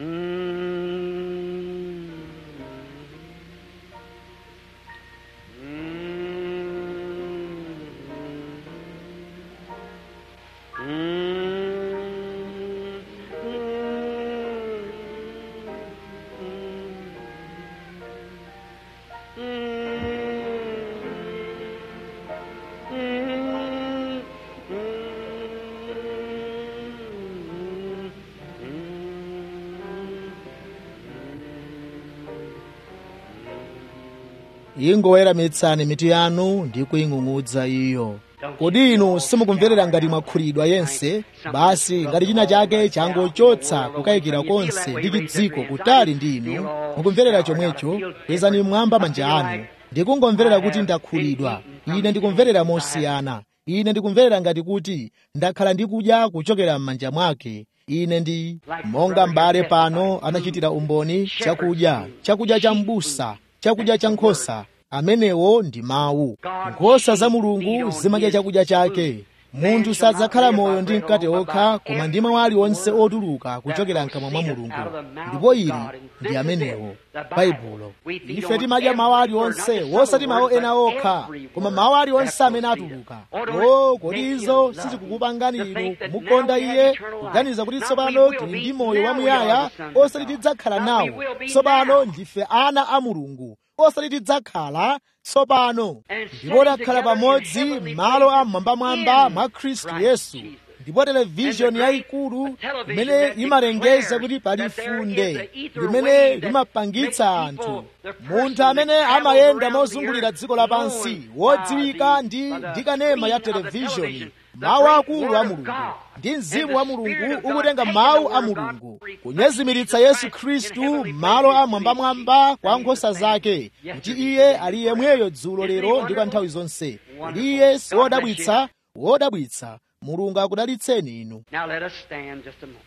Mm. ingoweramitsani mitu yanu ndi kuying'ung'udza iyo kodi inu simukumverera ngati mwakhulidwa yense basi ngati china chake changochotsa kukayikira konse ndi chidziko kutali ndi inu mukumverera chomwecho kwezani mmwamba manja anu ndikungomverera kuti ndakhulidwa ine ndikumverera mosiyana ine ndikumverera ngati kuti ndakhala ndikudya kuchokera m'manja mwake ine ndi monga m'bale pano anachitira umboni chakudya chakudya cha m'busa chakudya cha nkhosa amenewo ndi mawu nkhosa za mulungu zimadya chakudya chake munthu sadzakhala moyo ndi mkate okha koma ndi mawu aliwonse otuluka kuchokera mkamwa mwa mulungu ndipo ili ndi amenewo baibulo ife timadya mawu aliwonse wosati mawu ena okha koma mawu aliwonse amene atuluka o kodi izo sizikukupangani inu kumukonda iye kuganiza kuti tsopano tili ndi moyo wamuyaya osati tidzakhala nawo tsopano ndife ana a mulungu osati tidzakhala tsopano ndipo takhala pamodzi m'malo a mmwambamwamba mwa khristu yesu ndipo televishoni yayikulu imene imalengeza kuti pali funde limene limapangitsa anthu munthu amene amayenda mozungulira dziko lapansi wodziwika ndi ndikanema ya televishoni mawu akulu a mulungu ndi mzimu wa mulungu ukutenga mawu a mulungu kunyezimiritsa yesu khristu malo amwambamwamba kwa nkhosa zake kuti iye ali yemweyo dzulo lero ndi kwa nthawi zonse kuti iye si wodabwitsa wodabwitsa mulungu akudalitseni inu Now let us stand just a moment.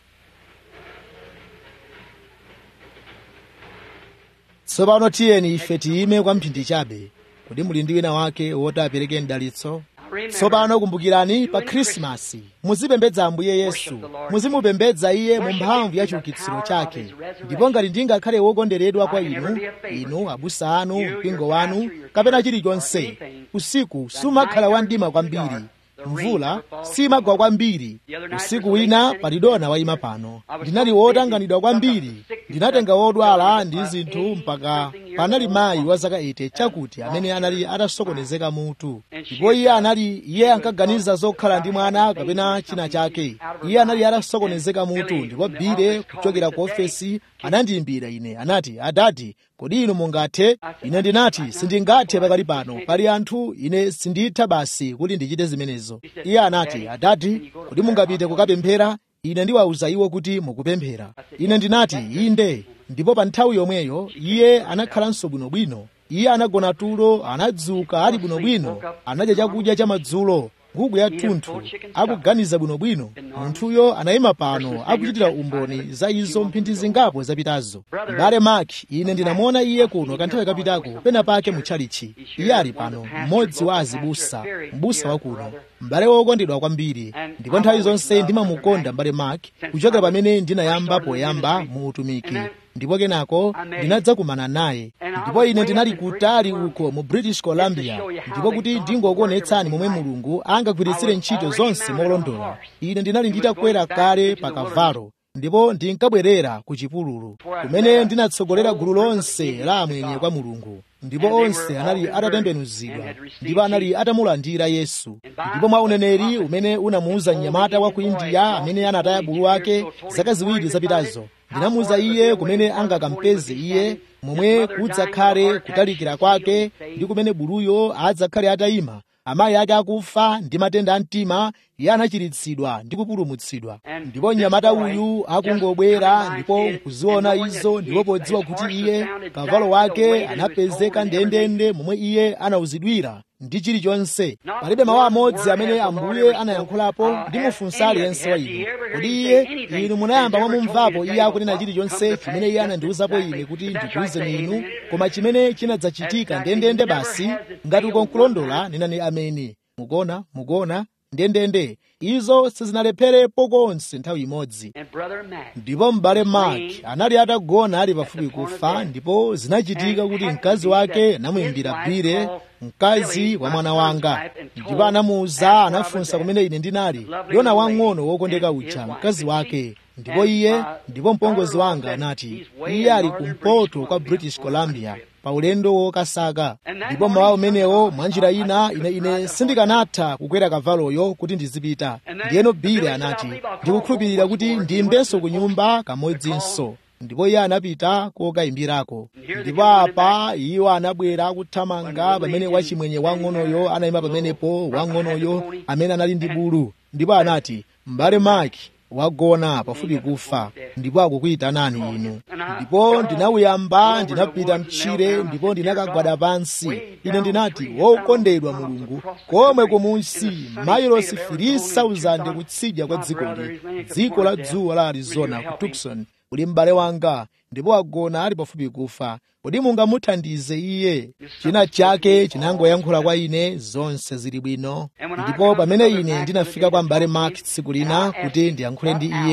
tsopano tiyeni ife tiyime kwa mphindi chabe kuti muli ndi wina wake woti apereke mdalitso tsopano kumbukirani pa khrisimasi muzipembedza ambuye yesu muzimupembedza iye mu mphamvu ya chiukitsiro chake ndipo ngati ndingakhale wokondweredwa kwa inu inu abusa anu mpingo wanu kapena chilichonse usiku sumakhala wamdima kwambiri mvula simagwa kwambiri usiku wina palidona wayima pano ndinali wotanganidwa kwambiri ndinatenga wodwala ndi zinthu mpaka panali mayi wa zaka 80 chakuti amene anali atasokonezeka mutu ndipo iye anali iye ankaganiza zokhala ndi mwana kapena china chake iye anali atasokonezeka mutu ndipo bile kuchokera ku ofesi anandiyimbira ine anati adadi kodi inu mungathe ine ndinati sindingathe pakali pano pali anthu ine sinditha basi kuti ndichite zimenezo iye anati adadi kodi mungapite kukapemphera ine ndiwawuza iwo kuti mukupemphera ine ndinati inde ndipo pa nthawi yomweyo iye anakhalanso bwinobwino iye anagona tulo anadzuka ali bwinobwino anadya chakudya cha madzulo nkhuku ya thunthu akuganiza bwinobwino munthuyo anayima pano akuchitira umboni za izo mphindi zingapo zapitazo m'bale mark ine ndinamuona iye kuno kanthawi kapitako pena pake mutchalichi iye ali pano mmodzi wa azibusa mbusa wa kuno m'bale wokondedwa kwambiri ndipo nthawi zonse ndimamukonda m'bale mark kuchokera pamene ndinayamba poyamba mu utumiki ndipo kenako ndinadzakumana naye ndipo ine ndinali kutali uko mu british columbia ndipo kuti ndingokuonetsani momwe mulungu angagwiritsire ntchito zonse molondola ine ndinali nditakwera kale pa kavalo ndipo ndinkabwerera ku chipululu kumene ndinatsogolera gulu lonse la amwenye kwa mulungu ndipo onse anali atatembenuzidwa ndipo anali atamulandira yesu ndipo mwa uneneri umene unamuwuza mnyamata wa ku indiya amene anataya bulu wake zaka ziwiri zapitazo ndinamuwuza iye kumene angakampeze iye momwe kudzakhale kutalikira kwake ndi kumene buluyo adzakhale atayima amayi ake akufa ndi matenda a mtima iye anachiritsidwa ndi kupulumutsidwa ndipo mnyamata uyu akungobwera ndipo nkuziona izo ndipo podziwa kuti iye kavalo wake anapezeka ndendende momwe iye anawuzidwira ndi chilichonse palibe mawu amodzi amene ambuye anayankhulapo ndi mufunsa aliyense wa inu kodi iye inu munayamba mwamumvapo iye akunena chilichonse chimene iye anandiwuzapo ine kuti ndikuwuzeni inu koma chimene chinadzachitika ndendende basi ngati uko nkulondola nenani ameni mukona mukona ndendende izo sizinalepherapo konse nthawi imodzi And Brother Mac, ndipo m'bale mark anali atagona ali pafupi kufa ndipo zinachitika kuti mkazi wake anamuyimbira bire mkazi wa mwana wanga ndipo anamuwuza anafunsa kumene ine ndinali yona wang'ono wokondeka uja mkazi wake ndipo iye ndipo mpongozi wanga anati iye ali kumpoto kwa british columbia pa ulendo wokasaka ndipo mawa umenewo mwanjira ina ine ine sindikanatha kukwera kavaloyo kuti ndizipita ndiyeno bile anati ndikukhulupirira kuti ndiyimbenso ku nyumba kamodzinso ndipo iye anapita kokayimbirako ndipo apa iwo anabwera akuthamanga pamene wachimwenye wang'onoyo anayima pamenepo wang'onoyo amene anali ndi bulu ndipo anati m'bale maki wagona pafupi kufa ndipo akukuyitanani inu ndipo ndinawuyamba ndinapita mtchire ndipo ndinakagwada pansi ine ndinati wokondedwa mulungu komwe kumunsi mailosi 3000 kutsidya kwa dzikoli dziko la dzuwa la arizona ku tucson uli m'bale wanga ndipo agona ali pafupi kufa kodi mungamuthandize iye china chake chinangoyankhula kwa ine zonse zili bwino ndipo pamene ine ndinafika kwa m'bale mark tsiku lina kuti ndiyankhule ndi iye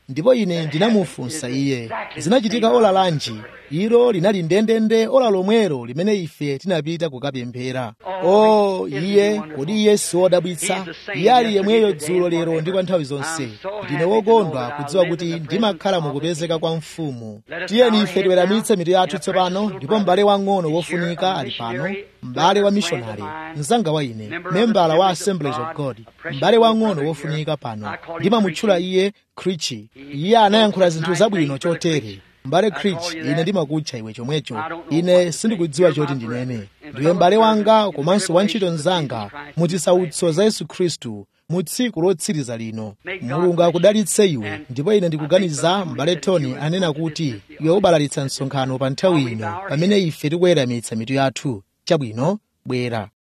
ndipo ine ndinamufunsa iye zinachitika ola lanji ilo linali ndendende ola lomwero limene ife tinapita kukapemphera o iye kodi iye si wodabwitsa iye ali yemweyo dzulo lero ndi kwa nthawi zonse ndine wokondwa kudziwa kuti ndimakhala mukupezeka kwa mfumu tiyeni ife tiweramitse mitu yathu tsopano ndipo m'bale wang'ono wofunika ali pano m'bale wa mishonari mzanga wa ine membala wa assemblies of god m'bale wang'ono wofunika pano ndimamutchula iye krichi iye anayankhula zinthu zabwino chotere m'bale krich ine ndimakutcha iwe chomwecho ine sindikudziwa choti ndinene ndiwe m'bale wanga komanso wantchito mnzanga muzisautso za yesu khristu mu tsiku lotsiriza lino mulungu akudalitse iwe ndipo ine ndikuganiza m'bale tony anena kuti iwe ubalalitsa msonkhano pa nthawi ino pamene ife tikuweramitsa mitu yathu chabwino bwera